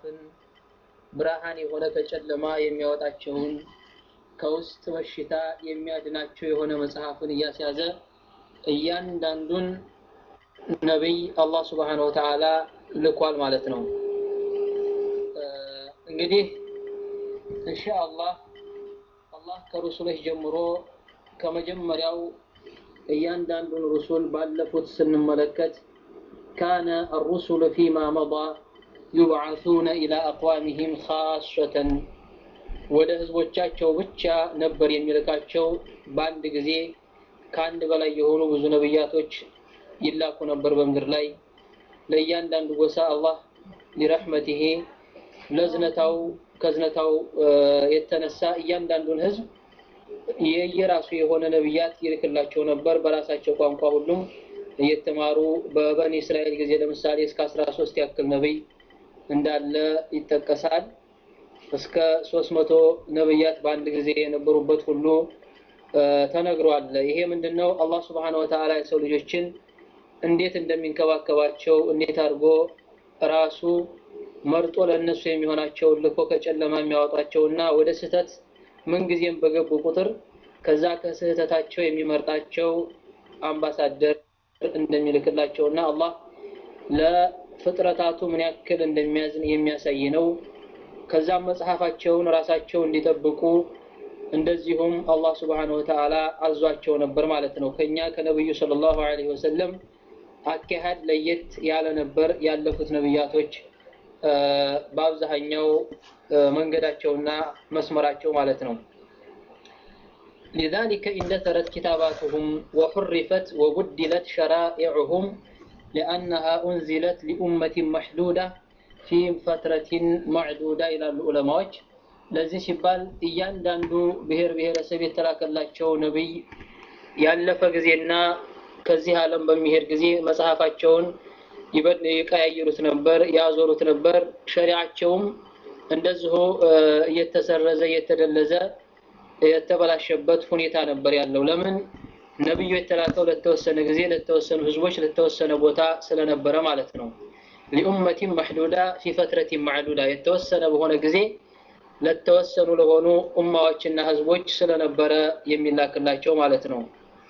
መጽሐፍን ብርሃን የሆነ ከጨለማ የሚያወጣቸውን ከውስጥ በሽታ የሚያድናቸው የሆነ መጽሐፍን እያስያዘ እያንዳንዱን ነቢይ አላህ ስብሓነሁ ወተዓላ ልኳል ማለት ነው። እንግዲህ ኢንሻአላህ አላህ ከሩሱሎች ጀምሮ ከመጀመሪያው እያንዳንዱን ሩሱል ባለፉት ስንመለከት ካነ አሩሱሉ ፊማ መዳ ዩብዓሱነ ኢላ አቅዋሚሂም ካሰተን ወደ ህዝቦቻቸው ብቻ ነበር የሚልካቸው። በአንድ ጊዜ ከአንድ በላይ የሆኑ ብዙ ነብያቶች ይላኩ ነበር በምድር ላይ ለእያንዳንዱ ጎሳ አላህ ሊረሕመቲሂ ለዝነታው ከዝነታው የተነሳ እያንዳንዱን ህዝብ የየራሱ የሆነ ነብያት ይልክላቸው ነበር በራሳቸው ቋንቋ ሁሉም እየተማሩ በበኒ እስራኤል ጊዜ ለምሳሌ እስከ አስራ ሶስት ያክል ነብይ እንዳለ ይጠቀሳል። እስከ ሶስት መቶ ነብያት በአንድ ጊዜ የነበሩበት ሁሉ ተነግሯል። ይሄ ምንድን ነው? አላህ ስብሓነ ወተዓላ የሰው ልጆችን እንዴት እንደሚንከባከባቸው እንዴት አድርጎ ራሱ መርጦ ለእነሱ የሚሆናቸውን ልኮ ከጨለማ የሚያወጣቸውና ወደ ስህተት ምንጊዜም በገቡ ቁጥር ከዛ ከስህተታቸው የሚመርጣቸው አምባሳደር እንደሚልክላቸውና አላህ ለፍጥረታቱ ምን ያክል እንደሚያዝን የሚያሳይ ነው። ከዛም መጽሐፋቸውን ራሳቸው እንዲጠብቁ እንደዚሁም አላህ ስብሓነሁ ወተዓላ አዟቸው ነበር ማለት ነው። ከኛ ከነብዩ ሰለላሁ ዐለይሂ ወሰለም አካሄድ ለየት ያለ ነበር ያለፉት ነብያቶች በአብዛኛው መንገዳቸውና መስመራቸው ማለት ነው። لذلك اندثرت كتاباتهم وحرفت وبدلت شرائعهم لأنها أنزلت لأمة محدودة في فترة معدودة إلى العلماء ለዚህ ሲባል እያንዳንዱ ብሔር ብሔረሰብ የተላከላቸው ነቢይ ያለፈ ጊዜና ከዚህ ዓለም በሚሄድ ጊዜ መጽሐፋቸውን ይቀያይሩት ነበር፣ ያዞሩት ነበር። ሸሪዓቸውም እንደዚሁ እየተሰረዘ እየተደለዘ የተበላሸበት ሁኔታ ነበር ያለው። ለምን ነብዩ የተላከው ለተወሰነ ጊዜ ለተወሰኑ ህዝቦች ለተወሰነ ቦታ ስለነበረ ማለት ነው። ሊኡመቲን መሕዱዳ ፊ ፈትረቲን ማዕዱዳ የተወሰነ በሆነ ጊዜ ለተወሰኑ ለሆኑ ኡማዎችና ህዝቦች ስለነበረ የሚላክላቸው ማለት ነው።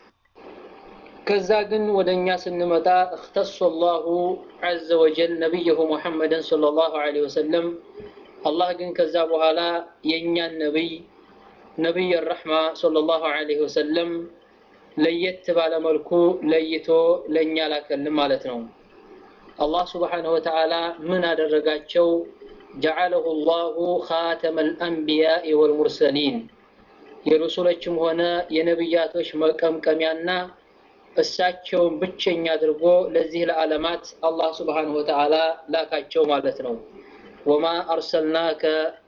ከዛ ግን ወደ እኛ ስንመጣ እክተሶ ላሁ ዐዘ ወጀል ነቢይሁ ሙሐመድን ሰለላሁ ዐለይሂ ወሰለም አላህ ግን ከዛ በኋላ የእኛን ነቢይ ነቢይ ረሕማ ሰለላሁ ዐለይሂ ወሰለም ለየት ባለ መልኩ ለይቶ ለእኛ ላከልን ማለት ነው። አላህ ስብሓነሁ ወተዓላ ምን አደረጋቸው? ጀዓለሁ ላሁ ኻተመ ልአንቢያኢ ወልሙርሰሊን የሩሱሎችም ሆነ የነቢያቶች መቀምቀሚያና እሳቸውን ብቸኛ አድርጎ ለዚህ ለዓለማት አላህ ስብሓነሁ ወተዓላ ላካቸው ማለት ነው። ወማ አርሰልናከ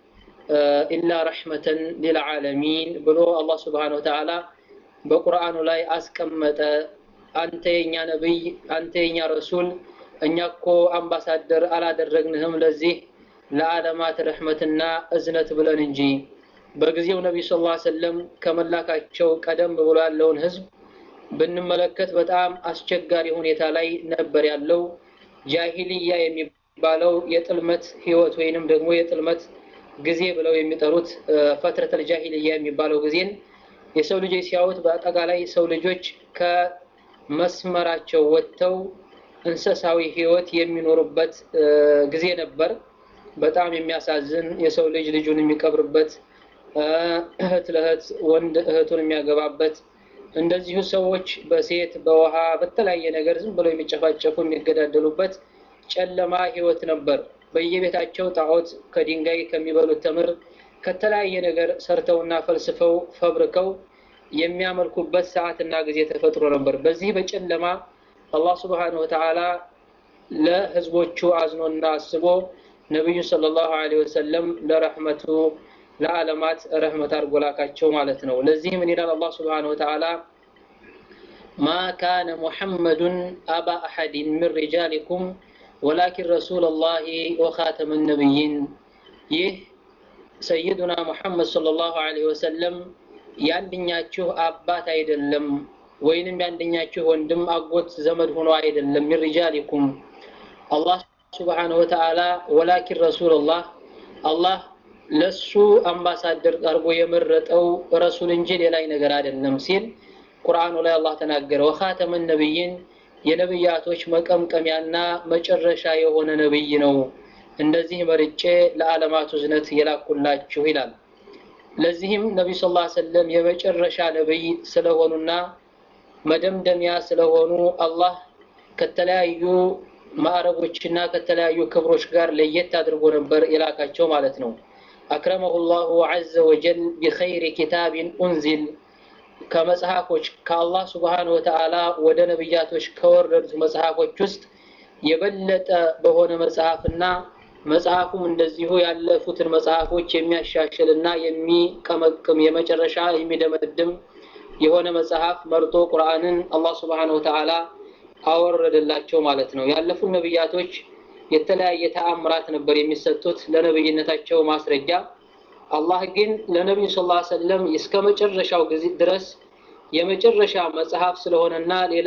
ኢላ ረሕመተን ሊልዓለሚን ብሎ አላህ ስብሓነሁ ወተዓላ በቁርአኑ ላይ አስቀመጠ። አንተ የኛ ነቢይ፣ አንተ የኛ ረሱል፣ እኛ እኮ አምባሳደር አላደረግንህም ለዚህ ለዓለማት ረሕመትና እዝነት ብለን እንጂ። በጊዜው ነቢዩ ሰለላሁ ዐለይሂ ወሰለም ከመላካቸው ቀደም ብሎ ያለውን ህዝብ ብንመለከት በጣም አስቸጋሪ ሁኔታ ላይ ነበር ያለው። ጃሂልያ የሚባለው የጥልመት ህይወት ወይንም ደግሞ የጥልመት ጊዜ ብለው የሚጠሩት ፈትረተል ጃሂልያ የሚባለው ጊዜን የሰው ልጆች ሲያዩት በአጠቃላይ ሰው ልጆች ከመስመራቸው ወጥተው እንስሳዊ ህይወት የሚኖሩበት ጊዜ ነበር። በጣም የሚያሳዝን የሰው ልጅ ልጁን የሚቀብርበት፣ እህት ለእህት ወንድ እህቱን የሚያገባበት እንደዚሁ ሰዎች በሴት በውሃ በተለያየ ነገር ዝም ብለው የሚጨፋጨፉ የሚገዳደሉበት ጨለማ ህይወት ነበር። በየቤታቸው ጣዖት ከድንጋይ ከሚበሉት ተምር ከተለያየ ነገር ሰርተውና ፈልስፈው ፈብርከው የሚያመልኩበት ሰዓትና ጊዜ ተፈጥሮ ነበር። በዚህ በጨለማ አላህ ስብሓነሁ ወተዓላ ለህዝቦቹ አዝኖና አስቦ ነቢዩ ሰለላሁ ዐለይሂ ወሰለም ለረሕመቱ ለዓለማት ረህመት አድርጎ ላካቸው ማለት ነው። ለዚህ ምን ይላል አላህ ስብሓነሁ ወተዓላ ማ ካነ ሙሐመዱን አባ አሐድን ምን ሪጃሊኩም ወላኪን ረሱለላሂ ወኻተመ ነቢይን። ይህ ሰይዱና ሙሐመድ ሰለላሁ ዐለይሂ ወሰለም የአንደኛችሁ አባት አይደለም፣ ወይንም የአንደኛችሁ ወንድም አጎት ዘመድ ሆኖ አይደለም። ሚን ሪጃሊኩም አላህ ስብሓነሁ ወተዓላ ወላኪን ረሱሉላህ አላህ ለሱ አምባሳደር አድርጎ የመረጠው ረሱል እንጂ ሌላ ነገር አይደለም ሲል ቁርአኑ ላይ አላህ ተናገረ። ወኻተመ ነቢይን የነብያቶች መቀምቀሚያና መጨረሻ የሆነ ነብይ ነው። እንደዚህ መርጬ ለዓለማቱ ዝነት የላኩላችሁ ይላል። ለዚህም ነቢዩ ስ ላ ሰለም የመጨረሻ ነብይ ስለሆኑና መደምደሚያ ስለሆኑ አላህ ከተለያዩ ማዕረጎችና ከተለያዩ ክብሮች ጋር ለየት አድርጎ ነበር የላካቸው ማለት ነው። አክረመሁ ላሁ ዐዘ ወጀል ቢኸይሪ ኪታቢን ኡንዚል ከመጽሐፎች ከአላህ ስብሓነ ወተዓላ ወደ ነቢያቶች ከወረዱት መጽሐፎች ውስጥ የበለጠ በሆነ መጽሐፍና መጽሐፉም እንደዚሁ ያለፉትን መጽሐፎች የሚያሻሽልና የሚቀመቅም የመጨረሻ የሚደመድም የሆነ መጽሐፍ መርጦ ቁርአንን አላህ ስብሓነ ወተዓላ አወረደላቸው ማለት ነው። ያለፉት ነቢያቶች የተለያየ ተአምራት ነበር የሚሰጡት ለነብይነታቸው ማስረጃ። አላህ ግን ለነቢዩ ስ ላ ሰለም እስከ መጨረሻው ጊዜ ድረስ የመጨረሻ መጽሐፍ ስለሆነና ሌላ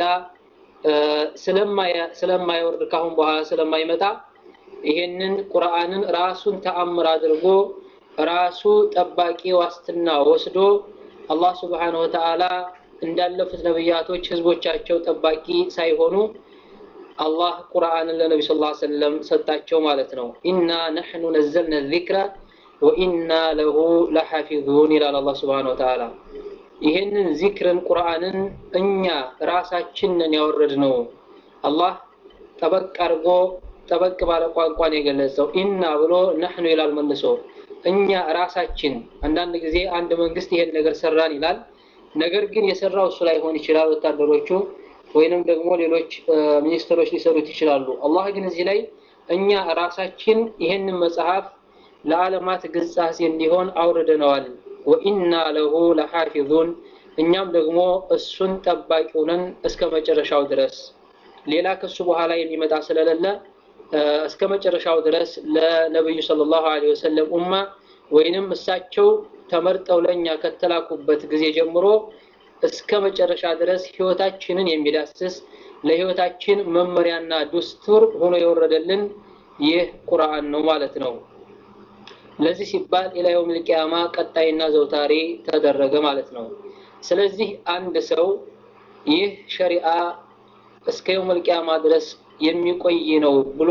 ስለማይወርድ ካሁን በኋላ ስለማይመጣ ይሄንን ቁርአንን ራሱን ተአምር አድርጎ ራሱ ጠባቂ ዋስትና ወስዶ አላህ ስብሓነሁ ወተዓላ እንዳለፉት ነቢያቶች ህዝቦቻቸው ጠባቂ ሳይሆኑ አላህ ቁርአንን ለነቢ ስ ላ ሰለም ሰጣቸው ማለት ነው። ኢና ነሕኑ ነዘልነ ዚክረ ወኢና ለሁ ለሐፊዙን ይላል አላህ ስብሓነሁ ወተዓላ። ይህንን ዚክርን ቁርአንን እኛ ራሳችንን ያወረድ ነው። አላህ ጠበቅ አድርጎ ጠበቅ ባለ ቋንቋን የገለጸው ኢና ብሎ ነሕኑ ይላል መልሶ እኛ ራሳችን። አንዳንድ ጊዜ አንድ መንግስት ይሄን ነገር ሰራን ይላል። ነገር ግን የሰራው እሱ ላይሆን ይችላል፣ ወታደሮቹ ወይንም ደግሞ ሌሎች ሚኒስትሮች ሊሰሩት ይችላሉ። አላህ ግን እዚህ ላይ እኛ ራሳችን ይህንን መጽሐፍ ለዓለማት ግጻሴ እንዲሆን አውርደነዋል። ወኢና ለሁ ለሓፊዙን እኛም ደግሞ እሱን ጠባቂው ነን እስከ መጨረሻው ድረስ ሌላ ከሱ በኋላ የሚመጣ ስለሌለ እስከ መጨረሻው ድረስ ለነብዩ ሰለላሁ ዐለይሂ ወሰለም ኡማ ወይንም እሳቸው ተመርጠው ለእኛ ከተላኩበት ጊዜ ጀምሮ እስከ መጨረሻ ድረስ ህይወታችንን የሚዳስስ ለህይወታችን መመሪያና ዱስቱር ሆኖ የወረደልን ይህ ቁርአን ነው ማለት ነው። ለዚህ ሲባል ኢላ የውሚል ቂያማ ቀጣይና ዘውታሪ ተደረገ ማለት ነው። ስለዚህ አንድ ሰው ይህ ሸሪዓ እስከ የውሚል ቂያማ ድረስ የሚቆይ ነው ብሎ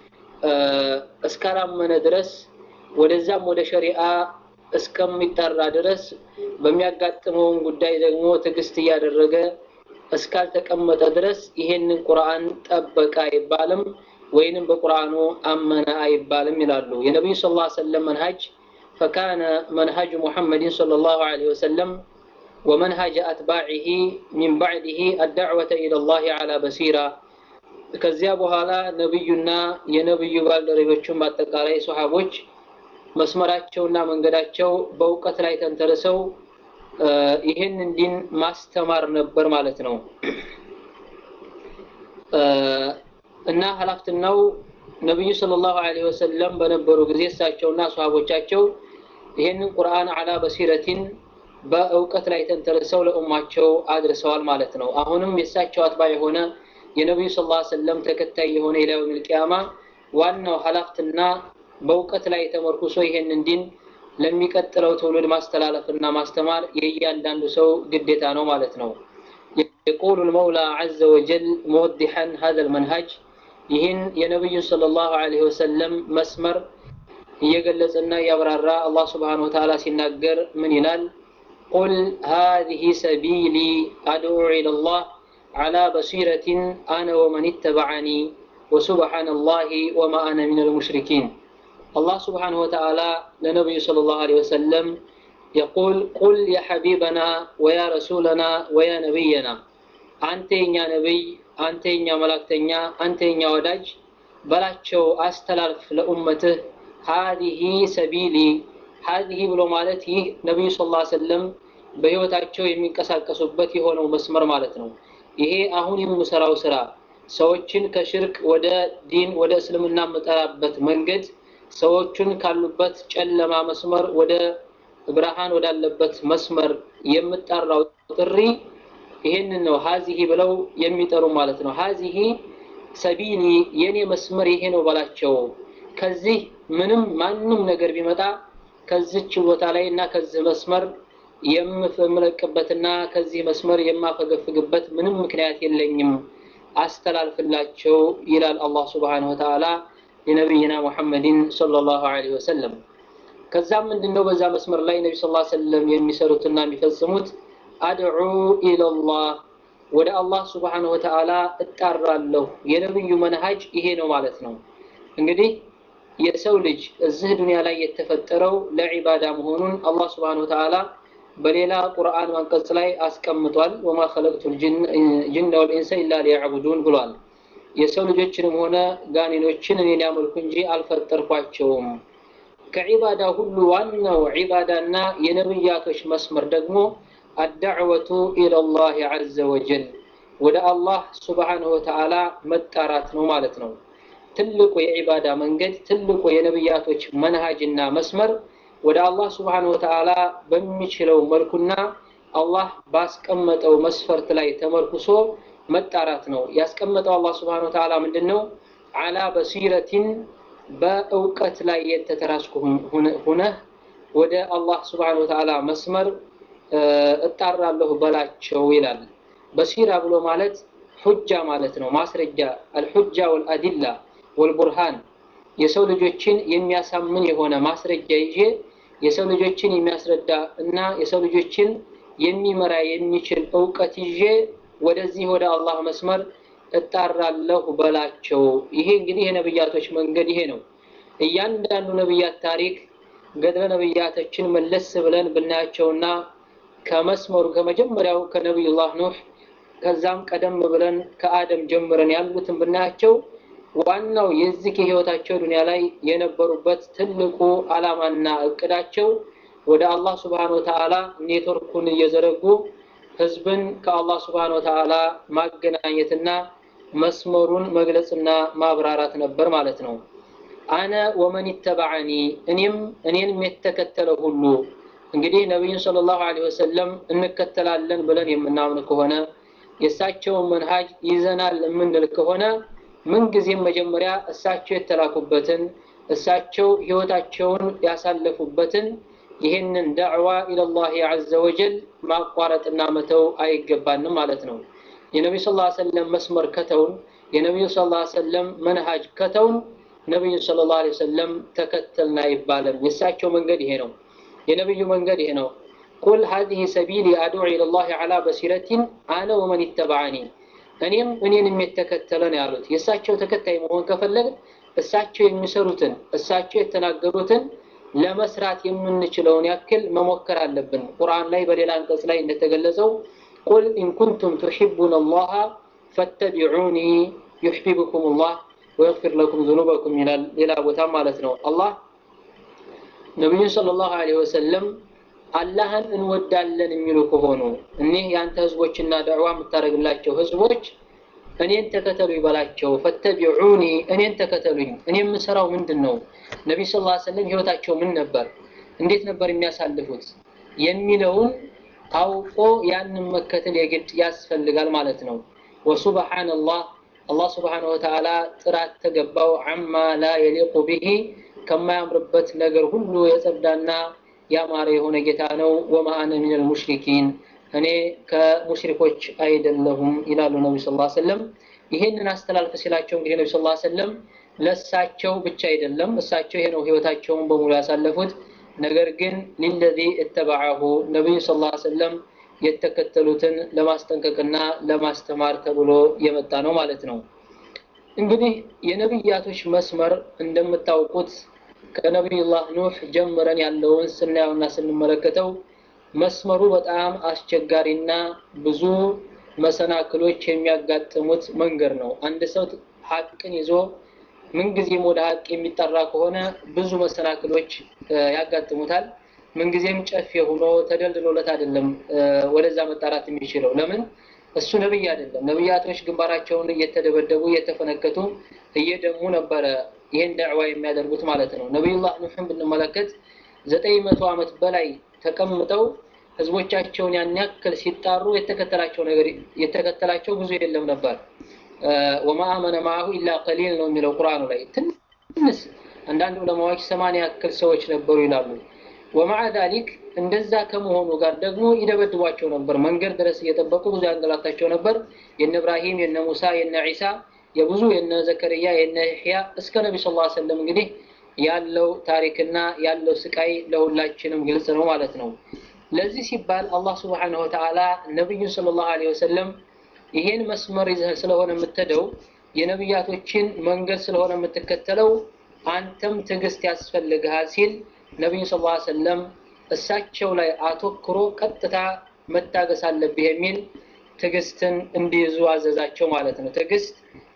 እስካላመነ ድረስ ወደዛም ወደ ሸሪዓ እስከሚጠራ ድረስ በሚያጋጥመውን ጉዳይ ደግሞ ትዕግስት እያደረገ እስካልተቀመጠ ድረስ ይሄንን ቁርአን ጠበቀ አይባልም፣ ወይንም በቁርአኑ አመነ አይባልም ይላሉ። የነቢዩ ስ ላ ሰለም መንሃጅ ፈካነ መንሃጅ ሙሐመድን صለ ላሁ ዐለይሂ ወሰለም ወመንሃጅ አትባዒሂ ሚን ባዕድህ አዳዕወተ ኢለላህ ዐላ በሲራ ከዚያ በኋላ ነብዩና የነብዩ ባልደረቦቹን በአጠቃላይ ሶሐቦች መስመራቸውና መንገዳቸው በእውቀት ላይ ተንተርሰው ይህን ዲን ማስተማር ነበር ማለት ነው። እና ሀላፍትናው ነብዩ ሰለላሁ ዐለይሂ ወሰለም በነበሩ ጊዜ እሳቸውና ሶሐቦቻቸው ይህንን ቁርአን አላ በሲረቲን በእውቀት ላይ ተንተርሰው ለኡማቸው አድርሰዋል ማለት ነው። አሁንም የእሳቸው አጥባ የሆነ የነቢዩ ስ ላ ሰለም ተከታይ የሆነ ኢላ የውሚል ቂያማ ዋናው ሀላፍትና በእውቀት ላይ ተመርኩሶ ይሄንን ዲን ለሚቀጥለው ትውልድ ማስተላለፍና ማስተማር የእያንዳንዱ ሰው ግዴታ ነው ማለት ነው። የቁሉ ልመውላ ዐዘ ወጀል መወዲሐን ሀዘ ልመንሃጅ ይህን የነቢዩን ሰለላሁ ዐለይሂ ወሰለም መስመር እየገለጸና እያብራራ አላህ ስብሓነሁ ወተዓላ ሲናገር ምን ይላል? ቁል ሃዚሂ ሰቢሊ አድዑ ኢለላህ على بصيرة أنا ومن اتبعني وسبحان الله وما أنا من المشركين الله سبحانه وتعالى لنبي صلى الله عليه وسلم يقول قل يا حبيبنا ويا رسولنا ويا نبينا أنت يا نبي أنت يا ملاكتنيا أنت يا وداج بلاتشو أستلالف لأمته هذه سبيلي هذه بلو مالتي نبي صلى الله عليه وسلم በህይወታቸው የሚንቀሳቀሱበት የሆነው መስመር ማለት ነው። ይሄ አሁን የምሰራው ስራ ሰዎችን ከሽርክ ወደ ዲን ወደ እስልምና የምጠራበት መንገድ ሰዎቹን ካሉበት ጨለማ መስመር ወደ ብርሃን ወዳለበት መስመር የምጠራው ጥሪ ይሄንን ነው ሀዚሂ ብለው የሚጠሩ ማለት ነው። ሀዚሂ ሰቢሊ የኔ መስመር ይሄ ነው በላቸው። ከዚህ ምንም ማንም ነገር ቢመጣ ከዚች ቦታ ላይ እና ከዚህ መስመር የምለቅበትና ከዚህ መስመር የማፈገፍግበት ምንም ምክንያት የለኝም፣ አስተላልፍላቸው ይላል አላህ ሱብሓነሁ ወተዓላ ለነቢይና ሙሐመድን ሰለላሁ ዐለይሂ ወሰለም። ከዛም ምንድነው በዛ መስመር ላይ ነቢ ሰለላሁ ዐለይሂ ወሰለም የሚሰሩትና የሚፈጽሙት አድዑ ኢለላህ ወደ አላህ ሱብሓነሁ ወተዓላ እጣራለሁ። የነብዩ መንሃጅ ይሄ ነው ማለት ነው። እንግዲህ የሰው ልጅ እዚህ ዱንያ ላይ የተፈጠረው ለዒባዳ መሆኑን አላህ ሱብሓነሁ ወተዓላ በሌላ ቁርአን አንቀጽ ላይ አስቀምጧል። ወማ ኸለቅቱል ጅነ ወልኢንሰ ኢላ ሊያዕቡዱን ብሏል። የሰው ልጆችንም ሆነ ጋኔኖችን እኔ ሊያመልኩ እንጂ አልፈጠርኳቸውም። ከዒባዳ ሁሉ ዋናው ዒባዳና የነብያቶች መስመር ደግሞ አዳዕወቱ ኢለላህ ዐዘ ወጀል ወደ አላህ ሱብሓነሁ ወተዓላ መጣራት ነው ማለት ነው። ትልቁ የዒባዳ መንገድ ትልቁ የነብያቶች መንሃጅና መስመር ወደ አላህ ሱብሓነሁ ወተዓላ በሚችለው መልኩና አላህ ባስቀመጠው መስፈርት ላይ ተመርኩሶ መጣራት ነው። ያስቀመጠው አላህ ሱብሓነሁ ወተዓላ ምንድን ነው? አላ በሲረቲን በእውቀት ላይ የተተራስኩ ሁነህ ወደ አላህ ሱብሓነሁ ወተዓላ መስመር እጣራለሁ በላቸው ይላል። በሲራ ብሎ ማለት ሑጃ ማለት ነው፣ ማስረጃ አልሑጃ ወልአዲላ ወልቡርሃን የሰው ልጆችን የሚያሳምን የሆነ ማስረጃ ይዤ የሰው ልጆችን የሚያስረዳ እና የሰው ልጆችን የሚመራ የሚችል እውቀት ይዤ ወደዚህ ወደ አላህ መስመር እጣራለሁ በላቸው። ይሄ እንግዲህ የነብያቶች መንገድ ይሄ ነው። እያንዳንዱ ነብያት ታሪክ ገድለ ነብያቶችን መለስ ብለን ብናያቸውና ከመስመሩ ከመጀመሪያው ከነቢዩላህ ኑህ ከዛም ቀደም ብለን ከአደም ጀምረን ያሉትን ብናያቸው ዋናው የዚህ የህይወታቸው ዱንያ ላይ የነበሩበት ትልቁ ዓላማና እቅዳቸው ወደ አላህ ስብሓነ ወተዓላ ኔትወርኩን እየዘረጉ ህዝብን ከአላህ ስብሓነ ወተዓላ ማገናኘትና መስመሩን መግለጽና ማብራራት ነበር ማለት ነው። አነ ወመን ይተበዐኒ እኔም እኔንም የተከተለው ሁሉ እንግዲህ ነቢዩን ሰለላሁ ዐለይሂ ወሰለም እንከተላለን ብለን የምናምን ከሆነ የእሳቸውን መንሃጅ ይዘናል የምንል ከሆነ ምንጊዜም መጀመሪያ እሳቸው የተላኩበትን እሳቸው ህይወታቸውን ያሳለፉበትን ይህንን ዳዕዋ ኢለላህ ዐዘ ወጀል ማቋረጥና መተው አይገባንም ማለት ነው። የነቢዩ ሰለላሁ ዐለይሂ ወሰለም መስመር ከተውን የነቢዩ ሰለላሁ ዐለይሂ ወሰለም መንሃጅ ከተውን ነቢዩ ሰለላሁ ዐለይሂ ወሰለም ተከተልን አይባልም። የእሳቸው መንገድ ይሄ ነው። የነቢዩ መንገድ ይሄ ነው። ቁል ሀዚህ ሰቢሊ አድዑ ኢለላህ ዐላ በሲረቲን አነ ወመን ይተበዐኒ እኔም እኔንም የተከተለ ነው ያሉት። የእሳቸው ተከታይ መሆን ከፈለግ እሳቸው የሚሰሩትን እሳቸው የተናገሩትን ለመስራት የምንችለውን ያክል መሞከር አለብን። ቁርአን ላይ በሌላ አንቀጽ ላይ እንደተገለጸው ቁል ኢንኩንቱም ቱሒቡነ አላህ ፈተቢዑኒ ዩሕቢብኩም ላህ ወየግፊር ለኩም ዙኑበኩም ይላል ሌላ ቦታ ማለት ነው። አላህ ነቢዩን ሰለላሁ ዐለይሂ ወሰለም አላህን እንወዳለን የሚሉ ከሆኑ እኒህ የአንተ ህዝቦችና ዳዕዋ የምታደርግላቸው ህዝቦች እኔን ተከተሉ ይበላቸው። ፈተቢዑኒ እኔን ተከተሉኝ። እኔ የምሰራው ምንድን ነው? ነቢዩ ሰለላሁ ዐለይሂ ወሰለም ህይወታቸው ምን ነበር? እንዴት ነበር የሚያሳልፉት? የሚለውን አውቆ ያንን መከተል የግድ ያስፈልጋል ማለት ነው። ወሱብሓነላህ አላህ ስብሓነሁ ወተዓላ ጥራት ተገባው አማ ላ የሊቁ ቢሂ ከማያምርበት ነገር ሁሉ የጸዳና ያማረ የሆነ ጌታ ነው። ወማ አነ ሚነል ሙሽሪኪን እኔ ከሙሽሪኮች አይደለሁም ይላሉ ነቢ ስ ሰለም። ይህንን አስተላልፍ ሲላቸው እንግዲህ ነቢ ስ ሰለም ለእሳቸው ብቻ አይደለም እሳቸው ይሄ ነው ህይወታቸውን በሙሉ ያሳለፉት። ነገር ግን ሊለዚ እተበዐሁ ነቢዩ ስ ሰለም የተከተሉትን ለማስጠንቀቅና ለማስተማር ተብሎ የመጣ ነው ማለት ነው። እንግዲህ የነቢያቶች መስመር እንደምታውቁት ከነቢዩላህ ኑህ ጀምረን ያለውን ስናየውና ስንመለከተው መስመሩ በጣም አስቸጋሪና ብዙ መሰናክሎች የሚያጋጥሙት መንገድ ነው። አንድ ሰው ሀቅን ይዞ ምንጊዜም ወደ ሀቅ የሚጠራ ከሆነ ብዙ መሰናክሎች ያጋጥሙታል። ምንጊዜም ጨፌ ሆኖ ተደልድሎለት አይደለም ወደዛ መጣራት የሚችለው። ለምን? እሱ ነብይ አይደለም። ነብያቶች ግንባራቸውን እየተደበደቡ እየተፈነከቱ እየደሙ ነበረ ይህን ዳዕዋ የሚያደርጉት ማለት ነው። ነቢዩላህ ኑሕን ብንመለከት ዘጠኝ መቶ ዓመት በላይ ተቀምጠው ህዝቦቻቸውን ያን ያክል ሲጣሩ የተከተላቸው ነገር የተከተላቸው ብዙ የለም ነበር። ወማ አመነ ማአሁ ኢላ ቀሊል ነው የሚለው ቁርአኑ ላይ ትንሽ አንዳንድ ዑለማዎች ሰማንያ ያክል ሰዎች ነበሩ ይላሉ። ወማዓ ዛሊክ እንደዛ ከመሆኑ ጋር ደግሞ ይደበድቧቸው ነበር። መንገድ ድረስ እየጠበቁ ብዙ ያንገላታቸው ነበር። የነ እብራሂም፣ የነ ሙሳ፣ የነ ዒሳ፣ የብዙ የነ ዘከርያ፣ የነ ያሕያ እስከ ነቢ ስ ላ ሰለም እንግዲህ ያለው ታሪክና ያለው ስቃይ ለሁላችንም ግልጽ ነው ማለት ነው። ለዚህ ሲባል አላህ ስብሓነሁ ወተዓላ ነቢዩን ሰለላሁ ዐለይሂ ወሰለም ይሄን መስመር ይዘህ ስለሆነ የምትሄደው የነቢያቶችን መንገድ ስለሆነ የምትከተለው አንተም ትዕግስት ያስፈልግሃል ሲል ነቢዩ ስ ላ ሰለም እሳቸው ላይ አተኩሮ ቀጥታ መታገስ አለብህ የሚል ትዕግስትን እንዲይዙ አዘዛቸው ማለት ነው። ትዕግስት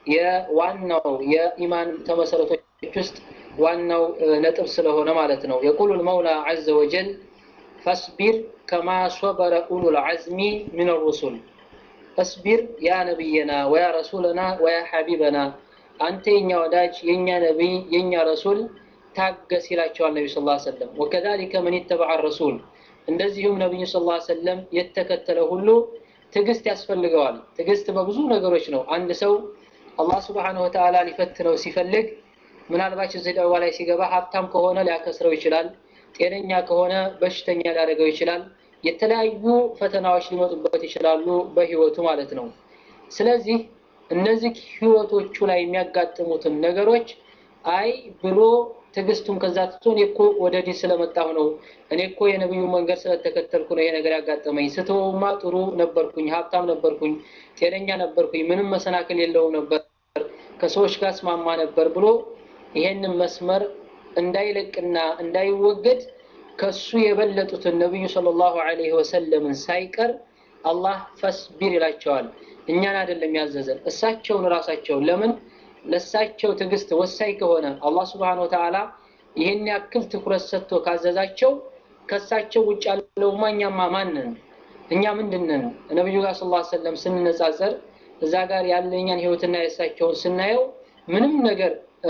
የዋናው የኢማን ተመሰረቶች ውስጥ ዋናው ነጥብ ስለሆነ ማለት ነው። የቁሉ ልመውላ ዐዘ ወጀል ፈስቢር ከማ ሶበረ ኡሉል ዐዝሚ ሚን ሩሱል ፈስቢር ያ ነቢየና ወያ ረሱለና ወያ ሐቢበና አንተ የኛ ወዳጅ የኛ ነቢይ የኛ ረሱል ታገስ ይላቸዋል ነቢ ስ ሰለም ወከዛሊከ መን ይተበዐ ረሱል እንደዚሁም ነቢዩ ስ ሰለም የተከተለ ሁሉ ትዕግስት ያስፈልገዋል ትዕግስት በብዙ ነገሮች ነው አንድ ሰው አላህ ስብሓንሁ ወተዓላ ሊፈትነው ሲፈልግ ምናልባት እዚህ ደዋ ላይ ሲገባ ሀብታም ከሆነ ሊያከስረው ይችላል ጤነኛ ከሆነ በሽተኛ ሊያደርገው ይችላል የተለያዩ ፈተናዎች ሊመጡበት ይችላሉ በህይወቱ ማለት ነው ስለዚህ እነዚህ ህይወቶቹ ላይ የሚያጋጥሙትን ነገሮች አይ ብሎ ትዕግስቱን ከዛ ትቶ እኔ እኮ ወደ ዲን ስለመጣሁ ነው እኔ እኮ የነብዩ መንገድ ስለተከተልኩ ነው ይሄ ነገር ያጋጠመኝ ስተውማ ጥሩ ነበርኩኝ ሀብታም ነበርኩኝ ጤነኛ ነበርኩኝ ምንም መሰናክል የለውም ነበር ከሰዎች ጋር ስማማ ነበር ብሎ ይሄንን መስመር እንዳይለቅና እንዳይወገድ ከሱ የበለጡትን ነቢዩ ሰለላሁ ዐለይሂ ወሰለምን ሳይቀር አላህ ፈስቢር ይላቸዋል እኛን አይደለም ያዘዘን እሳቸውን ራሳቸውን ለምን ለሳቸው ትዕግስት ወሳኝ ከሆነ አላህ ስብሓን ወተዓላ ይህን ያክል ትኩረት ሰጥቶ ካዘዛቸው ከሳቸው ውጭ ያለውማ እኛማ ማንን እኛ ምንድንን ነቢዩ ጋር ስለ ሰለም ስንነጻጸር እዛ ጋር ያለኛን ህይወትና የእሳቸውን ስናየው ምንም ነገር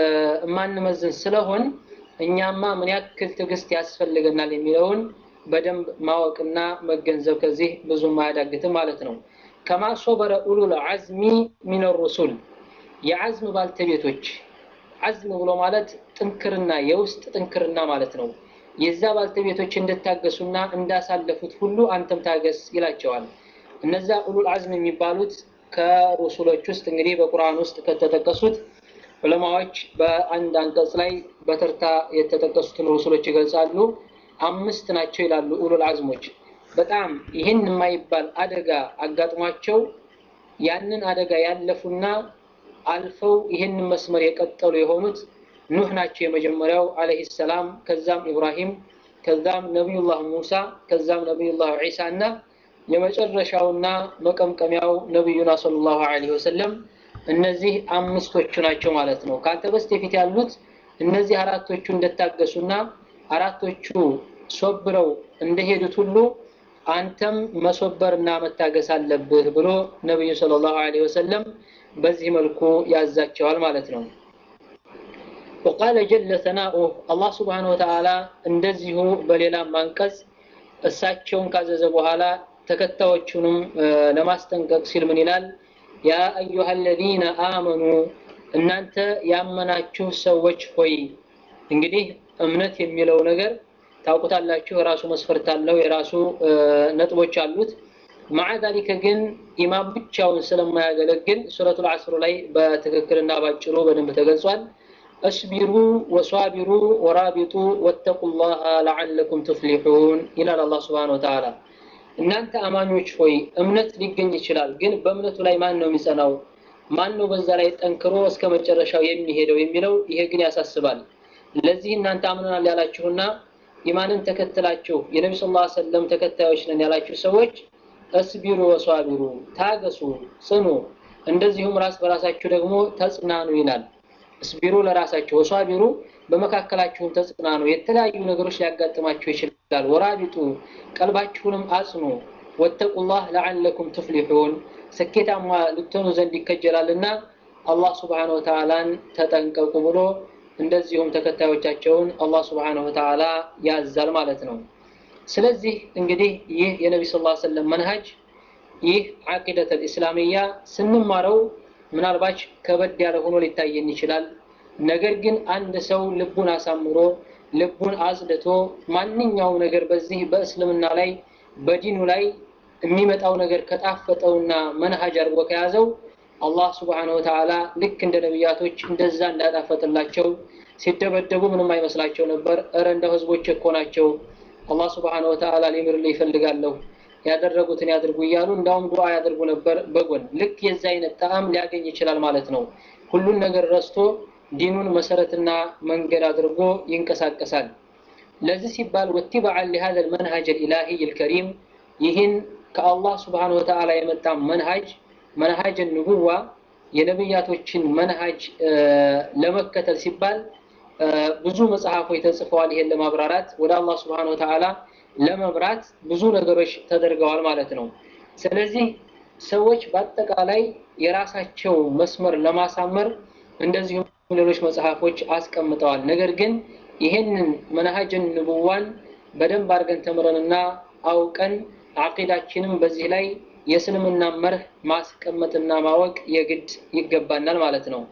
የማንመዝን ስለሆን እኛማ ምን ያክል ትዕግስት ያስፈልገናል የሚለውን በደንብ ማወቅና መገንዘብ ከዚህ ብዙም አያዳግትም ማለት ነው ከማ ሶበረ ኡሉል ዐዝሚ ሚን ሩሱል የዐዝም ባልተቤቶች ዐዝም ብሎ ማለት ጥንክርና የውስጥ ጥንክርና ማለት ነው የዛ ባልተቤቶች እንድታገሱና እንዳሳለፉት ሁሉ አንተም ታገስ ይላቸዋል እነዛ ኡሉል ዐዝም የሚባሉት ከሩሱሎች ውስጥ እንግዲህ በቁርአን ውስጥ ከተጠቀሱት ዑለማዎች በአንድ አንቀጽ ላይ በተርታ የተጠቀሱትን ሩሱሎች ይገልጻሉ አምስት ናቸው ይላሉ ኡሉል ዐዝሞች በጣም ይህን የማይባል አደጋ አጋጥሟቸው ያንን አደጋ ያለፉና አልፈው ይህን መስመር የቀጠሉ የሆኑት ኑህ ናቸው የመጀመሪያው አለህ ሰላም ከዛም ኢብራሂም ከዛም ነቢዩላህ ሙሳ ከዛም ነቢዩላህ ዒሳ እና የመጨረሻውና መቀምቀሚያው ነቢዩና ሰለላሁ ዐለይሂ ወሰለም እነዚህ አምስቶቹ ናቸው ማለት ነው ከአንተ በስተፊት ያሉት እነዚህ አራቶቹ እንደታገሱና አራቶቹ ሶብረው እንደሄዱት ሁሉ አንተም መሶበርና መታገስ አለብህ ብሎ ነቢዩ ሰለላሁ ዐለይሂ ወሰለም በዚህ መልኩ ያዛቸዋል ማለት ነው وقال جل ثناؤه الله سبحانه وتعالى እንደዚሁ በሌላም አንቀጽ እሳቸውን ካዘዘ በኋላ ተከታዮቹንም ለማስጠንቀቅ ሲል ምን ይላል ያ አዩሃ አለዚነ አመኑ እናንተ ያመናችሁ ሰዎች ሆይ እንግዲህ እምነት የሚለው ነገር ታውቁታላችሁ የራሱ መስፈርት አለው የራሱ ነጥቦች አሉት ማዓ ዛሊከ ግን ኢማም ብቻውን ስለማያገለግል ሱረቱል ዐስር ላይ በትክክልና ባጭሩ በደንብ ተገልጿል እስቢሩ ወሷቢሩ ወራቢጡ ወተቁላህ ለዓለኩም ትፍሊሑን ይላል አላህ ስብሓን ወተዓላ እናንተ አማኞች ሆይ እምነት ሊገኝ ይችላል ግን በእምነቱ ላይ ማን ነው የሚጸናው ማን ነው በዛ ላይ ጠንክሮ እስከ መጨረሻው የሚሄደው የሚለው ይሄ ግን ያሳስባል ለዚህ እናንተ አምነናል ያላችሁና ኢማንን ተከትላችሁ የነቢ ስ ሰለም ተከታዮች ነን ያላችሁ ሰዎች እስቢሩ ወሷቢሩ ታገሱ ጽኑ እንደዚሁም ራስ በራሳችሁ ደግሞ ተጽናኑ ይላል እስቢሩ ለራሳችሁ ወሷቢሩ በመካከላችሁም ተጽናኑ የተለያዩ ነገሮች ሊያጋጥማችሁ ይችላል ወራቢጡ ቀልባችሁንም አጽኑ ወተቁላህ ለዓለኩም ትፍሊሑን ስኬታማ ልትሆኑ ዘንድ ይከጀላልና አላህ ስብሓን ወተዓላን ተጠንቀቁ ብሎ እንደዚሁም ተከታዮቻቸውን አላህ ስብሓን ወተዓላ ያዛል ማለት ነው ስለዚህ እንግዲህ ይህ የነቢ ስ ሰለም መንሃጅ ይህ ዓቂደት ልእስላምያ ስንማረው ምናልባች ከበድ ያለ ሆኖ ሊታየን ይችላል። ነገር ግን አንድ ሰው ልቡን አሳምሮ ልቡን አጽድቶ ማንኛውም ነገር በዚህ በእስልምና ላይ በዲኑ ላይ የሚመጣው ነገር ከጣፈጠውና መንሃጅ አድርጎ ከያዘው አላህ ስብሓነሁ ወተዓላ ልክ እንደ ነቢያቶች እንደዛ እንዳጣፈጥላቸው ሲደበደቡ ምንም አይመስላቸው ነበር። እረ እንደ ህዝቦች እኮ ናቸው፣ አላህ ስብሓነሁ ወተዓላ ሊምርልህ ይፈልጋለሁ፣ ያደረጉትን ያድርጉ እያሉ እንዳውም ዱዓ ያደርጉ ነበር በጎን ልክ የዛ አይነት ጣዕም ሊያገኝ ይችላል ማለት ነው። ሁሉን ነገር ረስቶ ዲኑን መሰረትና መንገድ አድርጎ ይንቀሳቀሳል። ለዚህ ሲባል ወቲበዓን ሊሃዘ ልመንሃጅ ልኢላሂይ ልከሪም ይህን ከአላህ ስብሓነሁ ወተዓላ የመጣ መንሃጅ መንሃጅ ንቡዋ የነብያቶችን መንሃጅ ለመከተል ሲባል ብዙ መጽሐፎች ተጽፈዋል። ይሄን ለማብራራት ወደ አላህ ስብሓነሁ ወተዓላ ለመምራት ብዙ ነገሮች ተደርገዋል ማለት ነው። ስለዚህ ሰዎች በአጠቃላይ የራሳቸው መስመር ለማሳመር እንደዚሁም ሌሎች መጽሐፎች አስቀምጠዋል። ነገር ግን ይሄንን መንሃጅን ንቡዋን በደንብ አድርገን ተምረንና አውቀን አቂዳችንም በዚህ ላይ የእስልምና መርህ ማስቀመጥና ማወቅ የግድ ይገባናል ማለት ነው።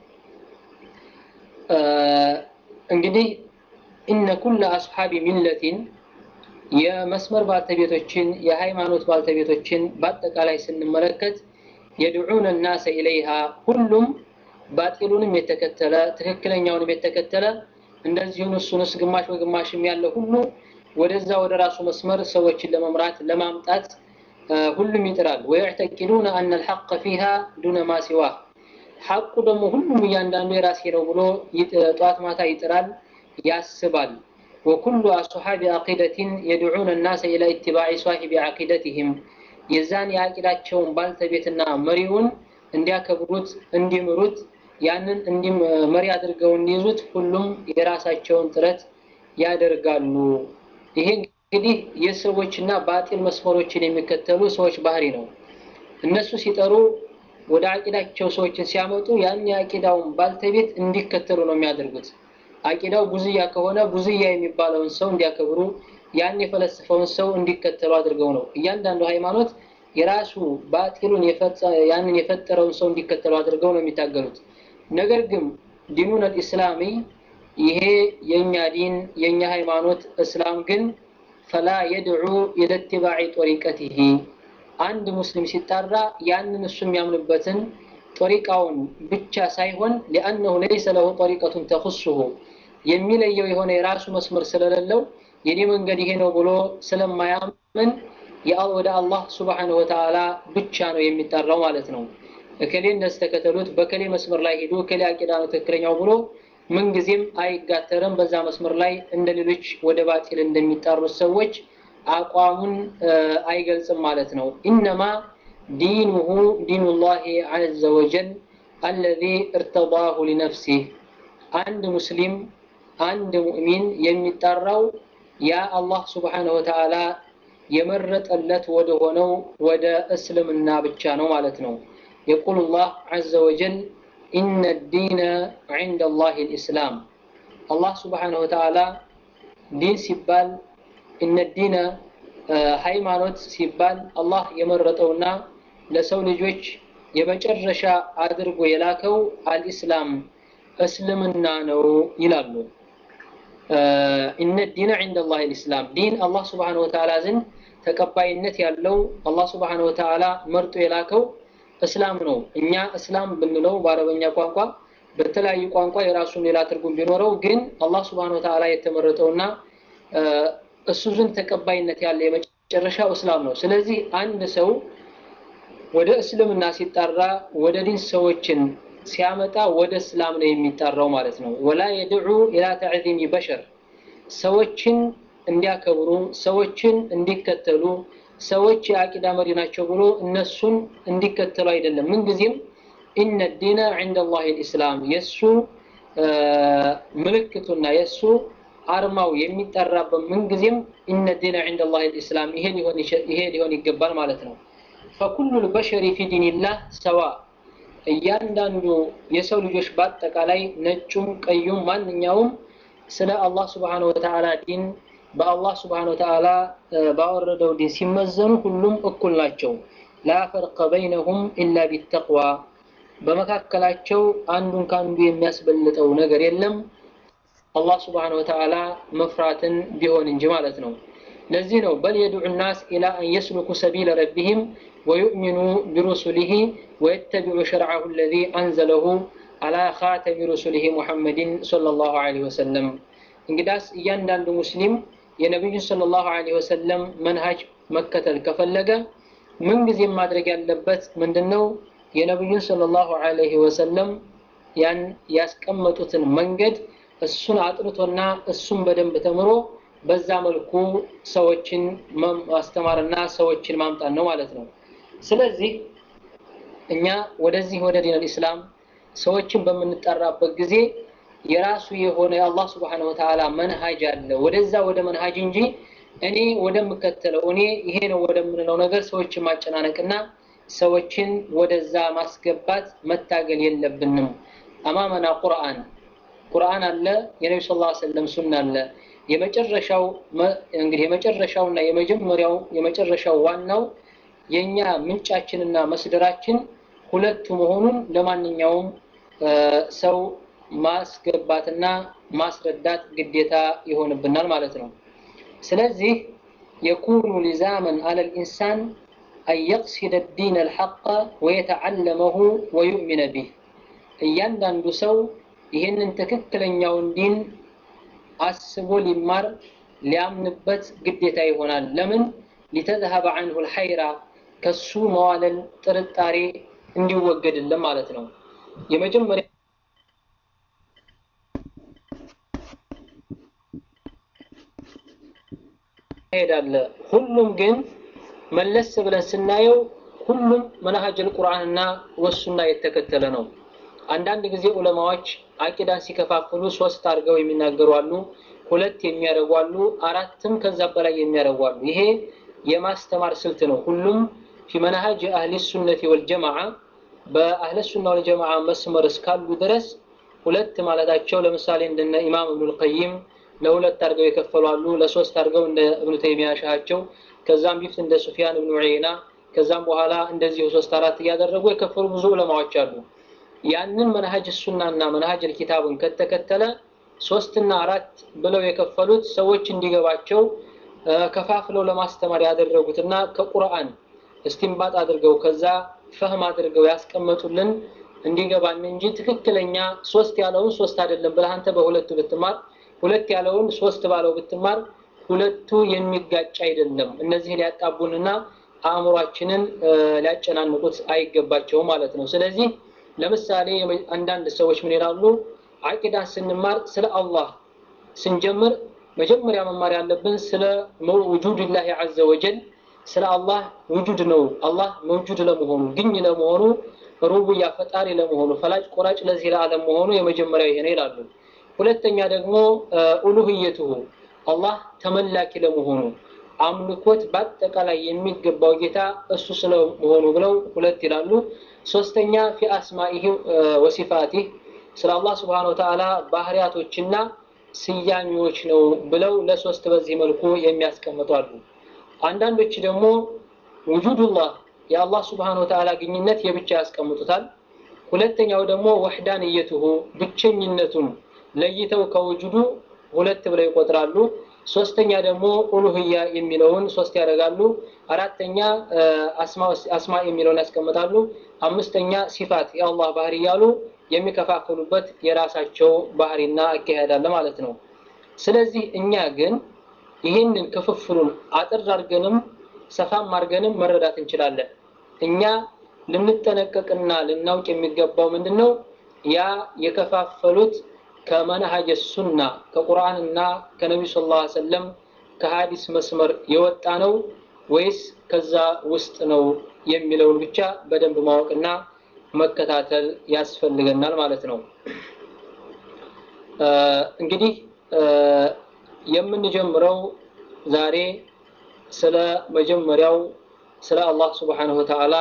እንግዲህ እነ ኩለ አስሓቢ ሚለቲን የመስመር ባልተቤቶችን የሃይማኖት ባልተቤቶችን በአጠቃላይ ስንመለከት የድዑነ ናሰ ኢለይሃ ሁሉም ባጢሉንም የተከተለ ትክክለኛውንም የተከተለ እንደዚሁም እሱንስ ግማሽ በግማሽም ያለ ሁሉ ወደዛ ወደ ራሱ መስመር ሰዎችን ለመምራት ለማምጣት ሁሉም ይጥራል። ወየዕተቂዱነ አነ ልሐቀ ፊሃ ዱነ ማ ሲዋ ሐቁ ደግሞ ሁሉም እያንዳንዱ የራሴ ነው ብሎ ጠዋት ማታ ይጥራል፣ ያስባል። ወኩሉ አስሓቢ አቂደትን የድዑነ ናሰ ኢላ ኢትባዕ ሳሂቢ አቂደትህም የዛን የአቂዳቸውን ባልተቤትና መሪውን እንዲያከብሩት እንዲምሩት ያንን እንዲም መሪ አድርገው እንዲይዙት ሁሉም የራሳቸውን ጥረት ያደርጋሉ። ይሄ እንግዲህ የሰዎችና ባጢል መስመሮችን የሚከተሉ ሰዎች ባህሪ ነው። እነሱ ሲጠሩ ወደ አቂዳቸው ሰዎችን ሲያመጡ ያን የአቂዳውን ባልተቤት እንዲከተሉ ነው የሚያደርጉት። አቂዳው ቡዝያ ከሆነ ቡዝያ የሚባለውን ሰው እንዲያከብሩ፣ ያን የፈለሰፈውን ሰው እንዲከተሉ አድርገው ነው። እያንዳንዱ ሃይማኖት የራሱ ባጢሉን ያንን የፈጠረውን ሰው እንዲከተሉ አድርገው ነው የሚታገሉት። ነገር ግን ዲኑን አልኢስላሚ ይሄ የኛ ዲን የኛ ሃይማኖት እስላም ግን ፈላ የድዑ ኢለ ኢትባዕ ጦሪቀቲሂ አንድ ሙስሊም ሲጣራ ያንን እሱ የሚያምንበትን ጦሪቃውን ብቻ ሳይሆን ሊአነሁ ለይሰ ለሁ ጦሪቀቱን ተኹሱሁ የሚለየው የሆነ የራሱ መስመር ስለሌለው የኔ መንገድ ይሄ ነው ብሎ ስለማያምን ወደ አላህ ሱብሓነሁ ወተዓላ ብቻ ነው የሚጠራው ማለት ነው። እከሌ እንደዚህ ተከተሉት፣ በከሌ መስመር ላይ ሄዱ፣ እከሌ አቂዳ ነው ትክክለኛው ብሎ ምንጊዜም አይጋተርም። በዛ መስመር ላይ እንደ ሌሎች ወደ ባጢል እንደሚጣሩት ሰዎች አቋሙን አይገልጽም ማለት ነው። ኢነማ ዲኑሁ ዲኑላሂ ዐዘ ወጀል አለዚ እርተዳሁ ሊነፍሲህ አንድ ሙስሊም አንድ ሙእሚን የሚጠራው ያ አላህ ሱብሓነሁ ወተዓላ የመረጠለት ወደ ሆነው ወደ እስልምና ብቻ ነው ማለት ነው። የቁል ላህ ዐዘ ወጀል ኢነ ዲነ ዐንደ ላሂ ልእስላም አላህ ሱብሓነሁ ወተዓላ ዲን ሲባል እነ ዲነ ሃይማኖት ሲባል አላህ የመረጠውና ለሰው ልጆች የመጨረሻ አድርጎ የላከው አልኢስላም እስልምና ነው ይላሉ። ኢነ ዲነ ዐንደ ላሂ ልእስላም ዲን አላህ ሱብሓነሁ ወተዓላ ዘንድ ተቀባይነት ያለው አላህ ሱብሓነሁ ወተዓላ መርጦ የላከው እስላም ነው። እኛ እስላም ብንለው በአረበኛ ቋንቋ በተለያዩ ቋንቋ የራሱን ሌላ ትርጉም ቢኖረው ግን አላህ ሱብሓነሁ ወተዓላ የተመረጠውና እሱ ዘንድ ተቀባይነት ያለ የመጨረሻው እስላም ነው። ስለዚህ አንድ ሰው ወደ እስልምና ሲጠራ ወደ ዲን ሰዎችን ሲያመጣ ወደ እስላም ነው የሚጠራው ማለት ነው። ወላ የድዑ ኢላ ተዕዚሚ በሸር ሰዎችን እንዲያከብሩ ሰዎችን እንዲከተሉ ሰዎች የአቂዳ መሪ ናቸው ብሎ እነሱን እንዲከተሉ አይደለም። ምንጊዜም ኢነ ዲነ ዐንደ ላሂ ልእስላም የእሱ ምልክቱና የእሱ አርማው የሚጠራበት ምንጊዜም ኢነ ዲነ ዐንደ ላሂ ልእስላም ይሄ ሊሆን ይገባል ማለት ነው። ፈኩሉ ልበሸሪ ፊ ዲንላህ ሰዋ እያንዳንዱ የሰው ልጆች በአጠቃላይ ነጩም ቀዩም ማንኛውም ስለ አላህ ስብሓነሁ ወተዓላ ዲን በአላህ ስብሓነሁ ወተዓላ ባወረደው ዲን ሲመዘኑ ሁሉም እኩል ናቸው። ላ ፈርቀ በይነሁም ኢላ ቢተቅዋ በመካከላቸው አንዱን ከአንዱ የሚያስበልጠው ነገር የለም አላህ ስብሓነሁ ወተዓላ መፍራትን ቢሆን እንጂ ማለት ነው። ለዚህ ነው በል የድዑ ናስ ኢላ አን የስሉኩ ሰቢለ ረቢህም ወዩእሚኑ ቢሩሱሊሂ ወየተቢዑ ሸርዐሁ አለዚ አንዘለሁ አላ ኻተሚ ሩሱሊሂ ሙሐመድን ሰለላሁ ዐለይሂ ወሰለም። እንግዳስ እያንዳንዱ ሙስሊም የነቢዩን ሰለላሁ ዐለይሂ ወሰለም መንሃጅ መከተል ከፈለገ ምንጊዜም ማድረግ ያለበት ምንድን ነው? የነቢዩን ሰለላሁ ዐለይሂ ወሰለም ያን ያስቀመጡትን መንገድ እሱን አጥንቶና እሱን በደንብ ተምሮ በዛ መልኩ ሰዎችን ማስተማርና ሰዎችን ማምጣት ነው ማለት ነው። ስለዚህ እኛ ወደዚህ ወደ ዲን አልኢስላም ሰዎችን በምንጠራበት ጊዜ የራሱ የሆነ የአላህ ስብሓነሁ ወተዓላ መንሃጅ አለ። ወደዛ ወደ መንሃጅ እንጂ እኔ ወደምከተለው እኔ ይሄ ነው ወደምንለው ነገር ሰዎችን ማጨናነቅና ሰዎችን ወደዛ ማስገባት መታገል የለብንም። አማመና ቁርአን ቁርአን አለ፣ የነቢ ስ ላ ሰለም ሱና አለ። የመጨረሻው እንግዲህ የመጨረሻውና የመጀመሪያው የመጨረሻው ዋናው የኛ ምንጫችንና መስደራችን ሁለቱ መሆኑን ለማንኛውም ሰው ማስገባትና ማስረዳት ግዴታ ይሆንብናል ማለት ነው። ስለዚህ የኩኑ ሊዛመን አለል ኢንሳን አን የቅሲደ ዲን አልሐቀ ወየተዓለመሁ ወዩእሚነ ቢህ እያንዳንዱ ሰው ይህንን ትክክለኛውን ዲን አስቦ ሊማር ሊያምንበት ግዴታ ይሆናል። ለምን ሊተዝሀበ አንሁ ልሐይራ ከሱ መዋለል ጥርጣሬ እንዲወገድልን ማለት ነው። የመጀመሪያ ሄዳለ ሁሉም ግን መለስ ብለን ስናየው ሁሉም መናሀጀል ቁርአንና ወሱና የተከተለ ነው። አንዳንድ ጊዜ ዑለማዎች አቂዳን ሲከፋፍሉ ሶስት አድርገው የሚናገሩ አሉ፣ ሁለት የሚያደርጉ አሉ፣ አራትም ከዛ በላይ የሚያደርጉ አሉ። ይሄ የማስተማር ስልት ነው። ሁሉም ፊ መናሀጅ አህሊ ሱነቲ ወልጀማዓ በአህለ ሱና ወልጀማዓ መስመር እስካሉ ድረስ ሁለት ማለታቸው ለምሳሌ እንደነ ኢማም እብኑል ቀይም ለሁለት አድርገው የከፈሉ አሉ፣ ለሶስት አድርገው እንደ እብኑ ተይሚያ ሻሃቸው፣ ከዛም ቢፍት እንደ ሱፊያን እብኑ ዑየይና፣ ከዛም በኋላ እንደዚሁ ሶስት አራት እያደረጉ የከፈሉ ብዙ ዑለማዎች አሉ። ያንን መንሀጅ ሱናና መንሀጅ ኪታብን ከተከተለ ሶስትና አራት ብለው የከፈሉት ሰዎች እንዲገባቸው ከፋፍለው ለማስተማር ያደረጉትና ከቁርአን እስቲንባጥ አድርገው ከዛ ፈህም አድርገው ያስቀመጡልን እንዲገባን እንጂ ትክክለኛ ሶስት ያለውን ሶስት አይደለም ብለህ አንተ በሁለቱ ብትማር ሁለት ያለውን ሶስት ባለው ብትማር ሁለቱ የሚጋጭ አይደለም። እነዚህ ሊያጣቡንና አእምሯችንን ሊያጨናንቁት አይገባቸውም ማለት ነው። ስለዚህ ለምሳሌ አንዳንድ ሰዎች ምን ይላሉ? አቂዳን ስንማር ስለ አላህ ስንጀምር መጀመሪያ መማር ያለብን ስለ ውጁድላሂ ዐዘ ወጀል ስለ አላህ ውጁድ ነው። አላህ መውጁድ ለመሆኑ ግኝ ለመሆኑ ሩቡያ ፈጣሪ ለመሆኑ ፈላጭ ቆራጭ ለዚህ ለዓለም መሆኑ የመጀመሪያው ይሄ ነው ይላሉ። ሁለተኛ ደግሞ ኡሉህየቱሁ አላህ ተመላኪ ለመሆኑ አምልኮት በአጠቃላይ የሚገባው ጌታ እሱ ስለመሆኑ ብለው ሁለት ይላሉ። ሶስተኛ ፊ አስማኢህ ወሲፋቲህ ስለ አላህ ስብሓነ ወተዓላ ባህሪያቶችና ስያሜዎች ነው ብለው ለሶስት በዚህ መልኩ የሚያስቀምጡ አሉ። አንዳንዶች ደግሞ ውጁዱላህ የአላህ ስብሓነ ወተዓላ ግኝነት የብቻ ያስቀምጡታል። ሁለተኛው ደግሞ ወሕዳንየቱሁ ብቸኝነቱን ለይተው ከውጁዱ ሁለት ብለው ይቆጥራሉ። ሶስተኛ ደግሞ ኡሉህያ የሚለውን ሶስት ያደርጋሉ። አራተኛ አስማ የሚለውን ያስቀምጣሉ። አምስተኛ ሲፋት የአላህ ባህሪ እያሉ የሚከፋፍሉበት የራሳቸው ባህሪና አካሄድ አለ ማለት ነው። ስለዚህ እኛ ግን ይህንን ክፍፍሉን አጥር አድርገንም ሰፋም አድርገንም መረዳት እንችላለን። እኛ ልንጠነቀቅና ልናውቅ የሚገባው ምንድን ነው? ያ የከፋፈሉት ከመንሀጀ ሱና ከቁርአንና ከነቢዩ ስ ላ ሰለም ከሀዲስ መስመር የወጣ ነው ወይስ ከዛ ውስጥ ነው የሚለውን ብቻ በደንብ ማወቅና መከታተል ያስፈልገናል ማለት ነው። እንግዲህ የምንጀምረው ዛሬ ስለ መጀመሪያው ስለ አላህ ስብሓነሁ ወተዓላ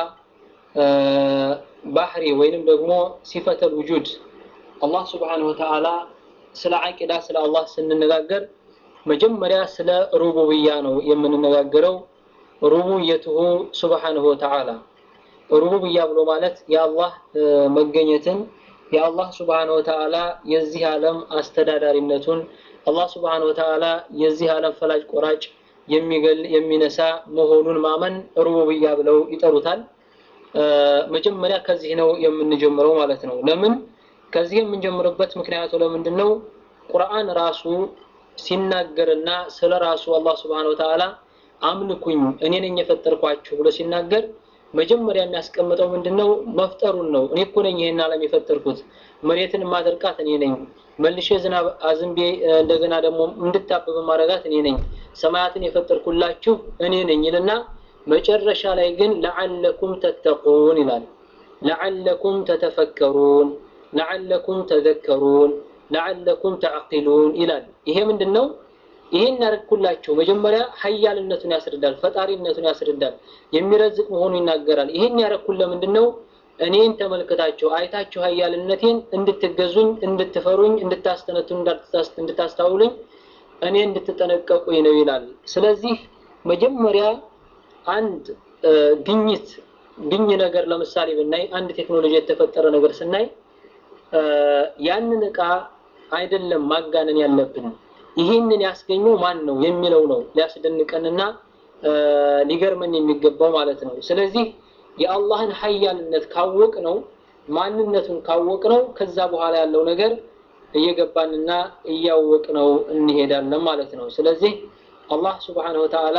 ባህሪ ወይንም ደግሞ ሲፈተል ውጁድ አላህ ስብሓነሁ ወተዓላ ስለ አቂዳ ስለ አላህ ስንነጋገር መጀመሪያ ስለ ሩቡብያ ነው የምንነጋገረው። ሩቡብየትሁ ስብሓነሁ ወተዓላ ሩቡብያ ብሎ ማለት የአላህ መገኘትን የአላህ ስብሓነ ወተዓላ የዚህ ዓለም አስተዳዳሪነቱን አላህ ስብሓነ ወተዓላ የዚህ ዓለም ፈላጭ ቆራጭ የሚገል የሚነሳ መሆኑን ማመን ሩቡብያ ብለው ይጠሩታል። መጀመሪያ ከዚህ ነው የምንጀምረው ማለት ነው። ለምን ከዚህ የምንጀምርበት ምክንያቱ ለምንድን ነው? ቁርአን ራሱ ሲናገርና ስለ ራሱ አላህ ስብሓነ ወተዓላ አምልኩኝ እኔ ነኝ የፈጠርኳችሁ ብሎ ሲናገር መጀመሪያ የሚያስቀምጠው ምንድነው? መፍጠሩን ነው። እኔ እኮ ነኝ ይሄን ዓለም የፈጠርኩት፣ መሬትን ማደርቃት እኔ ነኝ፣ መልሼ ዝናብ አዝንቤ እንደገና ደግሞ እንድታብብ ማረጋት እኔ ነኝ፣ ሰማያትን የፈጠርኩላችሁ እኔ ነኝ ይልና መጨረሻ ላይ ግን ለዓለኩም ተተቁን ይላል። ለዓለኩም ተተፈከሩን፣ ለዓለኩም ተዘከሩን፣ ለዓለኩም ተዕቂሉን ይላል። ይሄ ምንድነው? ይሄን ያደረግኩላችሁ መጀመሪያ ሀያልነቱን ያስረዳል፣ ፈጣሪነቱን ያስረዳል፣ የሚረዝቅ መሆኑን ይናገራል። ይሄን ያደረግኩት ለምንድን ነው? እኔን ተመልክታችሁ አይታችሁ ሀያልነቴን እንድትገዙኝ፣ እንድትፈሩኝ፣ እንድታስተነቱን፣ እንድታስታውሉኝ፣ እኔ እንድትጠነቀቁኝ ነው ይላል። ስለዚህ መጀመሪያ አንድ ግኝት ግኝ ነገር ለምሳሌ ብናይ አንድ ቴክኖሎጂ የተፈጠረ ነገር ስናይ ያንን እቃ አይደለም ማጋነን ያለብን ይህንን ያስገኘው ማን ነው የሚለው ነው ሊያስደንቀንና ሊገርመን የሚገባው ማለት ነው። ስለዚህ የአላህን ሀያልነት ካወቅ ነው ማንነቱን ካወቅ ነው ከዛ በኋላ ያለው ነገር እየገባንና እያወቅ ነው እንሄዳለን ማለት ነው። ስለዚህ አላህ ስብሓነሁ ወተዓላ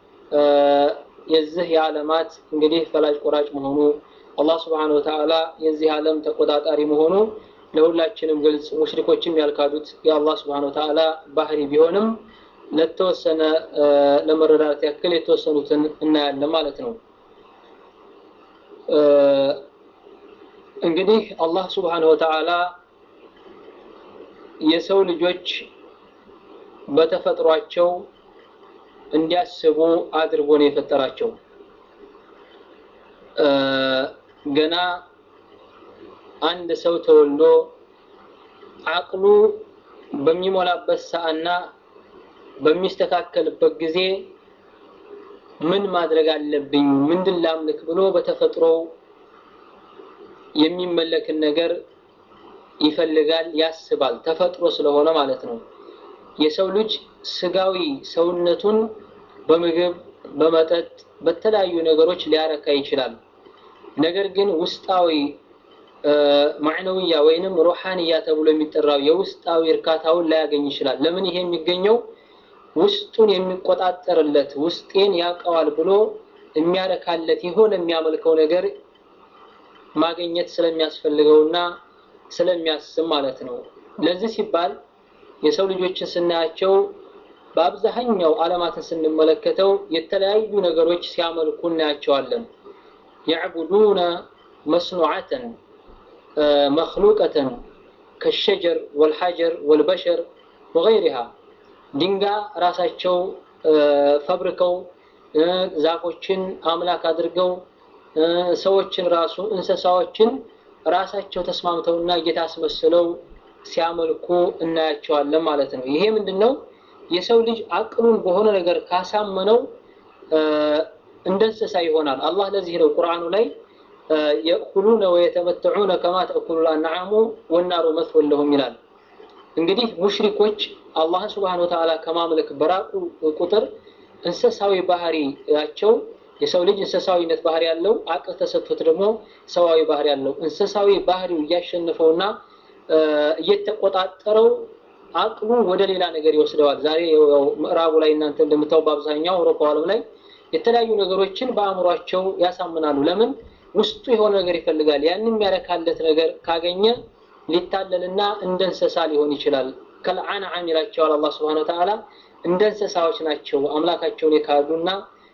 የዚህ የዓለማት እንግዲህ ፈላጭ ቆራጭ መሆኑ አላህ ስብሓነሁ ወተዓላ የዚህ ዓለም ተቆጣጣሪ መሆኑ ለሁላችንም ግልጽ ሙሽሪኮችም ያልካዱት የአላህ ስብሓነሁ ወተዓላ ባህሪ ቢሆንም ለተወሰነ ለመረዳት ያክል የተወሰኑትን እናያለን ማለት ነው። እንግዲህ አላህ ስብሓነሁ ወተዓላ የሰው ልጆች በተፈጥሯቸው እንዲያስቡ አድርጎ ነው የፈጠራቸው። ገና አንድ ሰው ተወልዶ አቅሉ በሚሞላበት ሰዓትና በሚስተካከልበት ጊዜ ምን ማድረግ አለብኝ፣ ምንድን ላምልክ ብሎ በተፈጥሮው የሚመለክን ነገር ይፈልጋል፣ ያስባል። ተፈጥሮ ስለሆነ ማለት ነው። የሰው ልጅ ስጋዊ ሰውነቱን በምግብ በመጠጥ በተለያዩ ነገሮች ሊያረካ ይችላል። ነገር ግን ውስጣዊ ማዕነውያ ወይንም ሩሃንያ ተብሎ የሚጠራው የውስጣዊ እርካታውን ላያገኝ ይችላል። ለምን? ይሄ የሚገኘው ውስጡን የሚቆጣጠርለት ውስጤን ያውቀዋል ብሎ የሚያረካለት የሆነ የሚያመልከው ነገር ማግኘት ስለሚያስፈልገውና ስለሚያስብ ማለት ነው። ለዚህ ሲባል የሰው ልጆችን ስናያቸው በአብዛኛው ዓለማትን ስንመለከተው የተለያዩ ነገሮች ሲያመልኩ እናያቸዋለን። ያዕቡዱነ መስኑዓተን መክሉቀተን ከሸጀር ወልሐጀር ወልበሸር ወገይሪሃ ድንጋይ ራሳቸው ፈብርከው ዛፎችን አምላክ አድርገው ሰዎችን ራሱ እንስሳዎችን ራሳቸው ተስማምተውና ጌታ አስመስለው ሲያመልኩ እናያቸዋለን ማለት ነው። ይሄ ምንድን ነው? የሰው ልጅ አቅሉን በሆነ ነገር ካሳመነው እንደ እንስሳ ይሆናል። አላህ ለዚህ ነው ቁርአኑ ላይ የእኩሉነ ወየተመተዑነ ከማ ተእኩሉ ልአንዓሙ ወናሩ መስወን ለሁም ይላል። እንግዲህ ሙሽሪኮች አላህን ስብሓነሁ ወተዓላ ከማምለክ በራቁ ቁጥር እንስሳዊ ባህሪያቸው የሰው ልጅ እንስሳዊነት ባህሪ ያለው አቅል ተሰጥቶት ደግሞ ሰዋዊ ባህሪ ያለው እንስሳዊ ባህሪው እያሸነፈውና እየተቆጣጠረው አቅሉ ወደ ሌላ ነገር ይወስደዋል። ዛሬ ምዕራቡ ላይ እናንተ እንደምታው በአብዛኛው አውሮፓ ዓለም ላይ የተለያዩ ነገሮችን በአእምሯቸው ያሳምናሉ። ለምን? ውስጡ የሆነ ነገር ይፈልጋል። ያን የሚያረካለት ነገር ካገኘ ሊታለልና እንደ እንስሳ ሊሆን ይችላል። ከልአንዓም ይላቸዋል አላህ ሱብሓነሁ ወተዓላ። እንደ እንስሳዎች ናቸው አምላካቸውን የካዱና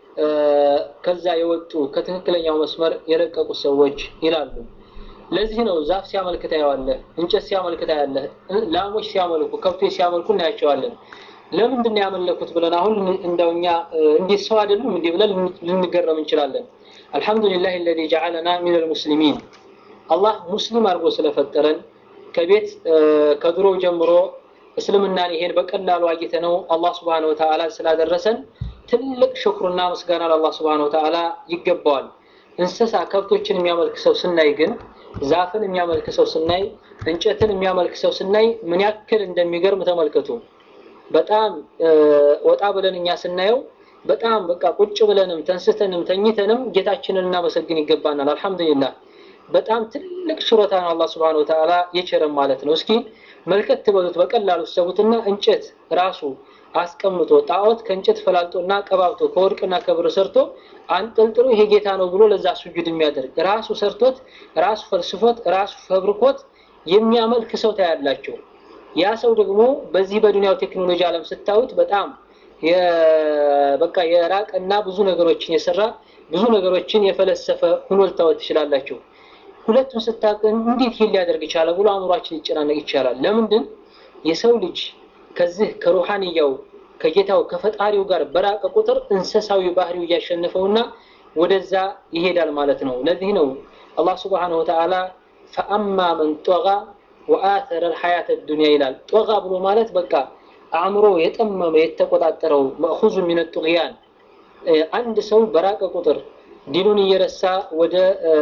ከዛ የወጡ ከትክክለኛው መስመር የለቀቁ ሰዎች ይላሉ። ለዚህ ነው ዛፍ ሲያመልክ ታየዋለህ፣ እንጨት ሲያመልክ ታያለህ፣ ላሞች ሲያመልኩ፣ ከብቶች ሲያመልኩ እናያቸዋለን። ለምንድን ነው ያመለኩት ብለን አሁን እንደው እኛ እንዴት ሰው አይደሉም እንዲህ ብለን ልንገረም እንችላለን። አልሐምዱሊላህ አለዚ ጀዐለና ሚነል ሙስሊሚን አላህ ሙስሊም አድርጎ ስለፈጠረን ከቤት ከድሮ ጀምሮ እስልምናን ይሄን በቀላሉ አግኝተነው አላህ ሱብሓነሁ ወተዓላ ስላደረሰን ትልቅ ሽክሩና ምስጋና ለአላህ ሱብሓነሁ ወተዓላ ይገባዋል። እንስሳ ከብቶችን የሚያመልክ ሰው ስናይ ግን ዛፍን የሚያመልክ ሰው ስናይ እንጨትን የሚያመልክ ሰው ስናይ ምን ያክል እንደሚገርም ተመልከቱ። በጣም ወጣ ብለን እኛ ስናየው በጣም በቃ ቁጭ ብለንም ተንስተንም ተኝተንም ጌታችንን እናመሰግን ይገባናል። አልሐምዱሊላህ በጣም ትልቅ ችሮታ ነው አላህ Subhanahu Wa Ta'ala የቸረም ማለት ነው። እስኪ መልከት ትበሉት በቀላሉ ሰቡትና እንጨት ራሱ አስቀምጦ ጣዖት ከእንጨት ፈላልጦና ቀባብቶ ከወርቅና ከብር ሰርቶ አንጠልጥሎ ይሄ ጌታ ነው ብሎ ለዛ ሱጁድ የሚያደርግ ራሱ ሰርቶት ራሱ ፈልስፎት ራሱ ፈብርኮት የሚያመልክ ሰው ታያላቸው። ያ ሰው ደግሞ በዚህ በዱንያው ቴክኖሎጂ ዓለም ስታዩት በጣም በቃ የራቀና ብዙ ነገሮችን የሰራ ብዙ ነገሮችን የፈለሰፈ ሁኖ ልታወት ትችላላችሁ። ሁለቱን ስታቅን እንዴት ይሄን ሊያደርግ ይቻላል ብሎ አእምሯችን ሊጨናነቅ ይቻላል። ለምንድን የሰው ልጅ ከዚህ ከሩሃንያው ከጌታው ከፈጣሪው ጋር በራቀ ቁጥር እንስሳዊ ባህሪው እያሸነፈውና ወደዛ ይሄዳል ማለት ነው። ለዚህ ነው አላህ Subhanahu Wa Ta'ala ፈአማ መን ጦጋ ወአተረ الحياة الدنيا ይላል። ጦጋ ብሎ ማለት በቃ አእምሮ የጠመመ የተቆጣጠረው መእኹዙ ሚነ ጡግያን አንድ ሰው በራቀ ቁጥር ዲኑን እየረሳ ወደ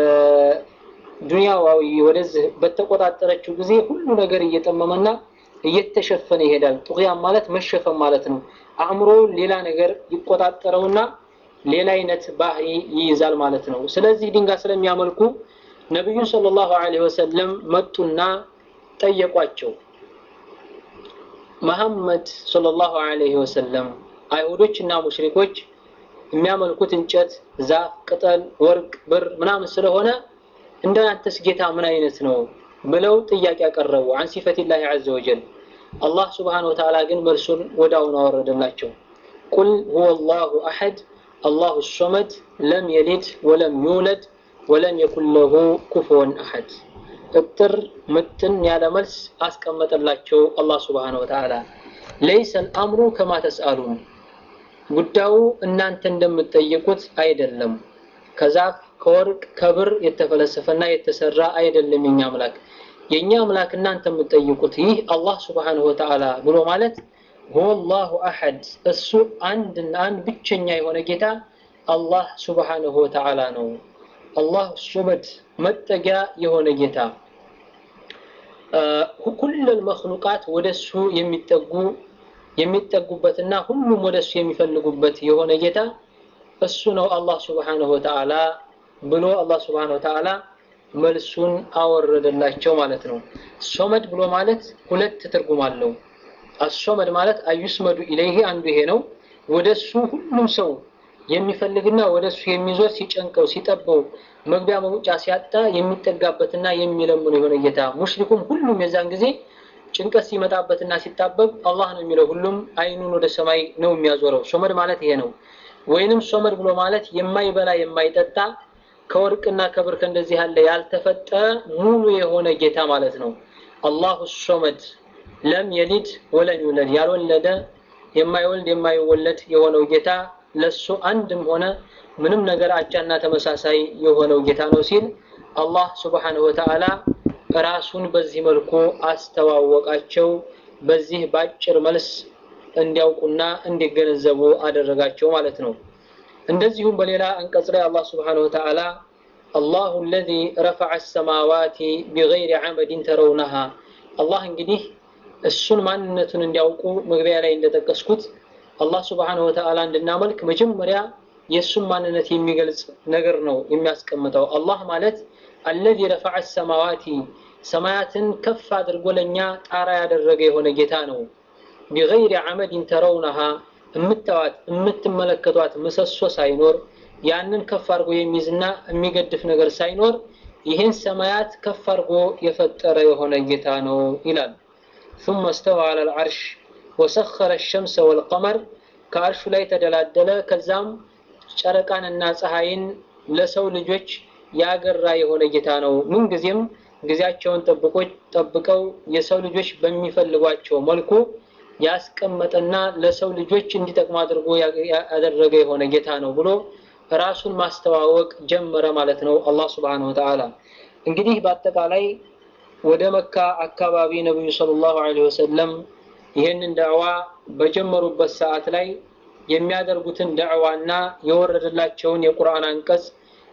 ዱንያዋዊ ወደዚህ በተቆጣጠረችው ጊዜ ሁሉ ነገር እየጠመመና እየተሸፈነ ይሄዳል። ጡግያን ማለት መሸፈን ማለት ነው። አእምሮ ሌላ ነገር ይቆጣጠረውና ሌላ አይነት ባህሪ ይይዛል ማለት ነው። ስለዚህ ድንጋይ ስለሚያመልኩ ነቢዩን ሰለላሁ ዐለይሂ ወሰለም መጡና ጠየቋቸው። መሐመድ ሰለላሁ ዐለይሂ ወሰለም አይሁዶች እና ሙሽሪኮች የሚያመልኩት እንጨት፣ ዛፍ፣ ቅጠል፣ ወርቅ፣ ብር ምናምን ስለሆነ እንዳንተስ ጌታ ምን አይነት ነው ብለው ጥያቄ ያቀረቡ አን ሲፈቲላሂ ዐዘ ወጀል። አላህ ሱብሓነሁ ወተዓላ ግን መልሱን ወዳውኑ አወረደላቸው። ቁል ሁወ አላሁ አሐድ አላሁ ሶመድ ለም የሊድ ወለም ዩውለድ ወለም የኩን ለሁ ኩፉወን አሐድ። እጥር ምትን ያለ መልስ አስቀመጠላቸው አላህ ሱብሓነሁ ወተዓላ። ለይሰ አልአምሩ ከማ ተስአሉን፣ ጉዳዩ እናንተ እንደምትጠይቁት አይደለም። ከዛፍ ከወርቅ ከብር የተፈለሰፈና የተሰራ አይደለም የኛ አምላክ። የኛ አምላክ እናንተ የምትጠይቁት ይህ አላህ ሱብሓነሁ ወተዓላ ብሎ ማለት ሁወላሁ አሐድ እሱ አንድና አንድ ብቸኛ የሆነ ጌታ አላህ ሱብሓነሁ ወተዓላ ነው። አላህ ሱመድ መጠጊያ የሆነ ጌታ ኩለል መክሉቃት ወደሱ የሚጠጉ የሚጠጉበትና ሁሉም ወደሱ የሚፈልጉበት የሆነ ጌታ እሱ ነው አላህ ሱብሓነሁ ወተዓላ ብሎ አላህ ሱብሓነሁ ወተዓላ መልሱን አወረደላቸው ማለት ነው። ሶመድ ብሎ ማለት ሁለት ትርጉም አለው። አሶመድ ማለት አዩስመዱ ኢለይሂ አንዱ ይሄ ነው። ወደሱ ሁሉም ሰው የሚፈልግና ወደሱ የሚዞር ሲጨንቀው ሲጠበው መግቢያ መውጫ ሲያጣ የሚጠጋበትና የሚለምኑ የሆነ ጌታ። ሙሽሪኩም ሁሉም የዛን ጊዜ ጭንቀት ሲመጣበትና ሲጣበብ አላህ ነው የሚለው። ሁሉም አይኑን ወደ ሰማይ ነው የሚያዞረው። ሶመድ ማለት ይሄ ነው። ወይንም ሶመድ ብሎ ማለት የማይበላ የማይጠጣ ከወርቅና ከብር ከእንደዚህ ያለ ያልተፈጠረ ሙሉ የሆነ ጌታ ማለት ነው። አላሁ ሶመድ ለም የሊድ ወለም ይውለድ ያልወለደ የማይወልድ የማይወለድ የሆነው ጌታ ለሱ አንድም ሆነ ምንም ነገር አቻና ተመሳሳይ የሆነው ጌታ ነው ሲል አላህ ሱብሓነሁ ወተዓላ ራሱን በዚህ መልኩ አስተዋወቃቸው። በዚህ ባጭር መልስ እንዲያውቁና እንዲገነዘቡ አደረጋቸው ማለት ነው። እንደዚሁም በሌላ አንቀጽ ላይ አላህ ሱብሓነሁ ወተዓላ አላሁ አለዚ ረፈዐ ሰማዋቲ ቢገይሪ ዐመድን ተረውነሃ አላህ እንግዲህ እሱን ማንነቱን እንዲያውቁ መግቢያ ላይ እንደጠቀስኩት አላህ ሱብሓነሁ ወተዓላ እንድናመልክ መጀመሪያ የእሱን ማንነት የሚገልጽ ነገር ነው የሚያስቀምጠው። አላህ ማለት አለዚ ረፈዐ ሰማዋቲ ሰማያትን ከፍ አድርጎ ለእኛ ጣራ ያደረገ የሆነ ጌታ ነው። ቢገይሪ ዐመድን ተረውነሃ የምታዋት የምትመለከቷት ምሰሶ ሳይኖር ያንን ከፍ አድርጎ የሚይዝና የሚገድፍ ነገር ሳይኖር ይህን ሰማያት ከፍ አድርጎ የፈጠረ የሆነ ጌታ ነው ይላል። ثم استوى على العرش وسخر الشمس والقمر ከአርሹ ላይ ተደላደለ። ከዛም ጨረቃንና ፀሐይን ለሰው ልጆች ያገራ የሆነ ጌታ ነው። ምንጊዜም ጊዜያቸውን ጠብቆ ጠብቀው የሰው ልጆች በሚፈልጓቸው መልኩ ያስቀመጠና ለሰው ልጆች እንዲጠቅሙ አድርጎ ያደረገ የሆነ ጌታ ነው ብሎ ራሱን ማስተዋወቅ ጀመረ ማለት ነው አላህ Subhanahu Wa Ta'ala። እንግዲህ በአጠቃላይ ወደ መካ አካባቢ ነብዩ ሰለላሁ ዐለይሂ ወሰለም ይህንን ዳዕዋ በጀመሩበት ሰዓት ላይ የሚያደርጉትን ዳዕዋና የወረደላቸውን የቁርአን አንቀጽ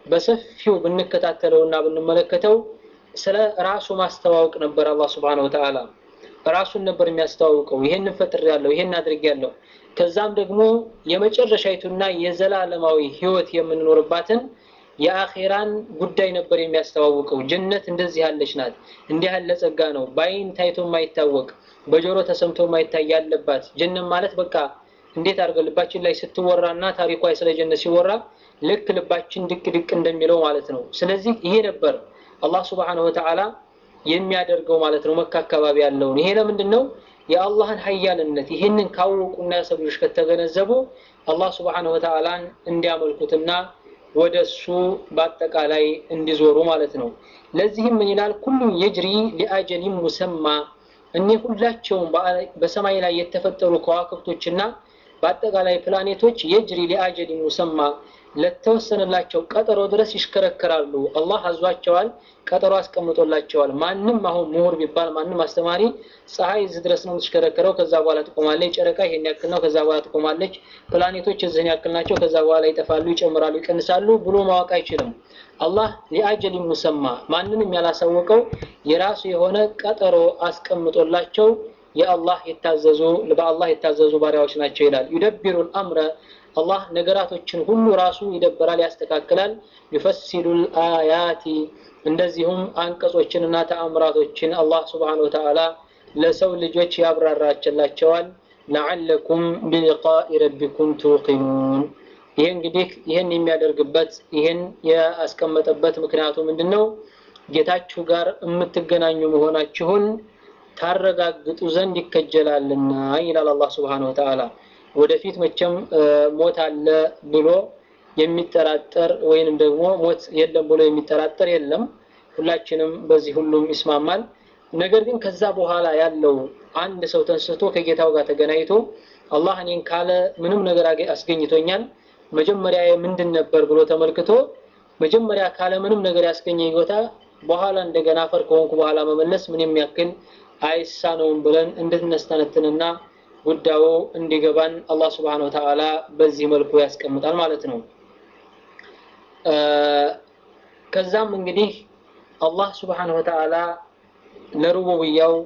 በሰፊው ብንከታተለውና ብንመለከተው ስለ ራሱ ማስተዋወቅ ነበር አላህ ስብሓነሁ ወተዓላ ራሱን ነበር የሚያስተዋውቀው ይሄንን ፈጥሬያለሁ ይሄን አድርጌያለሁ ከዛም ደግሞ የመጨረሻይቱና የዘላለማዊ ህይወት የምንኖርባትን የአኼራን ጉዳይ ነበር የሚያስተዋውቀው ጀነት እንደዚህ ያለች ናት እንዲህ ያለ ጸጋ ነው በአይን ታይቶ የማይታወቅ በጆሮ ተሰምቶ የማይታይ ያለባት ጀነት ማለት በቃ እንዴት አድርገው ልባችን ላይ ስትወራና ታሪኳ ስለ ጀነት ሲወራ ልክ ልባችን ድቅ ድቅ እንደሚለው ማለት ነው ስለዚህ ይሄ ነበር አላህ ስብሓነሁ ወተዓላ የሚያደርገው ማለት ነው መካ አካባቢ ያለውን ይሄ ለምንድን ነው የአላህን ሀያልነት ይህንን ካወቁና የሰው ልጆች ከተገነዘቡ አላህ ስብሓነሁ ወተዓላን እንዲያመልኩትና ወደ እሱ በአጠቃላይ እንዲዞሩ ማለት ነው ለዚህም ምን ይላል ኩሉ የጅሪ ሊአጀሊን ሙሰማ እኒህ ሁላቸውም በሰማይ ላይ የተፈጠሩ ከዋክብቶችና በአጠቃላይ ፕላኔቶች የጅሪ ሊአጀሊን ሙሰማ ለተወሰነላቸው ቀጠሮ ድረስ ይሽከረከራሉ አላህ አዟቸዋል ቀጠሮ አስቀምጦላቸዋል ማንም አሁን ምሁር ቢባል ማንም አስተማሪ ፀሐይ እዚህ ድረስ ነው የምትሽከረከረው ከዛ በኋላ ትቆማለች ጨረቃ ይሄን ያክል ነው ከዛ በኋላ ትቆማለች ፕላኔቶች እዚህን ያክል ናቸው ከዛ በኋላ ይጠፋሉ ይጨምራሉ ይቀንሳሉ ብሎ ማወቅ አይችልም አላህ ሊአጀል ሙሰማ ማንንም ያላሳወቀው የራሱ የሆነ ቀጠሮ አስቀምጦላቸው የአላህ የታዘዙ በአላህ የታዘዙ ባሪያዎች ናቸው ይላል ዩደቢሩ አምረ አላህ ነገራቶችን ሁሉ ራሱ ይደበራል ያስተካክላል ዩፈሲሉ አያቲ እንደዚሁም አንቀጾችንና ተአምራቶችን አላህ ስብሓን ወተዓላ ለሰው ልጆች ያብራራችላቸዋል ለዓለኩም ቢሊቃኢ ረቢኩም ቱቂኑን ይህ እንግዲህ ይህን የሚያደርግበት ይህን ያስቀመጠበት ምክንያቱ ምንድን ነው ጌታችሁ ጋር የምትገናኙ መሆናችሁን ታረጋግጡ ዘንድ ይከጀላልና ይላል አላህ ስብሓን ወተዓላ ወደፊት መቼም ሞት አለ ብሎ የሚጠራጠር ወይንም ደግሞ ሞት የለም ብሎ የሚጠራጠር የለም ሁላችንም በዚህ ሁሉም ይስማማል ነገር ግን ከዛ በኋላ ያለው አንድ ሰው ተንስቶ ከጌታው ጋር ተገናኝቶ አላህ እኔን ካለ ምንም ነገር አስገኝቶኛል መጀመሪያ ምንድን ነበር ብሎ ተመልክቶ መጀመሪያ ካለ ምንም ነገር ያስገኘኝ ቦታ በኋላ እንደገና አፈር ከሆንኩ በኋላ መመለስ ምን የሚያክል አይሳነውም ብለን እንድትነስተነትንና ጉዳዩ እንዲገባን አላህ ስብሓን ወተዓላ በዚህ መልኩ ያስቀምጣል ማለት ነው ከዛም እንግዲህ አላህ ስብሓን ወተዓላ ለሩቡብያው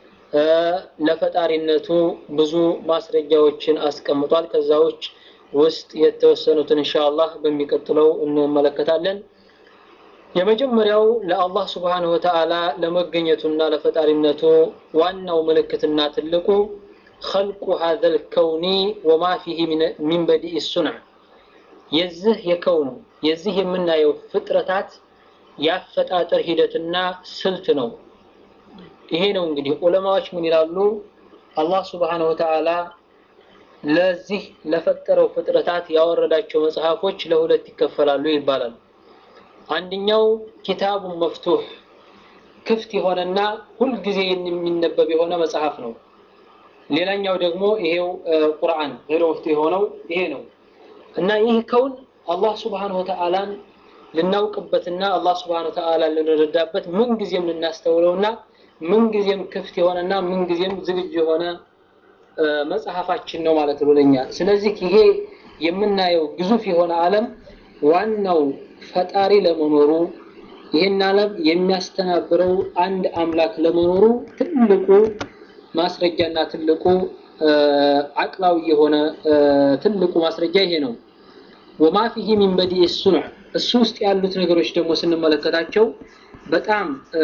ለፈጣሪነቱ ብዙ ማስረጃዎችን አስቀምጧል ከዛዎች ውስጥ የተወሰኑትን እንሻአላህ በሚቀጥለው እንመለከታለን የመጀመሪያው ለአላህ ስብሓንሁ ወተዓላ ለመገኘቱና ለፈጣሪነቱ ዋናው ምልክትና ትልቁ خلق هذا الكون وما فيه من بديء الصنع የዚህ የከውን የዚህ የምናየው ፍጥረታት ያፈጣጠር ሂደትና ስልት ነው ይሄ ነው እንግዲህ ዑለማዎች ምን ይላሉ አላህ ስብሓንሁ ወተዓላ ለዚህ ለፈጠረው ፍጥረታት ያወረዳቸው መጽሐፎች ለሁለት ይከፈላሉ ይባላል አንደኛው ኪታቡን መፍቱህ ክፍት የሆነና ሁልጊዜ የሚነበብ የሆነ መጽሐፍ ነው ሌላኛው ደግሞ ይሄው ቁርአን ገይረ መፍቱህ የሆነው ይሄ ነው እና ይህ ከውን አላህ ስብሓን ወተዓላን ልናውቅበትና አላህ ስብሓን ወተዓላ ልንረዳበት ምን ጊዜም ልናስተውለውና ምን ጊዜም ክፍት የሆነና ምን ጊዜም ዝግጁ የሆነ መጽሐፋችን ነው ማለት ነው ለኛ ስለዚህ ይሄ የምናየው ግዙፍ የሆነ ዓለም ዋናው ፈጣሪ ለመኖሩ ይህን ዓለም የሚያስተናብረው አንድ አምላክ ለመኖሩ ትልቁ ማስረጃና ትልቁ አቅላዊ የሆነ ትልቁ ማስረጃ ይሄ ነው ወማ ፊህ ሚን በዲእ ሱኑዕ እሱ ውስጥ ያሉት ነገሮች ደግሞ ስንመለከታቸው በጣም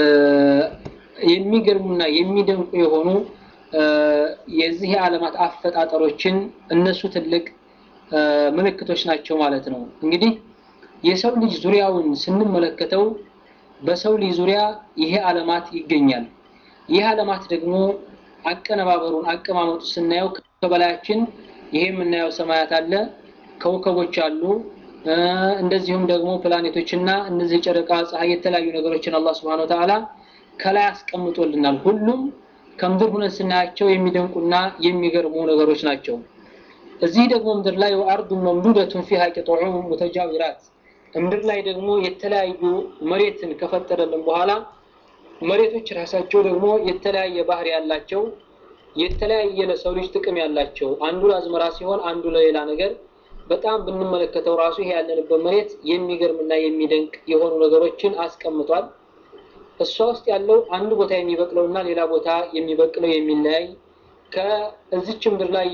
የሚገርሙና የሚደንቁ የሆኑ የዚህ የዓለማት አፈጣጠሮችን እነሱ ትልቅ ምልክቶች ናቸው ማለት ነው እንግዲህ የሰው ልጅ ዙሪያውን ስንመለከተው በሰው ልጅ ዙሪያ ይሄ ዓለማት ይገኛል ይህ ዓለማት ደግሞ አቀነባበሩን አቀማመጡ ስናየው ከበላያችን ይሄ የምናየው ሰማያት አለ ከውከቦች አሉ እንደዚሁም ደግሞ ፕላኔቶችና እነዚህ ጨረቃ ፀሐይ የተለያዩ ነገሮችን አላህ ስብሓን ወተዓላ ከላይ አስቀምጦልናል ሁሉም ከምድር ሁነን ስናያቸው የሚደንቁና የሚገርሙ ነገሮች ናቸው እዚህ ደግሞ ምድር ላይ ወአርዱ መምዱደቱን ፊሃ ቂጡዑ ሙተጃዊራት ምድር ላይ ደግሞ የተለያዩ መሬትን ከፈጠረልን በኋላ መሬቶች ራሳቸው ደግሞ የተለያየ ባህሪ ያላቸው የተለያየ ለሰው ልጅ ጥቅም ያላቸው አንዱ ለአዝመራ ሲሆን አንዱ ለሌላ ነገር በጣም ብንመለከተው ራሱ ይሄ ያለንበት መሬት የሚገርምና የሚደንቅ የሆኑ ነገሮችን አስቀምጧል። እሷ ውስጥ ያለው አንድ ቦታ የሚበቅለውና ሌላ ቦታ የሚበቅለው የሚለያይ ከእዚች ምድር ላይ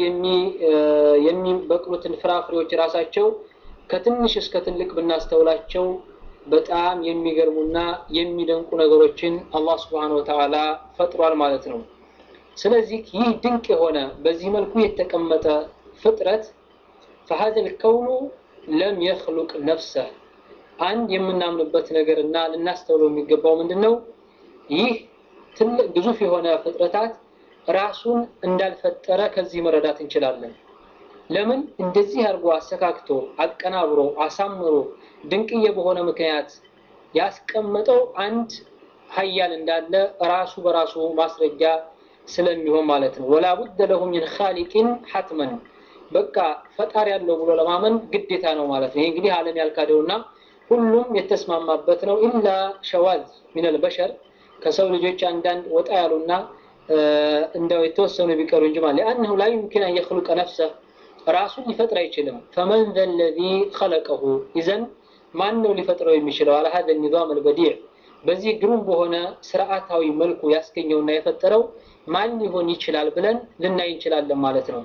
የሚበቅሉትን ፍራፍሬዎች ራሳቸው ከትንሽ እስከ ትልቅ ብናስተውላቸው በጣም የሚገርሙና የሚደንቁ ነገሮችን አላህ ስብሓነ ወተዓላ ፈጥሯል ማለት ነው። ስለዚህ ይህ ድንቅ የሆነ በዚህ መልኩ የተቀመጠ ፍጥረት ፈሀዘ ልከውኑ ለም የኽሉቅ ነፍሰህ አንድ የምናምንበት ነገር እና ልናስተውለው የሚገባው ምንድን ነው? ይህ ትልቅ ግዙፍ የሆነ ፍጥረታት ራሱን እንዳልፈጠረ ከዚህ መረዳት እንችላለን። ለምን እንደዚህ አድርጎ አሰካክቶ አቀናብሮ አሳምሮ ድንቅዬ በሆነ ምክንያት ያስቀመጠው አንድ ሀያል እንዳለ ራሱ በራሱ ማስረጃ ስለሚሆን ማለት ነው። ወላ ቡደ ለሁ ሚን ኻሊቂን ሐትመን በቃ ፈጣሪ ያለው ብሎ ለማመን ግዴታ ነው ማለት ነው። ይህ እንግዲህ ዓለም ያልካደውና ሁሉም የተስማማበት ነው። ኢላ ሸዋዝ ሚነል በሸር ከሰው ልጆች አንዳንድ ወጣ ያሉና እንደው የተወሰኑ ቢቀሩ እንጂ ማለት ሊአነሁ ላ ዩምኪን አን የኽሉቀ ነፍሰ ራሱን ሊፈጥር አይችልም። ፈመን ዘ ለዚ ኸለቀሁ ይዘን ማን ነው ሊፈጥረው የሚችለው? አለ ሀዘ ኒዛም አልበዲዕ በዚህ ግሩም በሆነ ስርዓታዊ መልኩ ያስገኘውና የፈጠረው ማን ሊሆን ይችላል ብለን ልናይ እንችላለን ማለት ነው።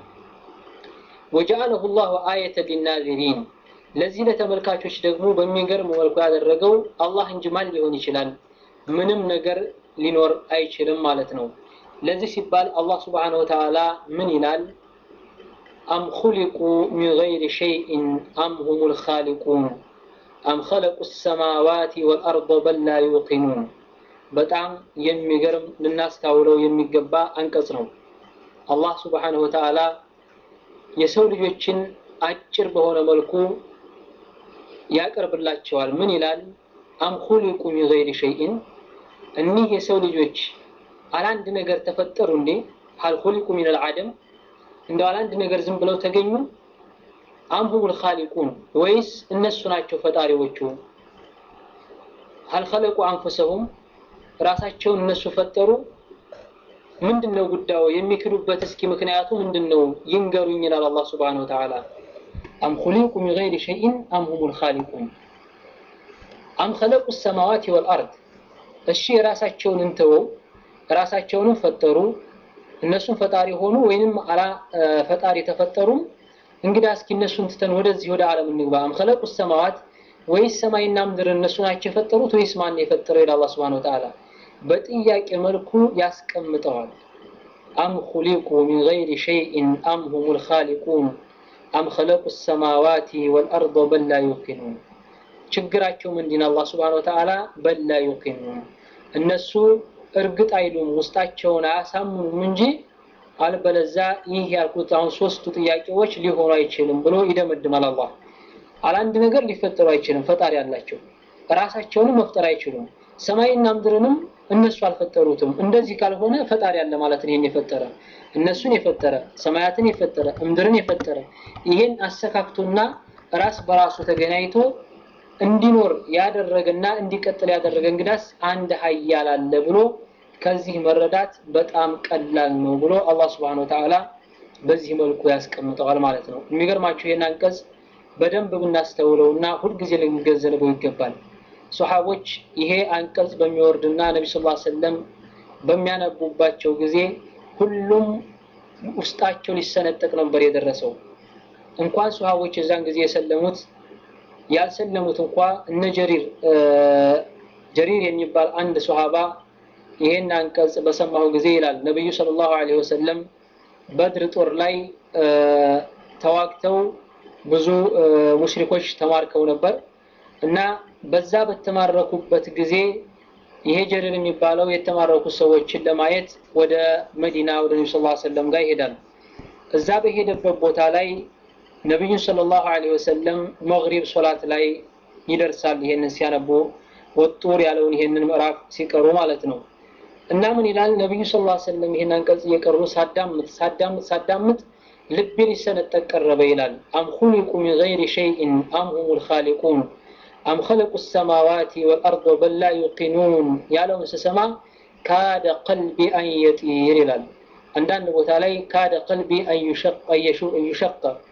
ወጀዐለሁ ላሁ አየተ ሊናዚሪን ለዚህ ለተመልካቾች ደግሞ በሚገርም መልኩ ያደረገው አላህ እንጂ ማን ሊሆን ይችላል? ምንም ነገር ሊኖር አይችልም ማለት ነው። ለዚህ ሲባል አላህ ስብሓነሁ ወተዓላ ምን ይላል? አም ኹሊቁ ሚን ገይሪ ሸይኢን አም ሁሙል ኻሊቁን አም ኸለቁ ሰማዋቲ ወልአርض በል ላ ዩቂኑን። በጣም የሚገርም ልናስታውለው የሚገባ አንቀጽ ነው። አላህ ስብሓነሁ ወተዓላ የሰው ልጆችን አጭር በሆነ መልኩ ያቀርብላቸዋል። ምን ይላል? አም ኹሊቁ ሚን ገይሪ ሸይኢን እኒህ የሰው ልጆች አላንድ ነገር ተፈጠሩ እንዴ? ሀል ኹሊቁ ሚን አልዓደም እንደው አላንድ ነገር ዝም ብለው ተገኙ? አም ሁሙል ኻሊቁን ወይስ እነሱ ናቸው ፈጣሪዎቹ? ሀል ኸለቁ አንፉሰሁም ራሳቸውን እነሱ ፈጠሩ? ምንድን ነው ጉዳዩ? የሚክዱበት እስኪ ምክንያቱ ምንድን ነው ይንገሩኝ ይላል አላህ ሱብሓነሁ ወተዓላ። አም ኹሊቁ ሚን ገይሪ ሸይኢን አም ሁሙል ኻሊቁን አም ኸለቁ ሰማዋቲ ወልአርድ እሺ የራሳቸውን እንተወው፣ ራሳቸውንም ፈጠሩ እነሱም ፈጣሪ ሆኑ ወይንም አላ ፈጣሪ ተፈጠሩም። እንግዲህ እስኪ እነሱን ትተን ወደዚህ ወደ ዓለም እንግባ። አም ኸለቁ ሰማዋት ወይስ ሰማይና ምድር እነሱ ናቸው የፈጠሩት ወይስ ማን የፈጠረው? ይላል አላህ ሱብሓነሁ ወተዓላ በጥያቄ መልኩ ያስቀምጠዋል። አም ኹሊቁ ሚን ገይሪ ሸይኢን አም ሁሙል ኻሊቁን አም ኸለቁ ሰማዋቲ ወልአርض በል ላ ዩቂኑን። ችግራቸው ምንድን አላህ ሱብሓነሁ ወተዓላ በል ላ ዩቂኑን እነሱ እርግጥ አይሉም ውስጣቸውን አያሳምኑም እንጂ አልበለዛ ይህ ያልኩት አሁን ሶስቱ ጥያቄዎች ሊሆኑ አይችልም ብሎ ይደመድማል። አላህ አላንድ ነገር ሊፈጠሩ አይችልም፣ ፈጣሪ አላቸው። ራሳቸውንም መፍጠር አይችሉም። ሰማይና ምድርንም እነሱ አልፈጠሩትም። እንደዚህ ካልሆነ ፈጣሪ አለ ማለት ነው። ይሄን የፈጠረ እነሱን የፈጠረ ሰማያትን የፈጠረ ምድርን የፈጠረ ይሄን አሰካክቶና ራስ በራሱ ተገናኝቶ እንዲኖር ያደረገና እንዲቀጥል ያደረገ እንግዳስ አንድ ሀያል አለ ብሎ ከዚህ መረዳት በጣም ቀላል ነው ብሎ አላህ Subhanahu Wa Ta'ala በዚህ መልኩ ያስቀምጠዋል ማለት ነው። የሚገርማችሁ ይህን አንቀጽ በደንብ ብናስተውለውና ሁልጊዜ ልንገነዘበው ይገባል። ሶሐቦች ይሄ አንቀጽ በሚወርድና ነቢ ስ ሰለም በሚያነቡባቸው ጊዜ ሁሉም ውስጣቸው ሊሰነጠቅ ነበር የደረሰው። እንኳን ሶሐቦች የዛን ጊዜ የሰለሙት ያልሰለሙት እንኳ እነ ጀሪር ጀሪር የሚባል አንድ ሶሃባ ይሄን አንቀጽ በሰማሁ ጊዜ ይላል ነብዩ ሰለላሁ ዐለይሂ ወሰለም በድር ጦር ላይ ተዋግተው ብዙ ሙሽሪኮች ተማርከው ነበር እና በዛ በተማረኩበት ጊዜ ይሄ ጀሪር የሚባለው የተማረኩ ሰዎችን ለማየት ወደ መዲና ወደ ነብዩ ሰለላሁ ዐለይሂ ወሰለም ጋር ይሄዳል። እዛ በሄደበት ቦታ ላይ ነቢዩን ሰለላሁ ዐለይሂ ወሰለም መግሪብ ሶላት ላይ ይደርሳል። ይሄንን ሲያነቡ ወጡር ያለውን ይሄንን ምዕራፍ ሲቀሩ ማለት ነው። እና ምን ይላል ነቢዩ ሰለላሁ ዐለይሂ ወሰለም ይሄን አንቀጽ እየቀሩ ሳዳምጥ ሳዳምጥ ሳዳምጥ ልቤ ሊሰነጠቅ ቀረበ ይላል። አም ኹሊቁ ሚን ገይሪ ሸይኢን አም ሁሙል ኻሊቁን አም ኸለቁ ሰማዋቲ ወልአርض በል ላ ዩቂኑን ያለውን ስሰማ ካደ ቀልቢ አን የጢር ይላል። አንዳንድ ቦታ ላይ ካደ ቀልቢ አን ዩሸቀ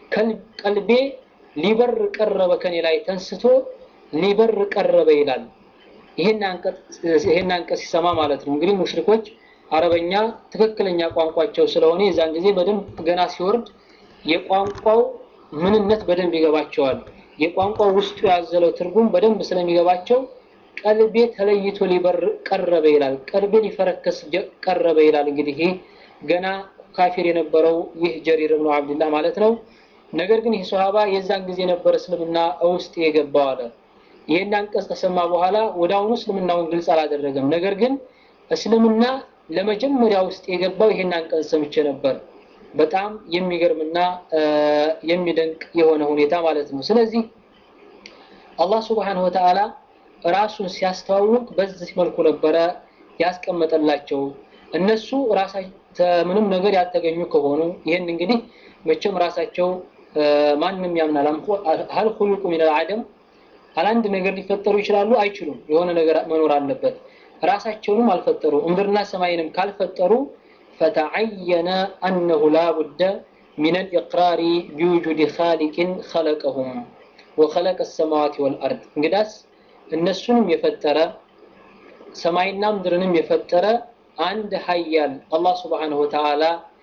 ቀልቤ ሊበር ቀረበ ከኔ ላይ ተንስቶ ሊበር ቀረበ ይላል። ይሄን አንቀጽ ሲሰማ ማለት ነው እንግዲህ ሙሽሪኮች አረበኛ ትክክለኛ ቋንቋቸው ስለሆነ የዛን ጊዜ በደንብ ገና ሲወርድ የቋንቋው ምንነት በደንብ ይገባቸዋል። የቋንቋው ውስጡ ያዘለው ትርጉም በደንብ ስለሚገባቸው ቀልቤ ተለይቶ ሊበር ቀረበ ይላል። ቀልቤ ሊፈረከስ ቀረበ ይላል። እንግዲህ ይህ ገና ካፊር የነበረው ይህ ጀሪር ብኑ አብድላህ ማለት ነው። ነገር ግን ይህ ሶሃባ የዛን ጊዜ ነበር እስልምና ውስጥ የገባው አለ። ይህን አንቀጽ ከሰማ በኋላ ወደ አሁኑ እስልምናውን ግልጽ አላደረገም። ነገር ግን እስልምና ለመጀመሪያ ውስጥ የገባው ይህን አንቀጽ ሰምቼ ነበር። በጣም የሚገርምና የሚደንቅ የሆነ ሁኔታ ማለት ነው። ስለዚህ አላህ ሱብሓነሁ ወተዓላ ራሱን ሲያስተዋውቅ በዚህ መልኩ ነበረ ያስቀመጠላቸው። እነሱ ራሳቸው ምንም ነገር ያልተገኙ ከሆኑ ይህን እንግዲህ መቼም ራሳቸው ማንም ያምናል። ሀል ሁሉቁ ሚነል አደም አላንድ ነገር ሊፈጠሩ ይችላሉ? አይችሉም። የሆነ ነገር መኖር አለበት። ራሳቸውንም አልፈጠሩ ምድርና ሰማይንም ካልፈጠሩ ፈተዐየነ አነሁ ላቡደ ሚነል ኢቅራሪ ቢውጁድ ኻሊቅን ኸለቀሁም ወኸለቀ ሰማዋት ወልአርድ እንግዳስ እነሱንም የፈጠረ ሰማይና ምድርንም የፈጠረ አንድ ሀያል አላህ ስብሓነሁ ወተዓላ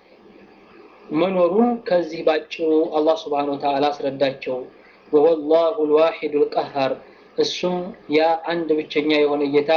መኖሩን ከዚህ ባጭሩ አላህ ስብሓነሁ ወተዓላ አስረዳቸው። ወሁወ ላሁ ልዋሒዱ ልቀሃር እሱም ያ አንድ ብቸኛ የሆነ ጌታ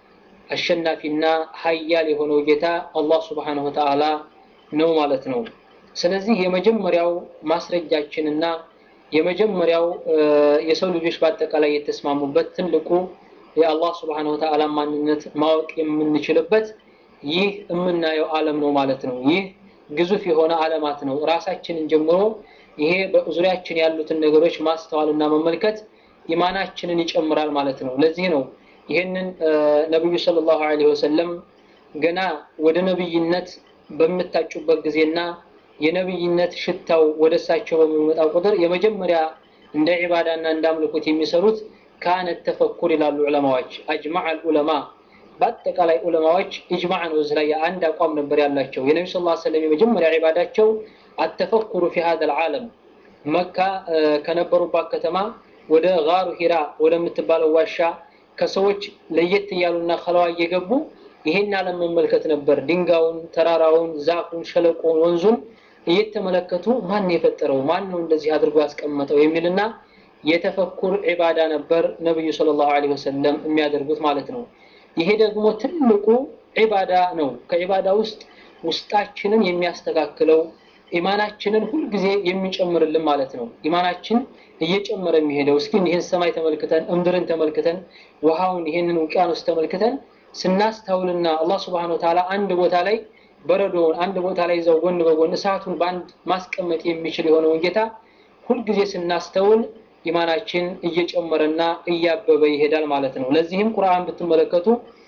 አሸናፊና ሀያል የሆነው ጌታ አላህ ስብሓነሁ ወተዓላ ነው ማለት ነው። ስለዚህ የመጀመሪያው ማስረጃችንና የመጀመሪያው የሰው ልጆች በአጠቃላይ የተስማሙበት ትልቁ የአላህ ስብሓነሁ ወተዓላ ማንነት ማወቅ የምንችልበት ይህ የምናየው ዓለም ነው ማለት ነው። ይህ ግዙፍ የሆነ ዓለማት ነው። ራሳችንን ጀምሮ ይሄ በዙሪያችን ያሉትን ነገሮች ማስተዋልና መመልከት ኢማናችንን ይጨምራል ማለት ነው። ለዚህ ነው ይህንን ነቢዩ ሰለላሁ ዐለይሂ ወሰለም ገና ወደ ነብይነት በምታጩበት ጊዜና የነብይነት ሽታው ወደ እሳቸው በሚመጣ ቁጥር የመጀመሪያ እንደ ዒባዳና እንደ አምልኮት የሚሰሩት ካነት ተፈኩር ይላሉ ዑለማዎች። አጅማዕ ዑለማ በአጠቃላይ ዑለማዎች ኢጅማዕ ነው። እዚህ ላይ አንድ አቋም ነበር ያላቸው። የነቢ ስ ሰለም የመጀመሪያ ዒባዳቸው አተፈኩሩ ፊ ሀዘ ልዓለም መካ ከነበሩባት ከተማ ወደ ጋሩ ሂራ ወደምትባለው ዋሻ ከሰዎች ለየት እያሉና ከለዋ እየገቡ ይሄን ዓለም መመልከት ነበር። ድንጋዩን፣ ተራራውን፣ ዛፉን፣ ሸለቆውን፣ ወንዙን እየተመለከቱ ማን የፈጠረው ማን ነው እንደዚህ አድርጎ ያስቀመጠው የሚልና የተፈኩር ዒባዳ ነበር ነብዩ ሰለላሁ ዐለይሂ ወሰለም የሚያደርጉት ማለት ነው። ይሄ ደግሞ ትልቁ ዒባዳ ነው። ከዒባዳ ውስጥ ውስጣችንን የሚያስተካክለው ኢማናችንን ሁልጊዜ የሚጨምርልን ማለት ነው። ኢማናችን እየጨመረ የሚሄደው እስኪ ይህን ሰማይ ተመልክተን እምድርን ተመልክተን ውሃውን ይህንን ውቅያኖስ ተመልክተን ስናስተውልና አላህ ስብሐነሁ ወተዓላ አንድ ቦታ ላይ በረዶውን አንድ ቦታ ላይ ይዘው ጎን በጎን እሳቱን በአንድ ማስቀመጥ የሚችል የሆነውን ጌታ ሁልጊዜ ስናስተውል ኢማናችን እየጨመረና እያበበ ይሄዳል ማለት ነው። ለዚህም ቁርአን ብትመለከቱ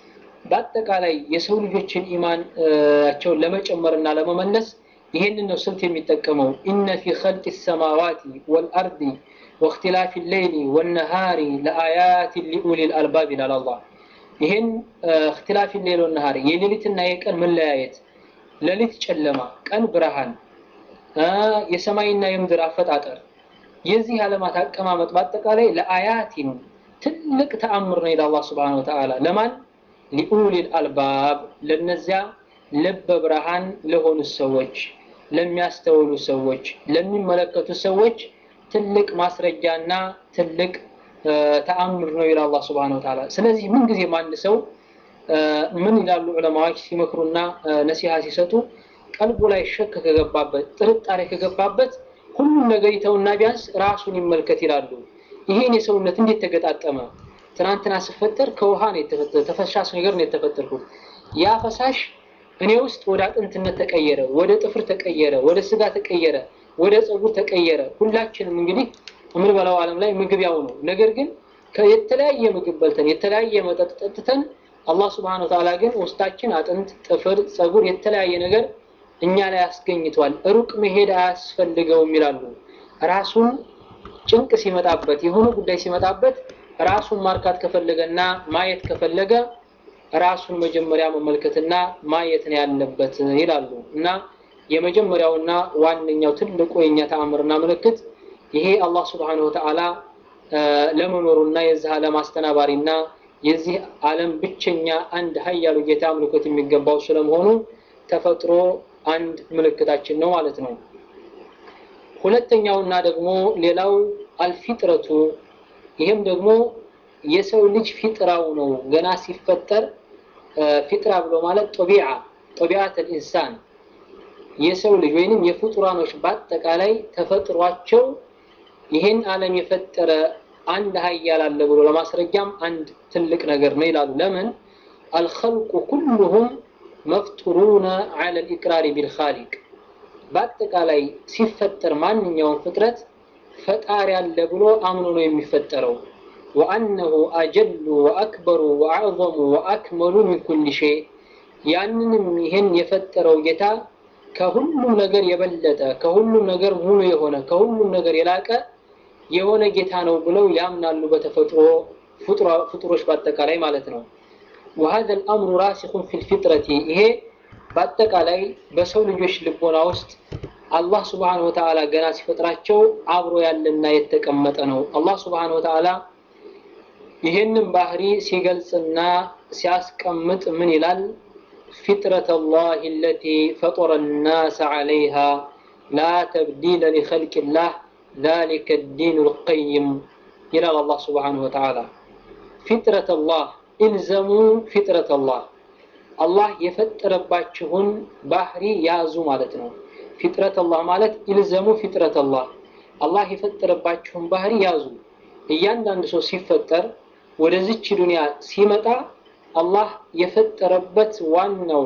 በአጠቃላይ የሰው ልጆችን ኢማናቸውን ለመጨመርና ለመመለስ ይሄንን ነው ስልት የሚጠቀመው። ኢነ ፊ ኸልቂ ሰማዋቲ ወልአርዲ ወእክትላፊ ሌይሊ ወነሃሪ ለአያት ሊኡሊል አልባብ ይላል አላህ። ይሄን እክትላፊ ሌይል ወነሃሪ የሌሊትና የቀን መለያየት፣ ሌሊት ጨለማ፣ ቀን ብርሃን፣ የሰማይና የምድር አፈጣጠር የዚህ ዓለማት አቀማመጥ በአጠቃላይ ለአያቲን ትልቅ ተአምር ነው ይላል አላህ ሱብሓነሁ ወተዓላ። ለማን ሊኡሊል አልባብ ለነዚያ ልበ ብርሃን ለሆኑ ሰዎች፣ ለሚያስተውሉ ሰዎች፣ ለሚመለከቱ ሰዎች ትልቅ ማስረጃና ትልቅ ተአምር ነው ይላል አላህ ሱብሓነሁ ወተዓላ። ስለዚህ ምን ጊዜም አንድ ሰው ምን ይላሉ ዑለማዎች ሲመክሩና ነሲሃ ሲሰጡ ቀልቡ ላይ ሸክ ከገባበት ጥርጣሬ ከገባበት ሁሉም ነገር ይተውና ቢያንስ ራሱን ይመልከት ይላሉ። ይሄን የሰውነት እንዴት ተገጣጠመ? ትናንትና ስፈጠር ከውሃ ነው የተፈጠረ ተፈሳሽ ነገር ነው የተፈጠርኩት። ያ ፈሳሽ እኔ ውስጥ ወደ አጥንትነት ተቀየረ፣ ወደ ጥፍር ተቀየረ፣ ወደ ስጋ ተቀየረ፣ ወደ ፀጉር ተቀየረ። ሁላችንም እንግዲህ የምንበላው ዓለም ላይ ምግብ ያው ነው። ነገር ግን የተለያየ ምግብ በልተን የተለያየ መጠጥ ጠጥተን አላህ ስብሐነ ወተዓላ ግን ውስጣችን አጥንት፣ ጥፍር፣ ፀጉር የተለያየ ነገር እኛ ላይ አስገኝቷል። ሩቅ መሄድ አያስፈልገውም ይላሉ። ራሱን ጭንቅ ሲመጣበት የሆነ ጉዳይ ሲመጣበት ራሱን ማርካት ከፈለገና ማየት ከፈለገ ራሱን መጀመሪያ መመልከትና ማየት ነው ያለበት ይላሉ። እና የመጀመሪያውና ዋነኛው ትልቁ የኛ ተአምርና ምልክት ይሄ አላህ ስብሓነሁ ወተዓላ ለመኖሩና የዚህ ዓለም አስተናባሪና የዚህ ዓለም ብቸኛ አንድ ሀያሉ ጌታ አምልኮት የሚገባው ስለመሆኑ ተፈጥሮ አንድ ምልክታችን ነው ማለት ነው። ሁለተኛውና ደግሞ ሌላው አልፊጥረቱ ይህም ደግሞ የሰው ልጅ ፊጥራው ነው። ገና ሲፈጠር ፊጥራ ብሎ ማለት ጦቢዓ ጦቢዓት ልኢንሳን የሰው ልጅ ወይንም የፍጡራኖች በአጠቃላይ ተፈጥሯቸው ይህን ዓለም የፈጠረ አንድ ሀያል አለ ብሎ ለማስረጃም አንድ ትልቅ ነገር ነው ይላሉ። ለምን አልኸልቁ ኩሉሁም መፍጡሩነ ዐለ ልኢቅራሪ ቢልኻሊቅ በአጠቃላይ ሲፈጠር ማንኛውም ፍጥረት ፈጣሪ አለ ብሎ አምኖ ነው የሚፈጠረው። ወአነሁ አጀሉ ወአክበሩ ወአዕዘሙ ወአክመሉ ሚን ኩል ሸይ ያንንም ይህን የፈጠረው ጌታ ከሁሉም ነገር የበለጠ ከሁሉም ነገር ሙሉ የሆነ ከሁሉም ነገር የላቀ የሆነ ጌታ ነው ብለው ያምናሉ በተፈጥሮ ፍጡሮች በአጠቃላይ ማለት ነው። وهذا الأمر راسخ في الفطرة ይሄ በአጠቃላይ በሰው ልጆች ልቦና ውስጥ አላህ ስብሓነሁ ወተዓላ ገና ሲፈጥራቸው አብሮ ያለና የተቀመጠ ነው። አላህ ስብሓነሁ ወተዓላ ይህንን ባህሪ ሲገልጽና ሲያስቀምጥ ምን ይላል? ፊጥረት አላህ አለቲ ፈጠረ ናስ ዐለይሃ ላ ተብዲለ ሊኸልቂላህ ዛሊከ ዲኑ ልቀይም ይላል አላህ ስብሓነሁ ወተዓላ። ፊጥረት አላህ ኢልዘሙ ፊጥረት አላህ አላህ የፈጠረባችሁን ባህሪ ያዙ ማለት ነው። ፊጥረት አላህ ማለት ኢልዘሙ ፊጥረት አላህ አላህ የፈጠረባችሁን ባህሪ ያዙ። እያንዳንዱ ሰው ሲፈጠር ወደዚች ዱንያ ሲመጣ አላህ የፈጠረበት ዋናው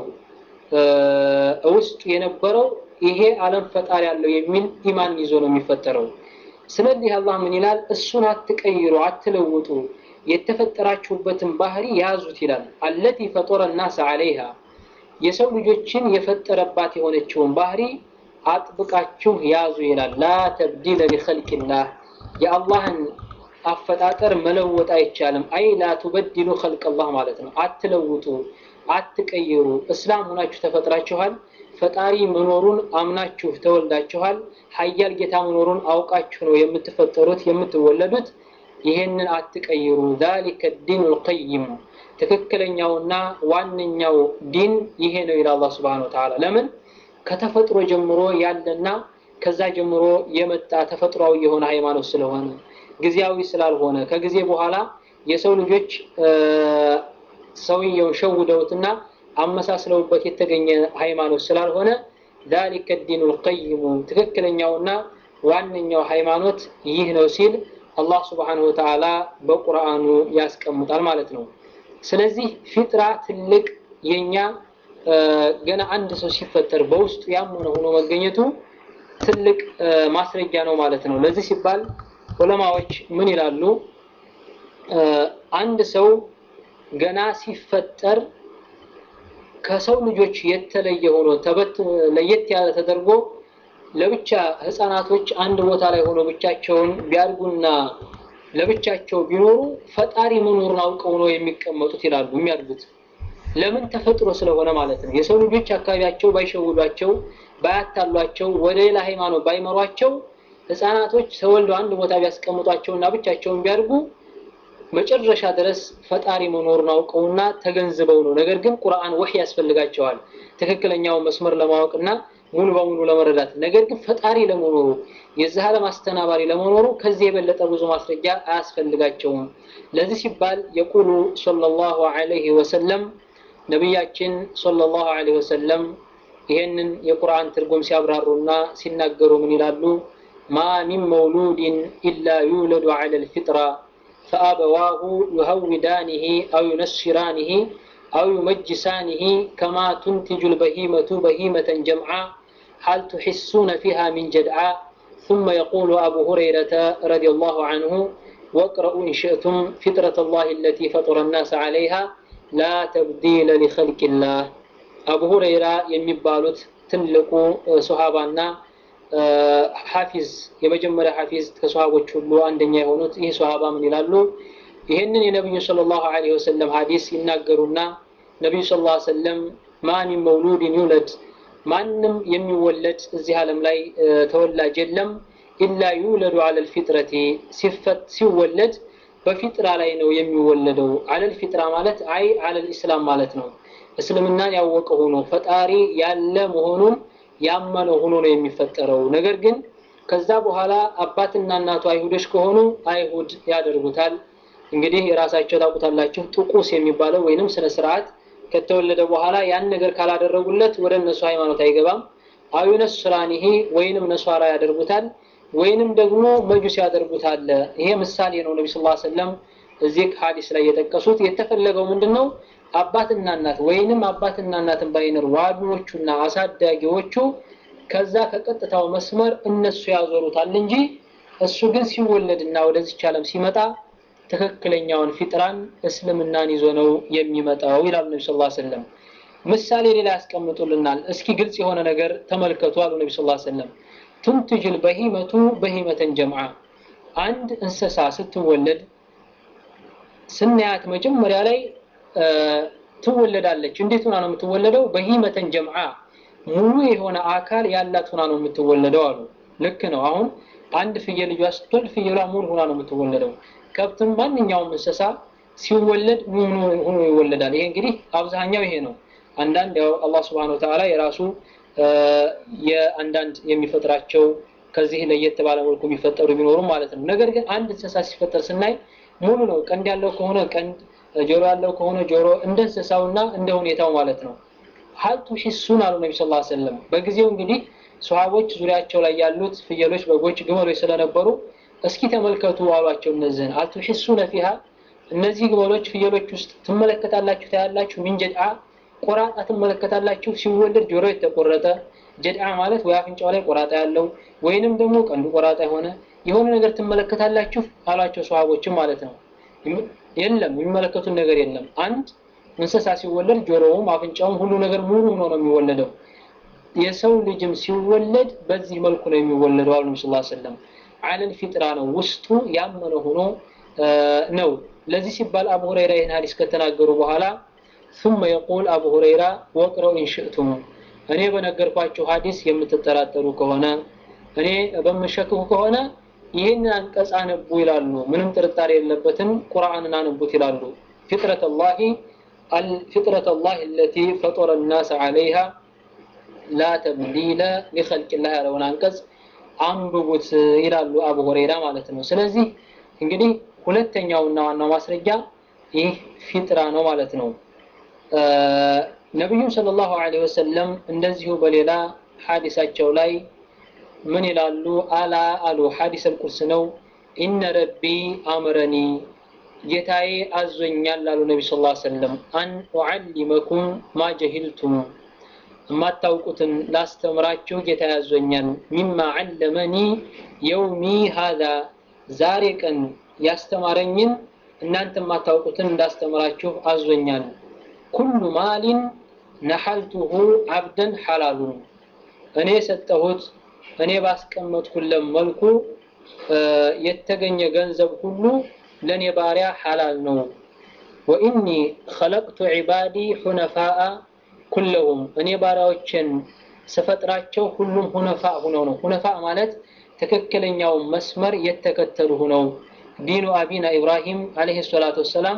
ውስጡ የነበረው ይሄ ዓለም ፈጣሪ ያለው የሚል ኢማን ይዞ ነው የሚፈጠረው። ስለዚህ አላህ ምን ይላል? እሱን አትቀይሩ፣ አትለውጡ፣ የተፈጠራችሁበትን ባህሪ ያዙት ይላል። አለቲ ፈጦረ ናስ ዐለይሃ የሰው ልጆችን የፈጠረባት የሆነችውን ባህሪ አጥብቃችሁ ያዙ ይላል። ላ ተብዲለ ሊኸልቂላህ የአላህን አፈጣጠር መለወጥ አይቻልም። አይ ላ ቱበድሉ ኸልቀላህ ማለት ነው። አትለውጡ፣ አትቀይሩ። እስላም ሆናችሁ ተፈጥራችኋል። ፈጣሪ መኖሩን አምናችሁ ተወልዳችኋል። ሀያል ጌታ መኖሩን አውቃችሁ ነው የምትፈጠሩት የምትወለዱት። ይሄንን አትቀይሩ። ዛሊከ ዲኑል ቀይም ትክክለኛውና ዋነኛው ዲን ይሄ ነው ይላል አላህ ሱብሓነሁ ወተዓላ። ለምን ከተፈጥሮ ጀምሮ ያለና ከዛ ጀምሮ የመጣ ተፈጥሯዊ የሆነ ሃይማኖት ስለሆነ ጊዜያዊ ስላልሆነ ከጊዜ በኋላ የሰው ልጆች ሰውየውን ሸውደውትና አመሳስለውበት የተገኘ ሃይማኖት ስላልሆነ ዛሊከ ዲኑል ቀይሙ ትክክለኛውና ዋነኛው ሃይማኖት ይህ ነው ሲል አላህ ስብሓነሁ ወተዓላ በቁርአኑ ያስቀምጣል ማለት ነው። ስለዚህ ፊጥራ ትልቅ የኛ ገና አንድ ሰው ሲፈጠር በውስጡ ያመነ ሆኖ መገኘቱ ትልቅ ማስረጃ ነው ማለት ነው። ለዚህ ሲባል ዑለማዎች ምን ይላሉ? አንድ ሰው ገና ሲፈጠር ከሰው ልጆች የተለየ ሆኖ ተበት ለየት ያለ ተደርጎ ለብቻ ህፃናቶች አንድ ቦታ ላይ ሆኖ ብቻቸውን ቢያድጉና ለብቻቸው ቢኖሩ ፈጣሪ መኖሩን አውቀው ነው የሚቀመጡት ይላሉ የሚያድጉት። ለምን ተፈጥሮ ስለሆነ ማለት ነው። የሰው ልጆች አካባቢያቸው ባይሸውዷቸው፣ ባያታሏቸው፣ ወደ ሌላ ሃይማኖት ባይመሯቸው ህፃናቶች ተወልደው አንድ ቦታ ቢያስቀምጧቸውና ብቻቸውን ቢያድጉ መጨረሻ ድረስ ፈጣሪ መኖሩን አውቀውና ተገንዝበው ነው። ነገር ግን ቁርአን ወህይ ያስፈልጋቸዋል ትክክለኛውን መስመር ለማወቅና ሙሉ በሙሉ ለመረዳት። ነገር ግን ፈጣሪ ለመኖሩ የዚህ ዓለም አስተናባሪ ለመኖሩ ከዚህ የበለጠ ብዙ ማስረጃ አያስፈልጋቸውም። ለዚህ ሲባል የቁሉ ሰለላሁ ዐለይሂ ወሰለም ነቢያችን ሰለላሁ ዐለይሂ ወሰለም ይሄንን የቁርአን ትርጉም ሲያብራሩና ሲናገሩ ምን ይላሉ? ማ ሚን መውሉድን ኢላ ዩውለዱ ዐለል ፊጥራ ፈአበዋሁ ዩሀውዳኒሂ አው ዩነስራኒሂ አው ዩመጅሳኒሂ ከማ ቱንቲጁ ልበሂመቱ በሂመተን ጀምዓ ሀል ትሕሱነ ፊሃ ሚን ጀድዓ ثم يقول أبو هريرة رضي الله عنه واقرأوا إن شئتم فطرة الله التي فطر الناس عليها لا تبديل لخلق الله أبو هريرة يمبالوت تنلقوا صحابنا ሐፊዝ የመጀመሪያ ሐፊዝ ከሰሃቦች ሁሉ አንደኛ የሆኑት ይህ ሰሃባ ምን ይላሉ? ይህንን የነቢዩ ሰለላሁ ዐለይሂ ወሰለም ሐዲስ ይናገሩና ነቢዩ ሰለላሁ ዐለይሂ ወሰለም ማ ሚን መውሉድን ዩለድ ማንም የሚወለድ እዚህ ዓለም ላይ ተወላጅ የለም ኢላ ዩለዱ አለል ፊጥረቲ ሲወለድ በፊጥራ ላይ ነው የሚወለደው። አለል ፊጥራ ማለት አይ አለል ኢስላም ማለት ነው። እስልምናን ያወቀ ሆኖ ፈጣሪ ያለ መሆኑን ያመነ ሆኖ ነው የሚፈጠረው። ነገር ግን ከዛ በኋላ አባትና እናቱ አይሁዶች ከሆኑ አይሁድ ያደርጉታል። እንግዲህ የራሳቸው ታውቁታላችሁ፣ ጥቁስ የሚባለው ወይንም ስነ ስርዓት ከተወለደ በኋላ ያን ነገር ካላደረጉለት ወደ እነሱ ሃይማኖት አይገባም። አው ነስራኒሂ ወይንም ነሷራ ያደርጉታል ወይንም ደግሞ መጁስ ያደርጉታል። ይሄ ምሳሌ ነው። ነቢ ስላ ሰለም እዚህ ሀዲስ ላይ የጠቀሱት የተፈለገው ምንድን ነው? አባትና እናት ወይንም አባትና እናትን ባይኖር ዋቢዎቹና አሳዳጊዎቹ ከዛ ከቀጥታው መስመር እነሱ ያዞሩታል እንጂ እሱ ግን ሲወለድና ወደዚች ዓለም ሲመጣ ትክክለኛውን ፊጥራን እስልምናን ይዞ ነው የሚመጣው ይላሉ ነቢ ስ ሰለም። ምሳሌ ሌላ ያስቀምጡልናል። እስኪ ግልጽ የሆነ ነገር ተመልከቱ አሉ ነቢ ስ ሰለም ቱንትጅል በሂመቱ በሂመተን ጀምዓ አንድ እንስሳ ስትወለድ ስናያት መጀመሪያ ላይ ትወለዳለች። እንዴት ሆና ነው የምትወለደው? በሂመተን ጀምዓ ሙሉ የሆነ አካል ያላት ሆና ነው የምትወለደው አሉ። ልክ ነው። አሁን አንድ ፍየል ልጇ ስትወልድ ፍየሏ ሙሉ ሆና ነው የምትወለደው። ከብትም ማንኛውም እንስሳ ሲወለድ ሙሉ ሆኖ ይወለዳል። ይሄ እንግዲህ አብዛኛው ይሄ ነው። አንዳንድ ያው አላህ ስብሐነሁ ወተዓላ የራሱ የአንዳንድ የሚፈጥራቸው ከዚህ ለየት ባለ መልኩ የሚፈጠሩ ቢኖሩም ማለት ነው። ነገር ግን አንድ እንስሳ ሲፈጠር ስናይ ሙሉ ነው። ቀንድ ያለው ከሆነ ቀንድ፣ ጆሮ ያለው ከሆነ ጆሮ፣ እንደ እንስሳውና እንደ ሁኔታው ማለት ነው። ሀልቱ ሂሱን አሉ ነቢ ስላ ሰለም። በጊዜው እንግዲህ ሰሃቦች ዙሪያቸው ላይ ያሉት ፍየሎች፣ በጎች፣ ግመሎች ስለነበሩ እስኪ ተመልከቱ አሏቸው። እነዚህን አልቱ ሂሱነ ፊሃ እነዚህ ግመሎች፣ ፍየሎች ውስጥ ትመለከታላችሁ፣ ታያላችሁ። ሚን ጀድዓ ቆራጣ ትመለከታላችሁ። ሲወለድ ጆሮ የተቆረጠ ጀድዓ ማለት ወይ አፍንጫው ላይ ቆራጣ ያለው ወይንም ደግሞ ቀንዱ ቆራጣ የሆነ የሆነ ነገር ትመለከታላችሁ አሏቸው ሰሃቦችም ማለት ነው። የለም የሚመለከቱን ነገር የለም። አንድ እንስሳ ሲወለድ ጆሮውም አፍንጫውም ሁሉ ነገር ሙሉ ሆኖ ነው የሚወለደው። የሰው ልጅም ሲወለድ በዚህ መልኩ ነው የሚወለደው አሉ ነብዩ ሰለላሁ ዐለይሂ ወሰለም። አለል ፊጥራ ነው ውስጡ ያመነ ሆኖ ነው። ለዚህ ሲባል አቡ ሁረይራ ይህን ሀዲስ ከተናገሩ በኋላ ثم يقول አቡ ሁረይራ ወቅረው ኢንሽእቱም እኔ በነገርኳችሁ ሀዲስ የምትጠራጠሩ ከሆነ እኔ በምሸክኩ ከሆነ ይህንን አንቀጽ አነቡ ይላሉ። ምንም ጥርጣሬ የለበትም ቁርአንን አንቡት ይላሉ። ፊጥረት ላሂ ፊጥረት ላህ አለቲ ፈጠረ ናስ ዐለይሃ ላ ተብዲለ ሊኸልቅላህ ያለውን አንቀጽ አንብቡት ይላሉ አቡ ሁረይራ ማለት ነው። ስለዚህ እንግዲህ ሁለተኛውና ዋናው ማስረጃ ይህ ፊጥራ ነው ማለት ነው። ነቢዩም ሰለላሁ ዐለይሂ ወሰለም እንደዚሁ በሌላ ሐዲሳቸው ላይ ምን ይላሉ? አላ አሉ ሐዲስ አልቁርስ ነው። ኢነ ረቢ አምረኒ ጌታዬ አዞኛል አሉ ነቢ ስ ሰለም አን ኡዓሊመኩም ማ ጀሂልቱም የማታውቁትን ላስተምራችሁ ጌታ ያዞኛል። ሚማ ዓለመኒ የውሚ ሃዛ ዛሬ ቀን ያስተማረኝን እናንተ የማታውቁትን እንዳስተምራችሁ አዞኛል። ኩሉ ማሊን ነሐልቱሁ አብደን ሐላሉን እኔ የሰጠሁት እኔ ባስቀመጥኩለት መልኩ የተገኘ ገንዘብ ሁሉ ለእኔ ባሪያ ሐላል ነው። ወኢኒ ኸለቅቱ ዒባዲ ሑነፋአ ኩለሁም እኔ ባሪያዎችን ስፈጥራቸው ሁሉም ሁነፋ ሁነው ነው። ሁነፋ ማለት ትክክለኛውን መስመር የተከተሉ ሁነው ዲኑ አቢና ኢብራሂም አለይሂ ሰላቱ ወሰላም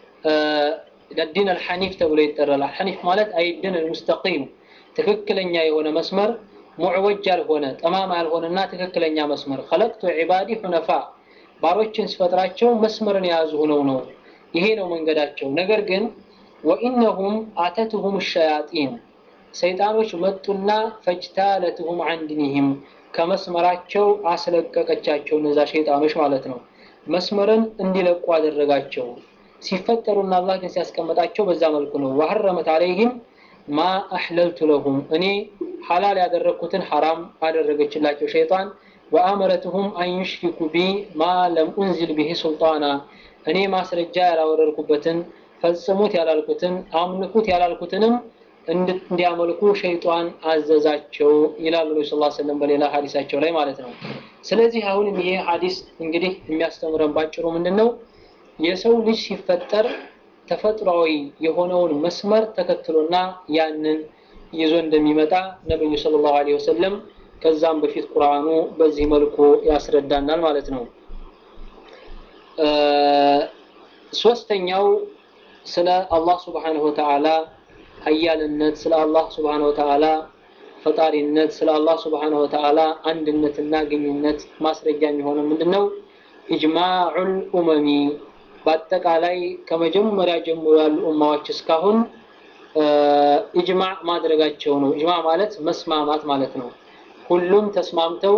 ዲን አልሐኒፍ ተብሎ ይጠራል። አልሐኒፍ ማለት አይድን አልሙስተቂም ትክክለኛ የሆነ መስመር ሙዕወጅ ያልሆነ ጠማማ ያልሆነና ትክክለኛ መስመር ኸለቅቱ ዒባዲ ሁነፋ ባሮችን ስፈጥራቸው መስመርን የያዙ ሆነው ነው። ይሄ ነው መንገዳቸው። ነገር ግን ወኢነሁም አተትሁም ሸያጢን ሰይጣኖች መጡና ፈጅታለትሁም አን ዲኒሂም ከመስመራቸው አስለቀቀቻቸው። እነዛ ሸይጣኖች ማለት ነው። መስመርን እንዲለቁ አደረጋቸው። ሲፈጠሩና አላህ ግን ሲያስቀምጣቸው በዛ መልኩ ነው። ወሐረመት አለይህም ማ አሕለልቱ ለሁም እኔ ሐላል ያደረግኩትን ሐራም አደረገችላቸው ሸይጣን ወአመረትሁም አን ዩሽሪኩ ቢ ማ ለም ኡንዚል ብሂ ሱልጣና እኔ ማስረጃ ያላወረድኩበትን ፈጽሙት ያላልኩትን አምልኩት ያላልኩትንም እንዲያመልኩ ሸይጣን አዘዛቸው ይላሉ ነቢ ስ ሰለም በሌላ ሀዲሳቸው ላይ ማለት ነው። ስለዚህ አሁንም ይሄ ሀዲስ እንግዲህ የሚያስተምረን ባጭሩ ምንድን ነው? የሰው ልጅ ሲፈጠር ተፈጥሯዊ የሆነውን መስመር ተከትሎና ያንን ይዞ እንደሚመጣ ነብዩ ሰለላሁ ዐለይሂ ወሰለም ከዛም በፊት ቁርአኑ በዚህ መልኩ ያስረዳናል ማለት ነው። ሶስተኛው ስለ አላህ ስብሓነሁ ወተዓላ ሀያልነት፣ ስለ አላህ ስብሓነሁ ወተዓላ ፈጣሪነት፣ ስለ አላህ ስብሓነሁ ወተዓላ አንድነትና ግንኙነት ማስረጃ የሚሆነው ምንድነው? ኢጅማዑል ኡመሚ በአጠቃላይ ከመጀመሪያ ጀምሮ ያሉ ኡማዎች እስካሁን ኢጅማዕ ማድረጋቸው ነው። ኢጅማዕ ማለት መስማማት ማለት ነው። ሁሉም ተስማምተው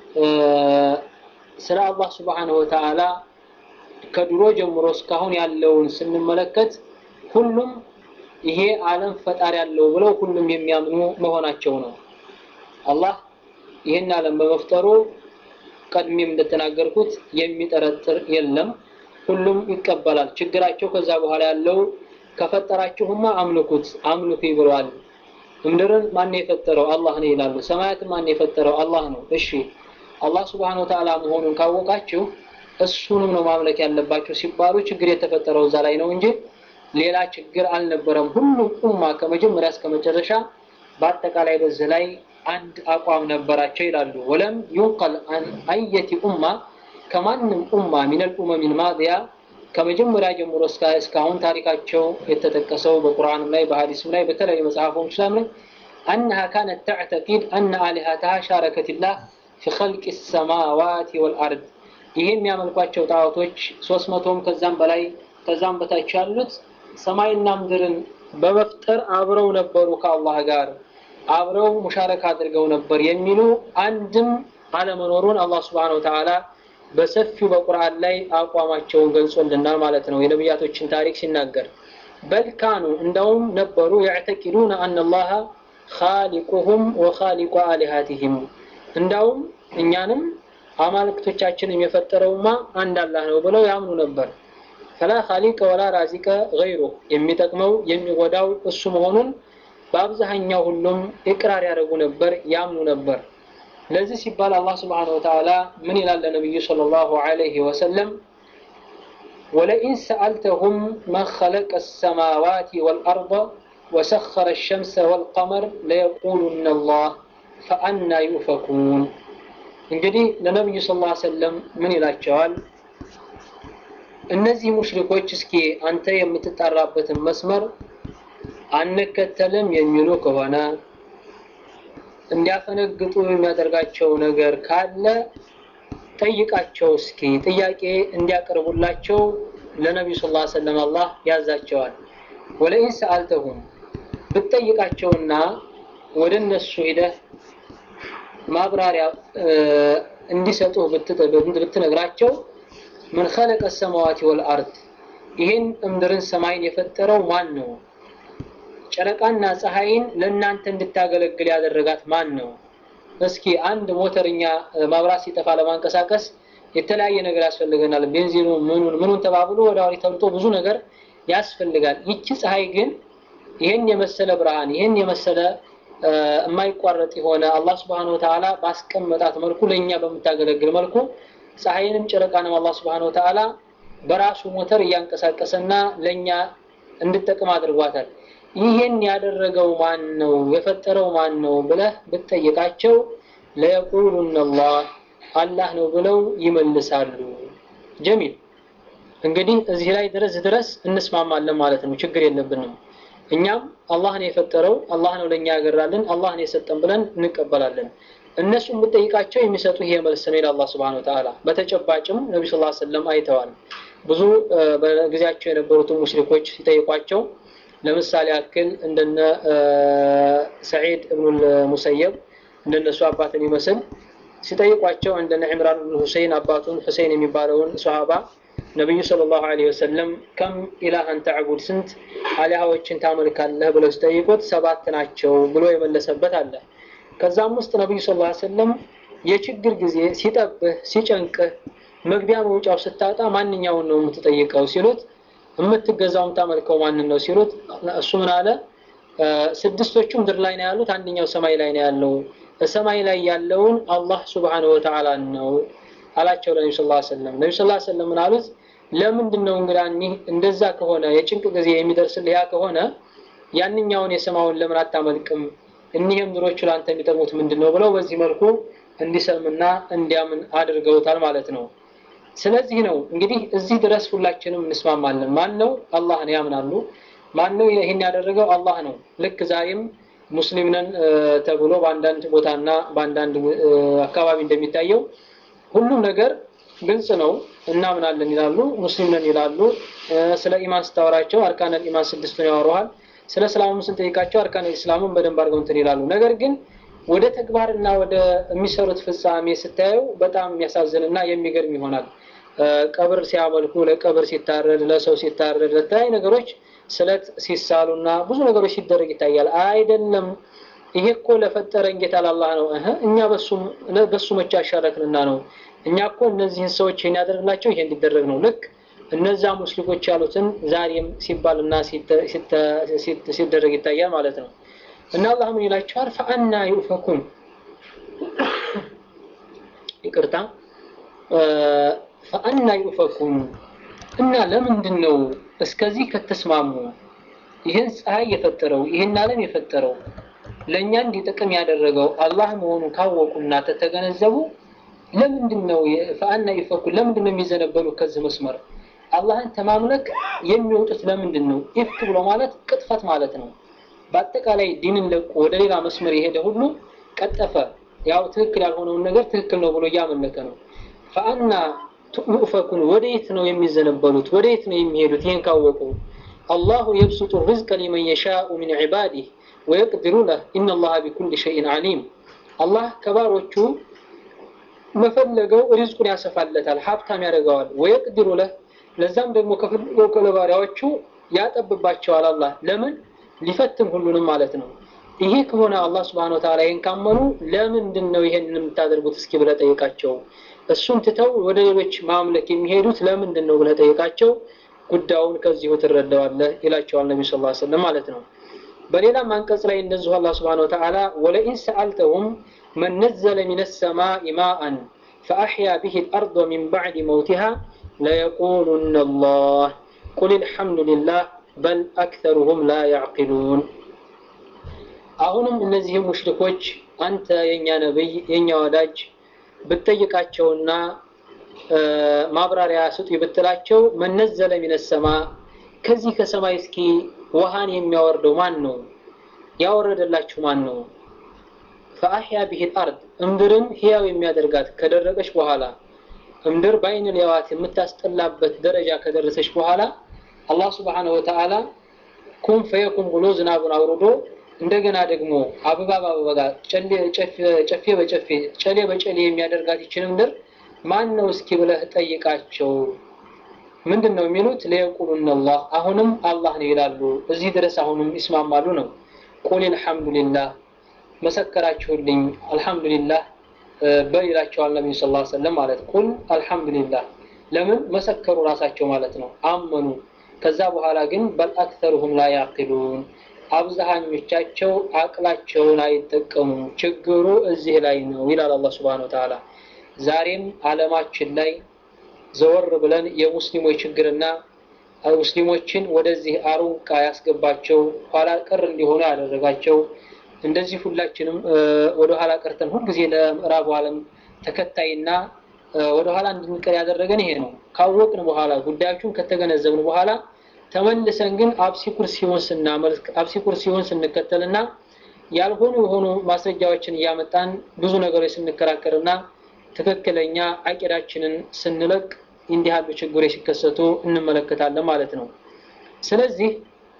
ስለ አላህ ስብሓነሁ ወተዓላ ከድሮ ጀምሮ እስካሁን ያለውን ስንመለከት ሁሉም ይሄ ዓለም ፈጣሪ ያለው ብለው ሁሉም የሚያምኑ መሆናቸው ነው። አላህ ይህን ዓለም በመፍጠሩ ቀድሜም እንደተናገርኩት የሚጠረጥር የለም። ሁሉም ይቀበላል። ችግራቸው ከዛ በኋላ ያለው ከፈጠራችሁማ አምልኩት አምልኩ ብለዋል። ምድርን ማን የፈጠረው አላህ ነው ይላሉ። ሰማያትን ማን የፈጠረው አላህ ነው። እሺ አላህ ስብሓነሁ ወተዓላ መሆኑን ካወቃችሁ እሱንም ነው ማምለክ ያለባችሁ ሲባሉ ችግር የተፈጠረው እዛ ላይ ነው እንጂ ሌላ ችግር አልነበረም። ሁሉም ኡማ ከመጀመሪያ እስከ መጨረሻ በአጠቃላይ በዚህ ላይ አንድ አቋም ነበራቸው ይላሉ። ወለም ዩንቀል አን አየቲ ኡማ ከማንም ኡማ ሚነል ኡመሚል ማዲያ ከመጀመሪያ ጀምሮ እስካሁን ታሪካቸው የተጠቀሰው በቁርአንም ላይ በሀዲስም ላይ በተለያዩ መጽሐፎች ላይ አነሃ ካነት ተዕተቂድ አነ አሊሃተሃ ሻረከትላህ ፊ ኸልቅ ሰማዋት ወልአርድ ይሄ የሚያመልኳቸው ጣዖቶች ሶስት መቶም ከዛም በላይ ከዛም በታች ያሉት ሰማይና ምድርን በመፍጠር አብረው ነበሩ ከአላህ ጋር አብረው ሙሻረካ አድርገው ነበር የሚሉ አንድም አለመኖሩን አላህ ስብሓነሁ ወተዓላ በሰፊው በቁርአን ላይ አቋማቸውን ገልጾልናል ማለት ነው። የነቢያቶችን ታሪክ ሲናገር በልካኑ እንደውም ነበሩ የዕተቂዱነ አነላህ ኻሊቁሁም ወኻሊቁ አሊሃቲሂም እንዳውም እኛንም አማልክቶቻችንም የፈጠረውማ አንድ አላህ ነው ብለው ያምኑ ነበር። ፈላ ኻሊቀ ወላ ራዚቀ ገይሩ የሚጠቅመው የሚጎዳው እሱ መሆኑን በአብዛኛው ሁሉም ኢቅራር ያደርጉ ነበር፣ ያምኑ ነበር። ለዚህ ሲባል አላህ ስብሓነሁ ወተዓላ ምን ይላል ለነቢዩ ሰለላሁ ዐለይሂ ወሰለም ወለኢን ሰአልተሁም መን ኸለቀ ሰማዋት ወልአርض ወሰኸረ ሸምሰ ወልቀመር ለየቁሉነ አላህ ፈአና ዩፈኩን እንግዲህ ለነቢዩ ስ ላ ሰለም ምን ይላቸዋል? እነዚህ ሙሽሪኮች እስኪ አንተ የምትጣራበትን መስመር አንከተልም የሚሉ ከሆነ እንዲያፈነግጡ የሚያደርጋቸው ነገር ካለ ጠይቃቸው እስኪ ጥያቄ እንዲያቀርቡላቸው ለነቢዩ ስ ላ ሰለም አላህ ያዛቸዋል። ወለኢን ሰአልተሁም ብትጠይቃቸውና ወደ እነሱ ሂደህ ማብራሪያ እንዲሰጡ ብትነግራቸው ምን ኸለቀ ሰማዋት ወልአርድ ይህን እምድርን ሰማይን የፈጠረው ማን ነው? ጨረቃና ፀሐይን ለእናንተ እንድታገለግል ያደረጋት ማን ነው? እስኪ አንድ ሞተርኛ ማብራት ሲጠፋ ለማንቀሳቀስ የተለያየ ነገር ያስፈልገናል። ቤንዚኑ ምኑን ምኑን ተባብሎ ወደ አውሪ ተብልጦ ብዙ ነገር ያስፈልጋል። ይቺ ፀሐይ ግን ይህን የመሰለ ብርሃን ይህን የመሰለ የማይቋረጥ የሆነ አላህ ስብሐነሁ ወተዓላ ባስቀመጣት መልኩ ለእኛ በምታገለግል መልኩ ፀሐይንም ጨረቃንም አላህ ስብሐነሁ ወተዓላ በራሱ ሞተር እያንቀሳቀሰና ለእኛ እንድጠቅም አድርጓታል። ይህን ያደረገው ማን ነው? የፈጠረው ማን ነው ብለህ ብትጠይቃቸው ለየቁሉነ አላህ አላህ ነው ብለው ይመልሳሉ። ጀሚል እንግዲህ እዚህ ላይ ድረስ ድረስ እንስማማለን ማለት ነው። ችግር የለብንም። እኛም አላህ ነው የፈጠረው፣ አላህ ነው ለኛ ያገራልን፣ አላህ ነው የሰጠን ብለን እንቀበላለን። እነሱም ብጠይቃቸው የሚሰጡ ይሄ መልስ ነው ይላል አላህ Subhanahu Wa Ta'ala። በተጨባጭም ነብዩ ሰለላሁ ዐለይሂ ወሰለም አይተዋል። ብዙ በጊዜያቸው የነበሩትን ሙሽሪኮች ሲጠይቋቸው ለምሳሌ ያክል እንደነ ሰዒድ እብኑል ሙሰየብ እንደነሱ አባትን ይመስል ሲጠይቋቸው እንደነ ዕምራን ብን ሁሴይን አባቱን ሁሴይን የሚባለውን ሶሃባ ነቢዩ ሰለላሁ ዐለይሂ ወሰለም ከም ኢላሃን ተዕቡድ ስንት አሊያዎችን ታመልካለህ ብለው ሲጠይቁት ሰባት ናቸው ብሎ የመለሰበት አለ። ከዛም ውስጥ ነቢዩ ሰለላሁ ዐለይሂ ወሰለም የችግር ጊዜ ሲጠብህ ሲጨንቅህ መግቢያ መውጫው ስታጣ ማንኛውን ነው የምትጠይቀው ሲሉት የምትገዛው የምታመልከው ማንን ነው ሲሉት እሱ ምን አለ ስድስቶቹ ምድር ላይ ነው ያሉት አንደኛው ሰማይ ላይ ነው ያለው በሰማይ ላይ ያለውን አላህ ሱብሓነሁ ወተዓላ ነው አላቸው ለነቢ ስ ሰለም ነቢ ስ ሰለም ምን አሉት ለምንድን ነው እንግዳ እኒህ እንደዛ ከሆነ የጭንቅ ጊዜ የሚደርስልህ ያ ከሆነ ያንኛውን የሰማውን ለምን አታመልክም? እኒህ ምድሮቹ ለአንተ የሚጠቅሙት ምንድን ነው ብለው በዚህ መልኩ እንዲሰምና እንዲያምን አድርገውታል ማለት ነው። ስለዚህ ነው እንግዲህ እዚህ ድረስ ሁላችንም እንስማማለን። ማን ነው? አላህን ያምናሉ። ማን ነው ይህን ያደረገው? አላህ ነው። ልክ ዛሬም ሙስሊም ነን ተብሎ በአንዳንድ ቦታና በአንዳንድ አካባቢ እንደሚታየው ሁሉም ነገር ግልጽ ነው፣ እናምናለን ይላሉ፣ ሙስሊም ነን ይላሉ። ስለ ኢማን ስታወራቸው አርካነል ኢማን ስድስቱን ያወሩሃል። ስለ እስላምም ስንጠይቃቸው አርካነል ኢስላምን በደንብ አድርገው እንትን ይላሉ። ነገር ግን ወደ ተግባርና ወደ የሚሰሩት ፍጻሜ ስታየው በጣም የሚያሳዝንና የሚገርም ይሆናል። ቀብር ሲያመልኩ፣ ለቀብር ሲታረድ፣ ለሰው ሲታረድ፣ ለተለያዩ ነገሮች ስለት ሲሳሉና ብዙ ነገሮች ሲደረግ ይታያል። አይደለም ይሄ እኮ ለፈጠረን ጌታ ላላህ ነው። እህ እኛ በሱ መቼ አሻረክንና ነው? እኛ እኮ እነዚህን ሰዎች ይህን ያደርግላቸው ይሄ እንዲደረግ ነው። ልክ እነዛ ሙስሊኮች ያሉትን ዛሬም ሲባልና ሲደረግ ይታያል ማለት ነው። እና አላህ ምን ይላቸዋል? ፈአና ዩፈኩን ይቅርታ፣ ፈአና ዩፈኩን እና ለምንድን ነው እስከዚህ ከተስማሙ ይህን ፀሐይ የፈጠረው ይህን ዓለም የፈጠረው ለእኛ እንዲጠቅም ያደረገው አላህ መሆኑን ካወቁና ተተገነዘቡ ለምንድን ነው ፈአና ዩፈኩን ለምንድን ነው የሚዘነበሉ ከዚህ መስመር አላህን ተማምለክ የሚወጡት ለምንድን ነው? ኢፍክ ብሎ ማለት ቅጥፈት ማለት ነው። በአጠቃላይ ዲንን ለቆ ወደ ሌላ መስመር የሄደ ሁሉ ቀጠፈ። ያው ትክክል ያልሆነውን ነገር ትክክል ነው ብሎ እያመለከ ነው። ፈአና ዩፈኩን ወደየት ነው የሚዘነበሉት? ወደየት ነው የሚሄዱት? ይህን ካወቁ አላሁ የብሱጡ ርዝቀ ሊመን የሻኡ ሚን ዒባዲህ ወየቅድሩ ለህ ኢነላሃ ቢኩል ሸይን ዓሊም። አላህ ከባሮቹ መፈለገው ሪዝቁን ያሰፋለታል፣ ሀብታም ያደርገዋል። ወየቅድሩ ለህ ለዛም ደግሞ ከፈለገው ለባሪያዎቹ ያጠብባቸዋል። አላህ ለምን ሊፈትን ሁሉንም ማለት ነው። ይሄ ከሆነ አላህ ስብሐነ ወተዓላ ይህን ካመኑ ለምንድን ነው ይሄንን የምታደርጉት? እስኪ ብለህ ጠይቃቸው። እሱን ትተው ወደ ሌሎች ማምለክ የሚሄዱት ለምንድን ነው ብለህ ጠይቃቸው። ጉዳዩን ከዚሁ ትረዳዋለህ ይላቸዋል ነቢ ስ ሰለም ማለት ነው። በሌላም አንቀጽ ላይ እንደዚሁ አላህ ስብሐነ ወተዓላ ወለኢን ሰአልተሁም መን ነዘለ ሚነ ሰማኢ ማአን ፈአሕያ ብሂ ልአርض ሚን ባዕድ መውቲሃ ለየቁሉነ አላህ ቁል ልሐምዱ ልላህ በል አክተሩሁም ላ ያዕቂሉን። አሁንም እነዚህም ሙሽሪኮች አንተ የእኛ ነብይ የእኛ ወዳጅ ብትጠይቃቸውና ማብራሪያ ስጡ ብትላቸው መነዘለ ሚነ ሰማ ከዚህ ከሰማይ እስኪ ውሃን የሚያወርደው ማን ነው? ያወረደላችሁ ማን ነው? ፈአሕያ ቢሂል አርድ እምድርን ህያው የሚያደርጋት ከደረቀች በኋላ እምድር በአይን ሊያዋት የምታስጠላበት ደረጃ ከደረሰች በኋላ አላህ ስብሓነሁ ወተዓላ ኩን ፈየኩን ብሎ ዝናቡን አውርዶ እንደገና ደግሞ አበባ በአበባ ጨፌ በጨፌ ጨሌ በጨሌ የሚያደርጋት ይችን ምድር ማን ነው እስኪ ብለህ ጠይቃቸው። ምንድን ነው የሚሉት? ለየቁሉነ አላህ አሁንም አላህ ነው ይላሉ። እዚህ ድረስ አሁንም ይስማማሉ ነው። ቁል አልሐምዱሊላህ መሰከራችሁልኝ፣ አልሐምዱሊላህ በል ይላቸዋል ነቢዩ ስ ሰለም ማለት ቁል አልሐምዱሊላህ ለምን መሰከሩ ራሳቸው ማለት ነው አመኑ። ከዛ በኋላ ግን በል አክተሩሁም ላ ያዕቂሉን አብዛኞቻቸው አቅላቸውን አይጠቀሙም። ችግሩ እዚህ ላይ ነው ይላል አላህ ስብሐነሁ ወተዓላ። ዛሬም ዓለማችን ላይ ዘወር ብለን የሙስሊሞች ችግርና ሙስሊሞችን ወደዚህ አሩንቃ ያስገባቸው ኋላ ቀር እንዲሆኑ ያደረጋቸው እንደዚህ ሁላችንም ወደ ኋላ ቀርተን ሁልጊዜ ለምዕራቡ ዓለም ተከታይና ወደ ኋላ እንድንቀር ያደረገን ይሄ ነው። ካወቅን በኋላ ጉዳዮቹን ከተገነዘብን በኋላ ተመልሰን ግን አብሲ ኩርሲውን ስናመልክ አብሲ ኩርሲውን ስንከተልና ያልሆኑ የሆኑ ማስረጃዎችን እያመጣን ብዙ ነገሮች ስንከራከርና ትክክለኛ አቂዳችንን ስንለቅ እንዲህ ያሉ ችግሮች ሲከሰቱ እንመለከታለን ማለት ነው። ስለዚህ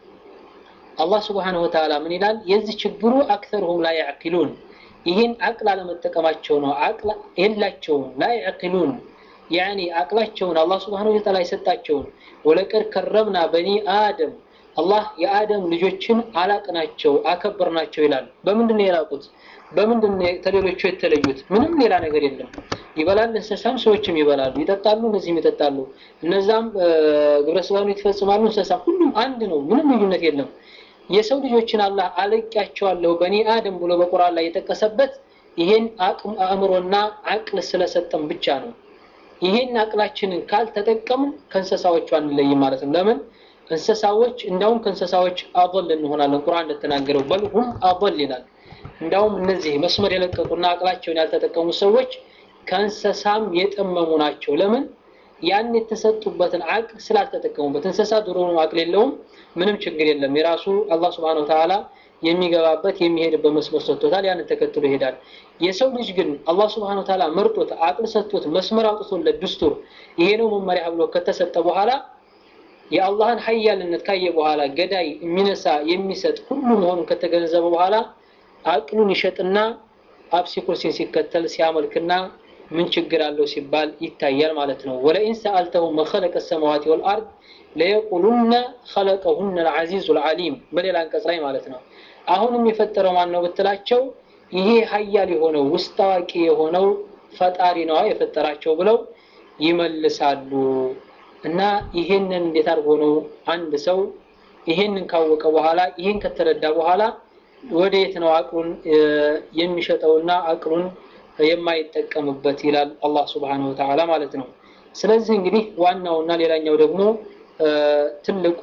አላህ ስብሓነሁ ወተዓላ ምን ይላል? የዚህ ችግሩ አክተርሁም ላ ያዕቂሉን ይህን አቅል አለመጠቀማቸው ነው። አቅል የላቸውም። ላ ያዕቂሉን ያኒ አቅላቸውን አላህ ስብሓነሁ ወተዓላ የሰጣቸውን ወለቀድ ከረምና በኒ አደም አላህ የአደም ልጆችን አላቅናቸው አከበርናቸው ይላል። በምንድን ነው የላቁት? በምንድን ነው ከሌሎቹ የተለዩት? ምንም ሌላ ነገር የለም። ይበላል፣ እንስሳም ሰዎችም ይበላሉ፣ ይጠጣሉ፣ እነዚህም ይጠጣሉ፣ እነዛም ግብረ ስጋን ይፈጽማሉ፣ እንስሳም ሁሉም አንድ ነው። ምንም ልዩነት የለም። የሰው ልጆችን አላህ አለቂያቸዋለሁ በኒ አደም ብሎ በቁርአን ላይ የጠቀሰበት ይሄን አቅም አእምሮና አቅል ስለሰጠን ብቻ ነው። ይሄን አቅላችንን ካልተጠቀምን ከእንስሳዎቹ አንለይም ማለት ነው። ለምን እንስሳዎች እንዳውም ከእንስሳዎች አضል እንሆናለን። ቁርአን እንደተናገረው በልሁም አضል ይላል። እንዳውም እነዚህ መስመር የለቀቁና አቅላቸውን ያልተጠቀሙ ሰዎች ከእንስሳም የጠመሙ ናቸው። ለምን? ያን የተሰጡበትን አቅል ስላልተጠቀሙበት። እንስሳ ድሮ አቅል የለውም፣ ምንም ችግር የለም። የራሱ አላህ ስብሐነሁ ወተዓላ የሚገባበት የሚሄድበት መስመር ሰጥቶታል። ያንን ተከትሎ ይሄዳል። የሰው ልጅ ግን አላህ ስብሐነሁ ወተዓላ መርጦት አቅል ሰጥቶት መስመር አውጥቶለት ድስቱር ይሄ ነው መመሪያ ብሎ ከተሰጠ በኋላ የአላህን ሀያልነት ካየ በኋላ ገዳይ የሚነሳ የሚሰጥ ሁሉ መሆኑን ከተገነዘበ በኋላ አቅሉን ይሸጥና አብሲ ኩርሲን ሲከተል ሲያመልክና ምን ችግር አለው ሲባል ይታያል ማለት ነው። ወለኢን ሰአልተሁም መኸለቀ ሰማዋት ወልአርድ ለየቁሉነ ኸለቀሁነ ልዓዚዙ ልዓሊም በሌላ አንቀጽ ላይ ማለት ነው። አሁንም የፈጠረው ማን ነው ብትላቸው ይሄ ሀያል የሆነው ውስጥ አዋቂ የሆነው ፈጣሪ ነዋ የፈጠራቸው ብለው ይመልሳሉ። እና ይሄንን እንዴት አድርጎ ነው አንድ ሰው ይሄንን ካወቀ በኋላ ይሄን ከተረዳ በኋላ ወደየት ነው አቅሉን የሚሸጠውና አቅሉን የማይጠቀምበት ይላል አላህ ሱብሓነሁ ወተዓላ ማለት ነው። ስለዚህ እንግዲህ ዋናውና ሌላኛው ደግሞ ትልቁ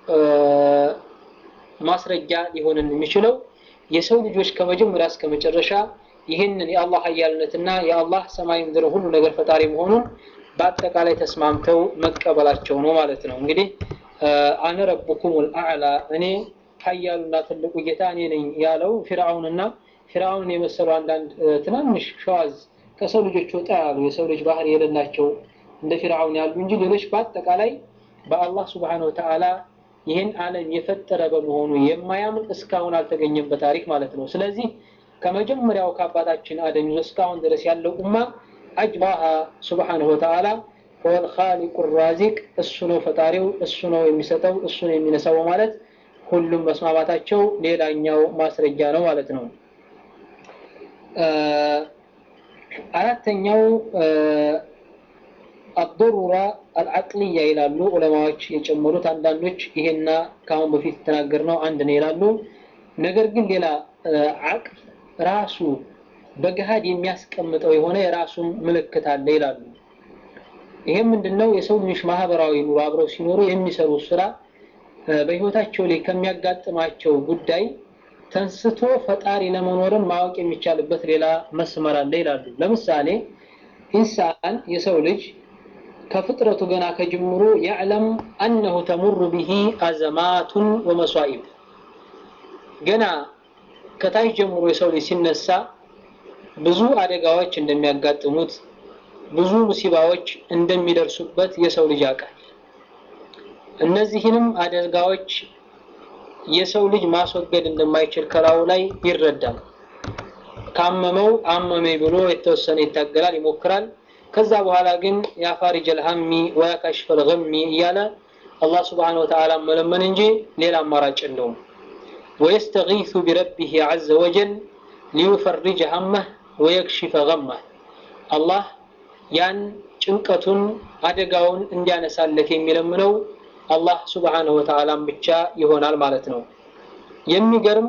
ማስረጃ ሊሆንን የሚችለው የሰው ልጆች ከመጀመሪያ እስከ መጨረሻ ይህንን የአላህ ሀያልነትና የአላህ ሰማይ ምድር ሁሉ ነገር ፈጣሪ መሆኑን በአጠቃላይ ተስማምተው መቀበላቸው ነው ማለት ነው። እንግዲህ አነ ረቡኩሙል አዕላ እኔ ሀያሉና ትልቁ ጌታ እኔ ነኝ ያለው ፊርዓውንና ፊርዓውንን የመሰሉ አንዳንድ ትናንሽ ሸዋዝ ከሰው ልጆች ወጣ ያሉ የሰው ልጅ ባህሪ የሌላቸው እንደ ፊርዓውን ያሉ እንጂ ሌሎች በአጠቃላይ በአላህ ሱብሓነሁ ወተዓላ ይህን ዓለም የፈጠረ በመሆኑ የማያምን እስካሁን አልተገኘም በታሪክ ማለት ነው። ስለዚህ ከመጀመሪያው ከአባታችን አደም ይዞ እስካሁን ድረስ ያለው ኡማ አጅባሃ ሱብሓነሁ ወተዓላ ሁወል ኻሊቁ ራዚቅ እሱ ነው ፈጣሪው፣ እሱ ነው የሚሰጠው፣ እሱ ነው የሚነሳው ማለት ሁሉም መስማማታቸው ሌላኛው ማስረጃ ነው ማለት ነው። አራተኛው አضሩራ አልዓቅልያ ይላሉ ዑለማዎች የጨመሩት። አንዳንዶች ይሄና ከአሁን በፊት የተናገርነው አንድ ነው ይላሉ። ነገር ግን ሌላ አቅል ራሱ በገሃድ የሚያስቀምጠው የሆነ የራሱን ምልክት አለ ይላሉ። ይሄም ምንድነው? የሰው ልጆች ማህበራዊ ኑሮ አብረው ሲኖሩ የሚሰሩ ስራ በህይወታቸው ላይ ከሚያጋጥማቸው ጉዳይ ተንስቶ ፈጣሪ ለመኖርን ማወቅ የሚቻልበት ሌላ መስመር አለ ይላሉ። ለምሳሌ ኢንሳን የሰው ልጅ ከፍጥረቱ ገና ከጅምሩ ያዕለም አነሁ ተሙሩ ቢሂ አዘማቱን ወመሷኢብ ገና ከታች ጀምሮ የሰው ልጅ ሲነሳ ብዙ አደጋዎች እንደሚያጋጥሙት ብዙ ሙሲባዎች እንደሚደርሱበት የሰው ልጅ ያውቃል። እነዚህንም አደጋዎች የሰው ልጅ ማስወገድ እንደማይችል ከላዩ ላይ ይረዳል። ካመመው አመመኝ ብሎ የተወሰነ ይታገላል፣ ይሞክራል። ከዛ በኋላ ግን የአፋሪጀል ሀሚ ወያካሽፈል ገሚ እያለ አላህ ስብሓነሁ ወተዓላ መለመን እንጂ ሌላ አማራጭ የለውም። ወየስተጊሱ ቢረቢህ ዐዘ ወጀል ሊዩፈሪጀ ሀመህ ወየክሽፈ ገመህ አላህ ያን ጭንቀቱን አደጋውን እንዲያነሳለት የሚለምነው አላህ ስብሓነሁ ወተዓላን ብቻ ይሆናል ማለት ነው። የሚገርም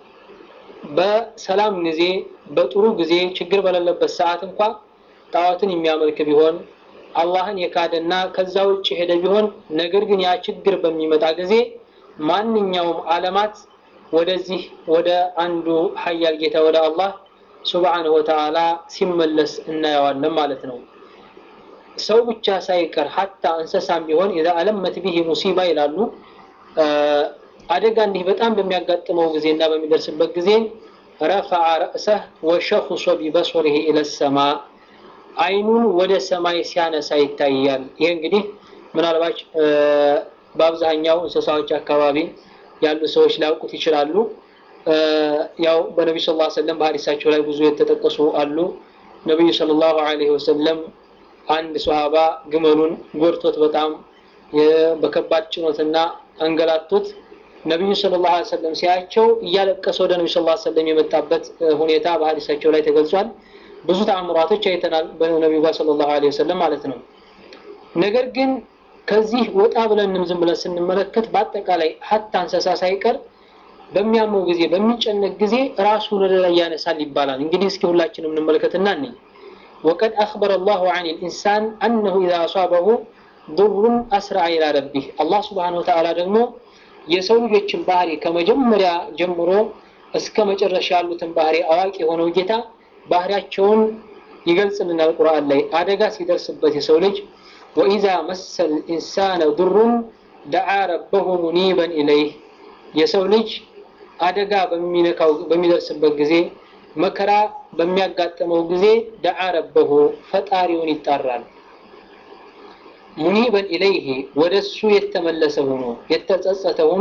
በሰላም ጊዜ በጥሩ ጊዜ ችግር በሌለበት ሰዓት እንኳ ጣዖትን የሚያመልክ ቢሆን አላህን የካደና ከዛ ውጭ ሄደ ቢሆን ነገር ግን ያ ችግር በሚመጣ ጊዜ ማንኛውም ዓለማት ወደዚህ ወደ አንዱ ሀያል ጌታ ወደ አላህ ሱብሓነሁ ወተዓላ ሲመለስ እናየዋለን ማለት ነው። ሰው ብቻ ሳይቀር ሀታ እንስሳም ቢሆን ኢዛ አለመት ቢሂ ሙሲባ ይላሉ። አደጋ እንዲህ በጣም በሚያጋጥመው ጊዜ እና በሚደርስበት ጊዜ ረፈዐ ረእሰህ ወሸኹሶ ቢበሶሪሂ ኢለ ሰማ አይኑን ወደ ሰማይ ሲያነሳ ይታያል። ይሄ እንግዲህ ምናልባት በአብዛኛው እንስሳዎች አካባቢ ያሉ ሰዎች ሊያውቁት ይችላሉ። ያው በነቢዩ ሰለላሁ ዐለይሂ ወሰለም በሐዲሳቸው ላይ ብዙ የተጠቀሱ አሉ። ነቢዩ ሰለላሁ ዐለይሂ ወሰለም አንድ ሶሃባ ግመሉን ጎድቶት በጣም በከባድ ጭኖትና አንገላቱት። ነቢዩ ሰለላሁ ዐለይሂ ወሰለም ሲያቸው እያለቀሰ ወደ ነቢዩ ሰለላሁ ዐለይሂ ወሰለም የመጣበት ሁኔታ በሐዲሳቸው ላይ ተገልጿል። ብዙ ተአምራቶች አይተናል በነቢዩ ጋር ሰለላሁ ዐለይሂ ወሰለም ማለት ነው። ነገር ግን ከዚህ ወጣ ብለንም ዝም ብለን ስንመለከት በአጠቃላይ ሀታ እንስሳ ሳይቀር በሚያመው ጊዜ በሚጨነቅ ጊዜ ራሱን ወደ ላይ ያነሳል ይባላል። እንግዲህ እስኪ ሁላችንም እንመለከትና እንይ። ወቀድ አኽበረ አላሁ ዐን ልኢንሳን አነሁ ኢዛ አሷበሁ ዱሩን አስራ ኢላ ረቢህ አላህ ስብሓነሁ ወተዓላ ደግሞ የሰው ልጆችን ባህሪ ከመጀመሪያ ጀምሮ እስከ መጨረሻ ያሉትን ባህሪ አዋቂ የሆነው ጌታ ባህሪያቸውን ይገልጽልናል ቁርአን ላይ አደጋ ሲደርስበት የሰው ልጅ ወኢዛ መሰል ኢንሳነ ዱሩን ደዓ ረበሁ ሙኒበን ኢለይህ የሰው ልጅ አደጋ በሚነካው በሚደርስበት ጊዜ መከራ በሚያጋጥመው ጊዜ ደዓ ረበሁ ፈጣሪውን ይጣራል ሙኒበን ኢለይህ ወደ እሱ የተመለሰ ሆኖ የተጸጸተ ሆኖ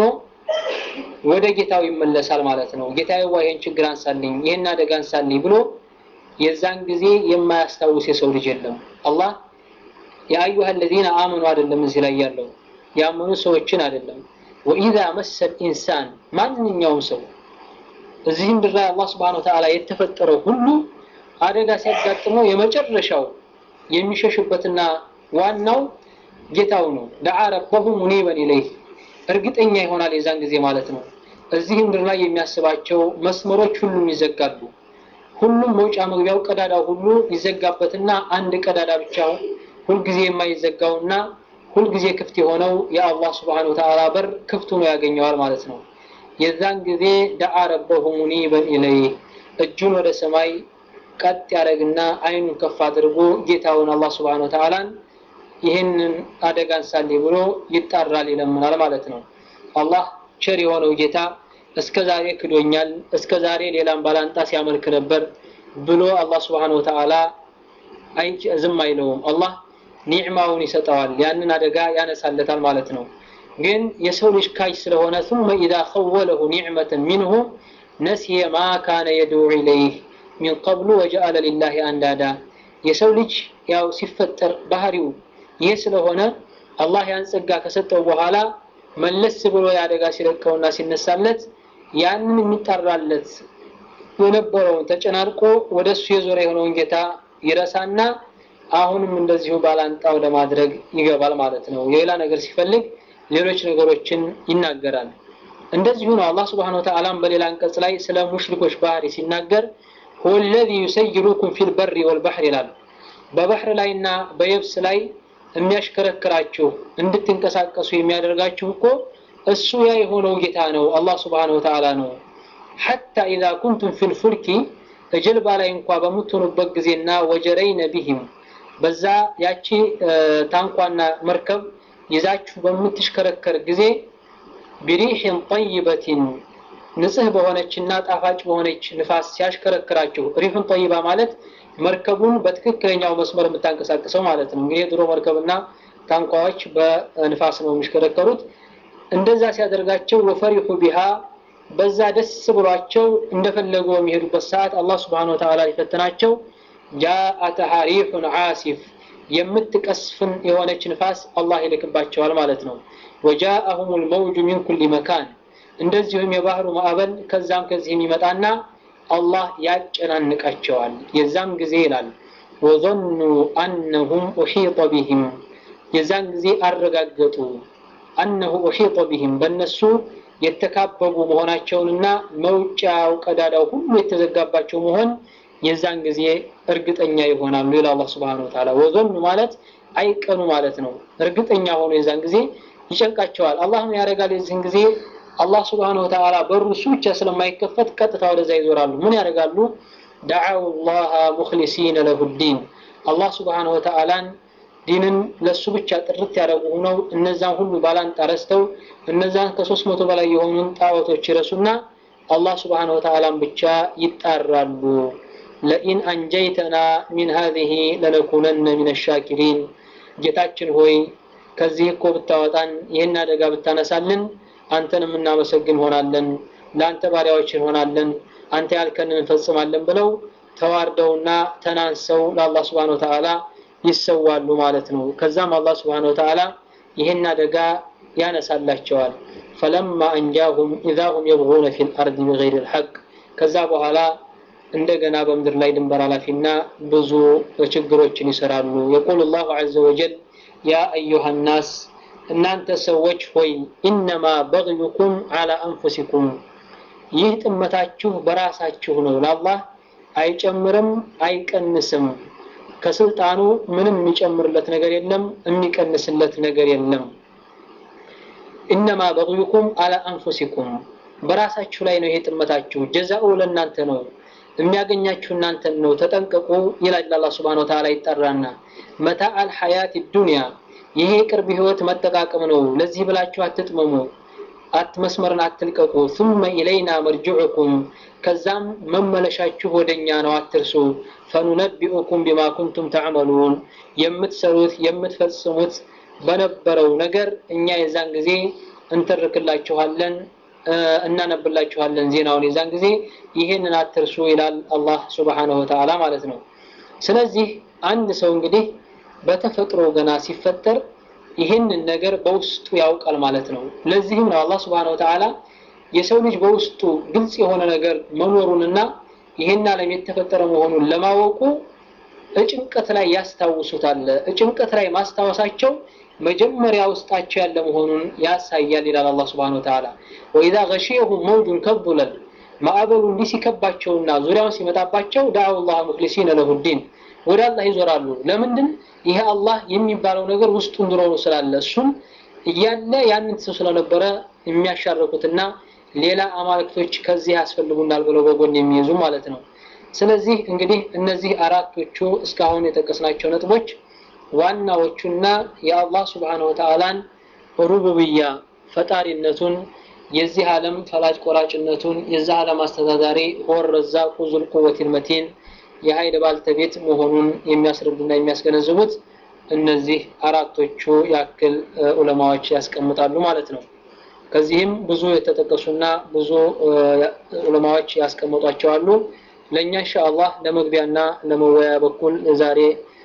ወደ ጌታው ይመለሳል ማለት ነው ጌታዬ ዋ ይህን ችግር አንሳልኝ ይህን አደጋ አንሳልኝ ብሎ የዛን ጊዜ የማያስታውስ የሰው ልጅ የለም አላህ የአዩሃ ለዚነ አመኑ አይደለም እዚህ ላይ ያለው ያመኑ ሰዎችን አይደለም ወኢዛ መሰል ኢንሳን ማንኛውም ሰው እዚህ ምድር ላይ አላህ ስብሓን ወተዓላ የተፈጠረው ሁሉ አደጋ ሲያጋጥመው የመጨረሻው የሚሸሽበትና ዋናው ጌታው ነው ደዓ ረበሁ ሙኒበን ኢለይህ እርግጠኛ ይሆናል የዛን ጊዜ ማለት ነው እዚህ ምድር ላይ የሚያስባቸው መስመሮች ሁሉም ይዘጋሉ ሁሉም መውጫ መግቢያው ቀዳዳው ሁሉ ይዘጋበትና አንድ ቀዳዳ ብቻ ሁልጊዜ የማይዘጋውና ሁልጊዜ ክፍት የሆነው የአላህ ስብሓን ወተዓላ በር ክፍት ሆኖ ያገኘዋል ማለት ነው የዛን ጊዜ ደዓ ረበሁ ሙኒበን ኢለይህ እጁን ወደ ሰማይ ቀጥ ያደረግና አይኑን ከፍ አድርጎ ጌታውን አላህ ስብሓን ወተዓላን ይህንን አደጋ አንሳሌ ብሎ ይጣራል ይለምናል ማለት ነው አላህ ቸር የሆነው ጌታ እስከ ዛሬ ክዶኛል እስከ ዛሬ ሌላም ባላንጣ ሲያመልክ ነበር ብሎ አላህ ስብሓን ወተዓላ ዝም አይለውም አላህ ኒዕማውን ይሰጠዋል ያንን አደጋ ያነሳለታል ማለት ነው ግን የሰው ልጅ ካጅ ስለሆነ ثم إذا خوله نعمة منه نسي ما كان يدعو إليه من قبل وجعل لله أندادا የሰው ልጅ ያው ሲፈጠር ባህሪው ይህ ስለሆነ አላህ ያን ጸጋ ከሰጠው በኋላ መለስ ብሎ ያደጋ ሲለቀውና ሲነሳለት ያንን የሚጠራለት የነበረውን ተጨናርቆ ወደ እሱ የዞረ የሆነውን ጌታ ይረሳና አሁንም እንደዚሁ ባላንጣው ለማድረግ ይገባል ማለት ነው የሌላ ነገር ሲፈልግ ሌሎች ነገሮችን ይናገራል እንደዚሁ ነው አላህ ስብሓን ወተዓላም በሌላ አንቀጽ ላይ ስለ ሙሽሪኮች ባህሪ ሲናገር هو الذي يسيركم في البر والبحر ይላል በባህር ላይና በየብስ ላይ የሚያሽከረክራችሁ እንድትንቀሳቀሱ የሚያደርጋችሁ እኮ እሱ ያ የሆነው ጌታ ነው አላህ ስብሓን ወተዓላ ነው ሐታ ኢዛ ኩንቱም ፊ ልፉልኪ ጀልባ ላይ እንኳ በምትሆኑበት ጊዜና ወጀረይነ ቢህም በዛ ያቺ ታንኳና መርከብ ይዛችሁ በምትሽከረከር ጊዜ ቢሪሕን ጠይበትን ንጽህ በሆነችና ጣፋጭ በሆነች ንፋስ ሲያሽከረክራችሁ ሪፍን ጠይባ ማለት መርከቡን በትክክለኛው መስመር የምታንቀሳቅሰው ማለት ነው እንግዲህ ድሮ መርከብና ታንኳዎች በንፋስ ነው የሚሽከረከሩት እንደዛ ሲያደርጋቸው ወፈሪሑ ቢሃ በዛ ደስ ብሏቸው እንደፈለጉ በሚሄዱበት ሰዓት አላህ ስብሓን ወተዓላ ሊፈትናቸው ጃአተሃ ሪሑን ዓሲፍ የምትቀስፍን የሆነች ንፋስ አላህ ይልክባቸዋል ማለት ነው ወጃአሁም ልመውጁ ሚን ኩል መካን እንደዚሁም የባህሩ ማዕበል ከዛም ከዚህ የሚመጣና አላህ ያጨናንቃቸዋል የዛም ጊዜ ይላል ወظኑ አነሁም ኡሒጠ ቢህም የዛን ጊዜ አረጋገጡ አነሁ ኡሒጠ ቢህም በእነሱ የተካበቡ መሆናቸውንና መውጫው ቀዳዳው ሁሉ የተዘጋባቸው መሆን የዛን ጊዜ እርግጠኛ ይሆናሉ ይላል አላህ Subhanahu Wa Ta'ala ወዘኑ ማለት አይቀኑ ማለት ነው እርግጠኛ ሆኖ የዛን ጊዜ ይጨንቃቸዋል አላህ ያደርጋል የዚህን ጊዜ አላህ Subhanahu Wa Ta'ala በሩ እሱ ብቻ ስለማይከፈት ቀጥታ ወደዛ ይዞራሉ ምን ያደርጋሉ ደዓው الله مخلصين له الدين አላህ Subhanahu Wa Ta'ala ዲንን ለሱ ብቻ ጥርት ያደረጉ ሆነው እነዛን ሁሉ ባላንጣ ረስተው እነዛን ከሶስት መቶ በላይ የሆኑን ጣዖቶች ይረሱና አላህ Subhanahu Wa Ta'ala ብቻ ይጣራሉ ለኢን አንጀይተና ሚን ሀዚህ ለነኩነነ ሚን ሻኪሪን ጌታችን ሆይ ከዚህ እኮ ብታወጣን ይህን አደጋ ብታነሳልን አንተን የምናመሰግን ሆናለን ለአንተ ባሪያዎች እንሆናለን አንተ ያልከንን እንፈጽማለን ብለው ተዋርደውና ተናንሰው ለአላህ ስብሓን ወተዓላ ይሰዋሉ ማለት ነው ከዛም አላህ ስብሓን ወተዓላ ይህን አደጋ ያነሳላቸዋል ፈለማ አንጃሁም ኢዛ ሁም የብغون ፊ ልአርድ ቢገይር ልሐቅ ከዛ በኋላ እንደገና በምድር ላይ ድንበር ኃላፊና ብዙ ችግሮችን ይሰራሉ የቁል ላሁ ዘ ወጀል ያ አዩሃ ናስ እናንተ ሰዎች ሆይ ኢነማ በግዩኩም አላ አንፉሲኩም ይህ ጥመታችሁ በራሳችሁ ነው ለአላህ አይጨምርም አይቀንስም ከስልጣኑ ምንም የሚጨምርለት ነገር የለም፣ የሚቀንስለት ነገር የለም። ኢነማ በግዩኩም አላ አንፉሲኩም በራሳችሁ ላይ ነው ይሄ ጥመታችሁ። ጀዛኡ ለእናንተ ነው፣ የሚያገኛችሁ እናንተን ነው፣ ተጠንቀቁ ይላል አላህ ሱብሓነሁ ወተዓላ ይጠራና መታ አልሐያት ዱንያ ይሄ ቅርብ ህይወት መጠቃቀም ነው። ለዚህ ብላችሁ አትጥመሙ፣ አትመስመርን አትልቀቁ። ثم ኢለይና መርጅዑኩም ከዛም መመለሻችሁ ወደኛ ነው አትርሱ። ፈኑነቢኡኩም ቢማ ኩንቱም ተዕመሉን የምትሰሩት የምትፈጽሙት በነበረው ነገር እኛ የዛን ጊዜ እንተርክላችኋለን እናነብላችኋለን ዜናውን የዛን ጊዜ ይሄንን አትርሱ ይላል አላህ ሱብሓነሁ ወተዓላ ማለት ነው። ስለዚህ አንድ ሰው እንግዲህ በተፈጥሮ ገና ሲፈጠር ይህንን ነገር በውስጡ ያውቃል ማለት ነው። ለዚህም ነው አላህ ሱብሓነሁ ወተዓላ የሰው ልጅ በውስጡ ግልጽ የሆነ ነገር መኖሩንና ይህን ዓለም የተፈጠረ መሆኑን ለማወቁ እጭንቀት ላይ ያስታውሱታል። እጭንቀት ላይ ማስታወሳቸው መጀመሪያ ውስጣቸው ያለ መሆኑን ያሳያል ይላል አላህ ሱብሓነሁ ወተዓላ። ወኢዛ ገሺየሁም መውጁን ከዙለል ማዕበሉ እንዲህ ሲከባቸውና ዙሪያውን ሲመጣባቸው ዳዓው ላህ ሙክሊሲነ ለሁዲን ወደ አላህ ይዞራሉ። ለምንድን ይሄ አላህ የሚባለው ነገር ውስጡ እንድሮኑ ስላለ እሱም እያለ ያንን ሰው ስለነበረ የሚያሻርኩትና ሌላ አማልክቶች ከዚህ ያስፈልጉናል ብለው በጎን የሚይዙ ማለት ነው። ስለዚህ እንግዲህ እነዚህ አራቶቹ እስካሁን የጠቀስናቸው ነጥቦች ዋናዎቹና የአላህ ስብሓነሁ ወተዓላን ሩቡብያ ፈጣሪነቱን የዚህ ዓለም ፈላጭ ቆራጭነቱን የዚህ ዓለም አስተዳዳሪ ሆር ረዛቁ ዙል ቁወቲል መቲን የኃይል ባልተቤት መሆኑን የሚያስረዱና የሚያስገነዝቡት እነዚህ አራቶቹ ያክል ዑለማዎች ያስቀምጣሉ ማለት ነው። ከዚህም ብዙ የተጠቀሱና ብዙ ዑለማዎች ያስቀምጧቸው አሉ። ለእኛ ኢንሻአላህ ለመግቢያና ለመወያያ በኩል ዛሬ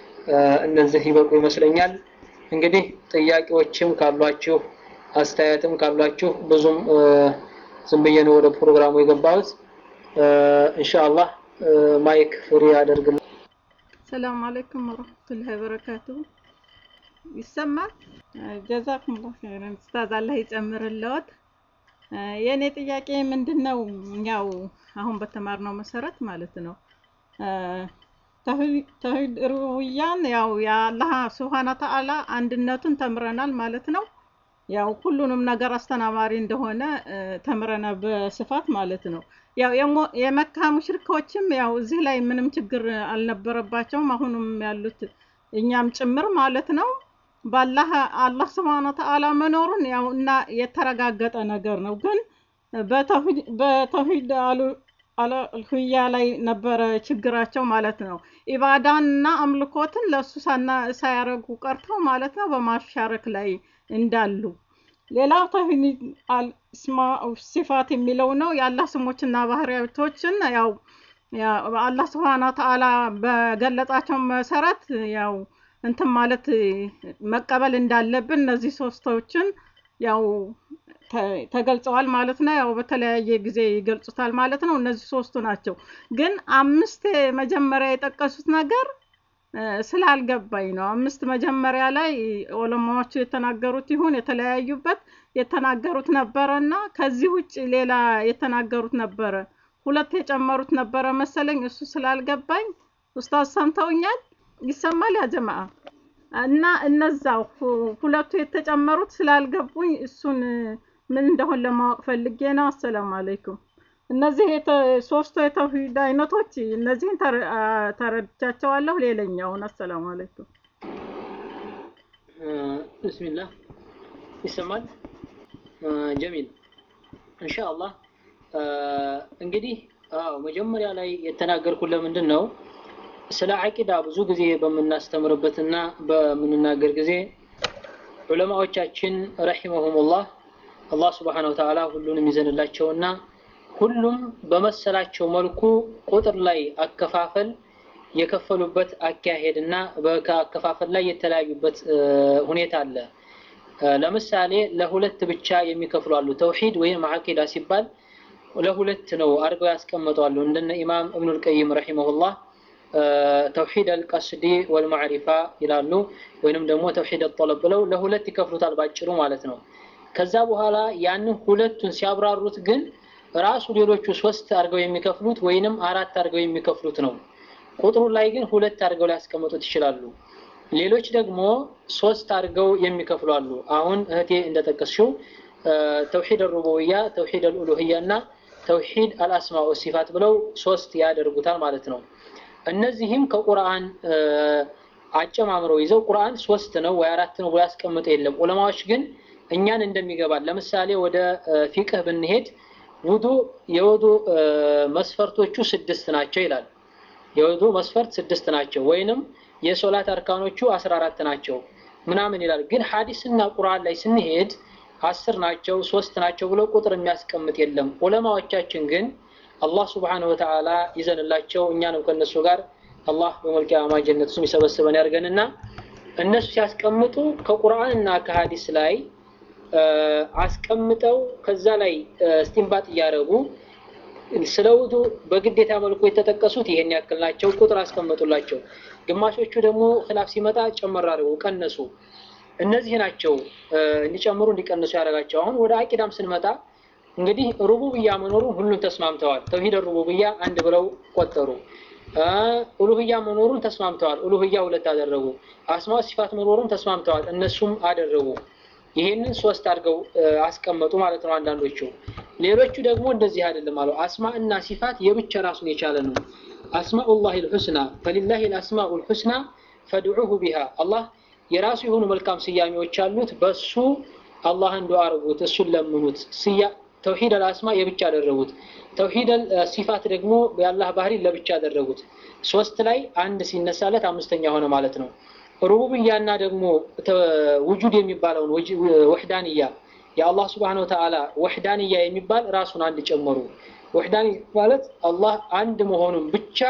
እነዚህ ይበቁ ይመስለኛል። እንግዲህ ጥያቄዎችም ካሏችሁ አስተያየትም ካሏችሁ ብዙም ዝም ብዬ ነው ወደ ፕሮግራሙ የገባሁት። ኢንሻአላህ ማይክ ፍሪ አደርግልኝ። ሰላም አለይኩም ወረህመቱላሂ ወበረካቱ። ይሰማል? ጀዛኩሙላህ ኸይረን ኡስታዝ፣ አላህ ይጨምርልዎት። የእኔ ጥያቄ ምንድን ነው? ያው አሁን በተማርነው መሰረት ማለት ነው ተውሂድ ሩቡቢያን ያው የአላህ ሱብሃነ ተዓላ አንድነቱን ተምረናል ማለት ነው። ያው ሁሉንም ነገር አስተናባሪ እንደሆነ ተምረናል በስፋት ማለት ነው። ያው የመካ ሙሽሪኮችም ያው እዚህ ላይ ምንም ችግር አልነበረባቸውም። አሁንም ያሉት እኛም ጭምር ማለት ነው። ባላህ አላህ ስብሐነ ወተዓላ መኖሩን ያው እና የተረጋገጠ ነገር ነው። ግን በተውሂድ አልሁያ ላይ ነበረ ችግራቸው ማለት ነው። ኢባዳንና አምልኮትን ለእሱ ሳያረጉ ቀርተው ማለት ነው በማሻረክ ላይ እንዳሉ ሌላው ተውሂድ አልስማ ሲፋት የሚለው ነው። የአላህ ስሞችና ባህሪያቶችን ያው አላህ ስብሐነ ወተዓላ በገለጻቸው መሰረት ያው እንትን ማለት መቀበል እንዳለብን እነዚህ ሶስቶችን ያው ተገልጸዋል ማለት ነው። ያው በተለያየ ጊዜ ይገልጹታል ማለት ነው። እነዚህ ሶስቱ ናቸው። ግን አምስት መጀመሪያ የጠቀሱት ነገር ስላልገባኝ ነው። አምስት መጀመሪያ ላይ ዑለማዎቹ የተናገሩት ይሁን የተለያዩበት የተናገሩት ነበረ እና ከዚህ ውጭ ሌላ የተናገሩት ነበረ። ሁለት የጨመሩት ነበረ መሰለኝ። እሱ ስላልገባኝ ኡስታዝ ሰምተውኛል? ይሰማል ያ ጀማዓ? እና እነዛው ሁለቱ የተጨመሩት ስላልገቡኝ እሱን ምን እንደሆን ለማወቅ ፈልጌ ነው። አሰላሙ አለይኩም። እነዚህ ሶስቱ የተውሂድ አይነቶች እነዚህን ተረድቻቸዋለሁ። ሌላኛውን አሰላሙ አለይኩም። ብስሚላህ ይሰማል። ጀሚል ኢንሻአላህ። እንግዲህ አዎ መጀመሪያ ላይ የተናገርኩት ለምንድን ነው ስለ አቂዳ ብዙ ጊዜ በምናስተምርበትና በምንናገር ጊዜ ዑለማዎቻችን ረሂመሁሙላህ አላህ ስብሓነሁ ወተዓላ ሁሉንም ይዘንላቸውና ሁሉም በመሰላቸው መልኩ ቁጥር ላይ አከፋፈል የከፈሉበት አካሄድና በአከፋፈል ላይ የተለያዩበት ሁኔታ አለ። ለምሳሌ ለሁለት ብቻ የሚከፍሉ አሉ። ተውሂድ ወይም አቂዳ ሲባል ለሁለት ነው አድርገው ያስቀምጠዋሉ። እንደነ ኢማም እብኑል ቀይም ረሂመሁላህ ተውሂድ አልቀስዲ ወልማዕሪፋ ይላሉ። ወይንም ደግሞ ተውሂድ አልጠለብ ብለው ለሁለት ይከፍሉታል ባጭሩ ማለት ነው። ከዛ በኋላ ያንን ሁለቱን ሲያብራሩት ግን ራሱ ሌሎቹ ሶስት አድርገው የሚከፍሉት ወይንም አራት አድርገው የሚከፍሉት ነው። ቁጥሩ ላይ ግን ሁለት አድርገው ሊያስቀምጡት ይችላሉ። ሌሎች ደግሞ ሶስት አድርገው የሚከፍሉ አሉ። አሁን እህቴ እንደጠቀስሽው ተውሂድ አልሩቡብያ፣ ተውሂድ አልኡሉህያ እና ተውሂድ አልአስማ ወሲፋት ብለው ሶስት ያደርጉታል ማለት ነው። እነዚህም ከቁርአን አጨማምረው ይዘው ቁርአን ሶስት ነው ወይ አራት ነው ብሎ ያስቀምጠ የለም። ዑለማዎች ግን እኛን እንደሚገባል ለምሳሌ ወደ ፊቅህ ብንሄድ ውዱ የውዱ መስፈርቶቹ ስድስት ናቸው ይላል። የውዱ መስፈርት ስድስት ናቸው ወይንም የሶላት አርካኖቹ አስራ አራት ናቸው ምናምን ይላል። ግን ሐዲስና ቁርአን ላይ ስንሄድ አስር ናቸው ሶስት ናቸው ብሎ ቁጥር የሚያስቀምጥ የለም። ዑለማዎቻችን ግን አላህ ሱብሓነሁ ወተዓላ ይዘንላቸው እኛንም ከነሱ ጋር አላህ በመልቂያማ ጀነት እሱም ይሰበስበን ያድርገንና እነሱ ሲያስቀምጡ ከቁርአን እና ከሀዲስ ላይ አስቀምጠው ከዛ ላይ እስቲንባጥ እያደረጉ ስለ ውዱ በግዴታ መልኩ የተጠቀሱት ይሄን ያክል ናቸው፣ ቁጥር አስቀመጡላቸው። ግማሾቹ ደግሞ ክላፍ ሲመጣ ጨመር አድርገው ቀነሱ። እነዚህ ናቸው እንዲጨምሩ እንዲቀንሱ ያደረጋቸው። አሁን ወደ አቂዳም ስንመጣ እንግዲህ ሩቡብያ መኖሩን ሁሉም ተስማምተዋል። ተውሂድ ሩቡብያ አንድ ብለው ቆጠሩ። ኡሉህያ መኖሩን ተስማምተዋል። ኡሉህያ ሁለት አደረጉ። አስማ ሲፋት መኖሩን ተስማምተዋል። እነሱም አደረጉ። ይሄንን ሶስት አድርገው አስቀመጡ ማለት ነው አንዳንዶቹ። ሌሎቹ ደግሞ እንደዚህ አይደለም አሉ። አስማ እና ሲፋት የብቻ ራሱን የቻለ ነው። አስማኡላህ ልሑስና ፈሊላህ ልአስማኡ ልሑስና ፈድዑሁ ቢሃ አላህ የራሱ የሆኑ መልካም ስያሜዎች አሉት። በሱ አላህን ዱዓ አድርጉት፣ እሱን ለምኑት። ተውሂድ አልአስማ የብቻ አደረጉት። ተውሂድ ሲፋት ደግሞ የአላህ ባህሪ ለብቻ አደረጉት። ሶስት ላይ አንድ ሲነሳለት አምስተኛ ሆነ ማለት ነው። ሩቡብያና ደግሞ ውጁድ የሚባለውን ወሕዳንያ የአላህ ስብሐነ ወተዓላ ወሕዳንያ የሚባል ራሱን አንድ ጨመሩ። ወሕዳኒ ማለት አላህ አንድ መሆኑን ብቻ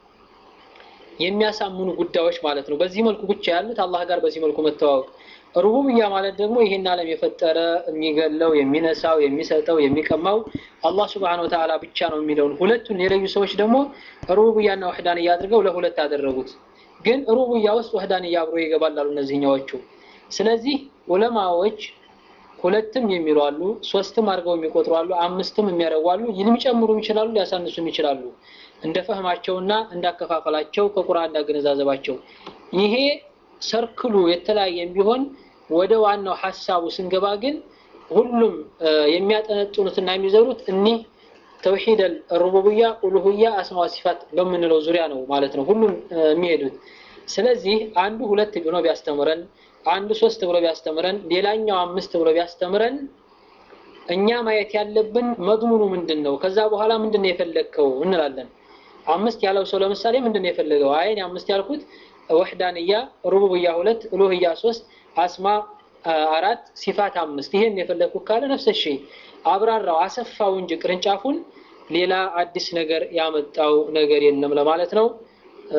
የሚያሳምኑ ጉዳዮች ማለት ነው። በዚህ መልኩ ብቻ ያሉት አላህ ጋር በዚህ መልኩ መተዋወቅ። ሩቡብያ ማለት ደግሞ ይህን ዓለም የፈጠረ የሚገለው፣ የሚነሳው፣ የሚሰጠው፣ የሚቀማው አላህ ስብሐነ ወተዓላ ብቻ ነው የሚለውን ሁለቱን የለዩ ሰዎች ደግሞ ሩቡብያና ወሕዳንያ አድርገው ለሁለት አደረጉት። ግን ሩቡብያ ውስጥ ወሕዳንያ አብሮ ይገባላሉ እነዚህኛዎቹ። ስለዚህ ዑለማዎች ሁለትም የሚሉ አሉ፣ ሶስትም አድርገው የሚቆጥሩ አሉ፣ አምስትም የሚያደርጉ አሉ። የሚጨምሩም ይችላሉ፣ ሊያሳንሱም ይችላሉ። እንደ ፈህማቸውና እንዳከፋፈላቸው ከቁርአን እንዳገነዛዘባቸው። ይሄ ሰርክሉ የተለያየም ቢሆን ወደ ዋናው ሐሳቡ ስንገባ ግን ሁሉም የሚያጠነጥኑትና የሚዘሩት እኒህ ተውሂድ ሩቡብያ፣ ኡሉህያ፣ አስማ ሲፋት በምንለው ዙሪያ ነው ማለት ነው ሁሉም የሚሄዱት። ስለዚህ አንዱ ሁለት ብሎ ቢያስተምረን አንዱ ሶስት ብሎ ቢያስተምረን ሌላኛው አምስት ብሎ ቢያስተምረን እኛ ማየት ያለብን መድሙኑ ምንድን ነው፣ ከዛ በኋላ ምንድን ነው የፈለግከው እንላለን። አምስት ያለው ሰው ለምሳሌ ምንድን ነው የፈለገው? አይ እኔ አምስት ያልኩት ወሕዳንያ፣ ሩቡብያ ሁለት፣ ኡሉህያ ሶስት፣ አስማ አራት፣ ሲፋት አምስት ይሄን የፈለግኩት ካለ ነፍሰ ሺ አብራራው፣ አሰፋው እንጂ ቅርንጫፉን ሌላ አዲስ ነገር ያመጣው ነገር የለም ለማለት ነው።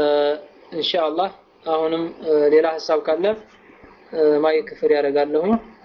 ኢንሻአላህ አሁንም ሌላ ሀሳብ ካለ ማይክ ክፍል ያደርጋለሁኝ።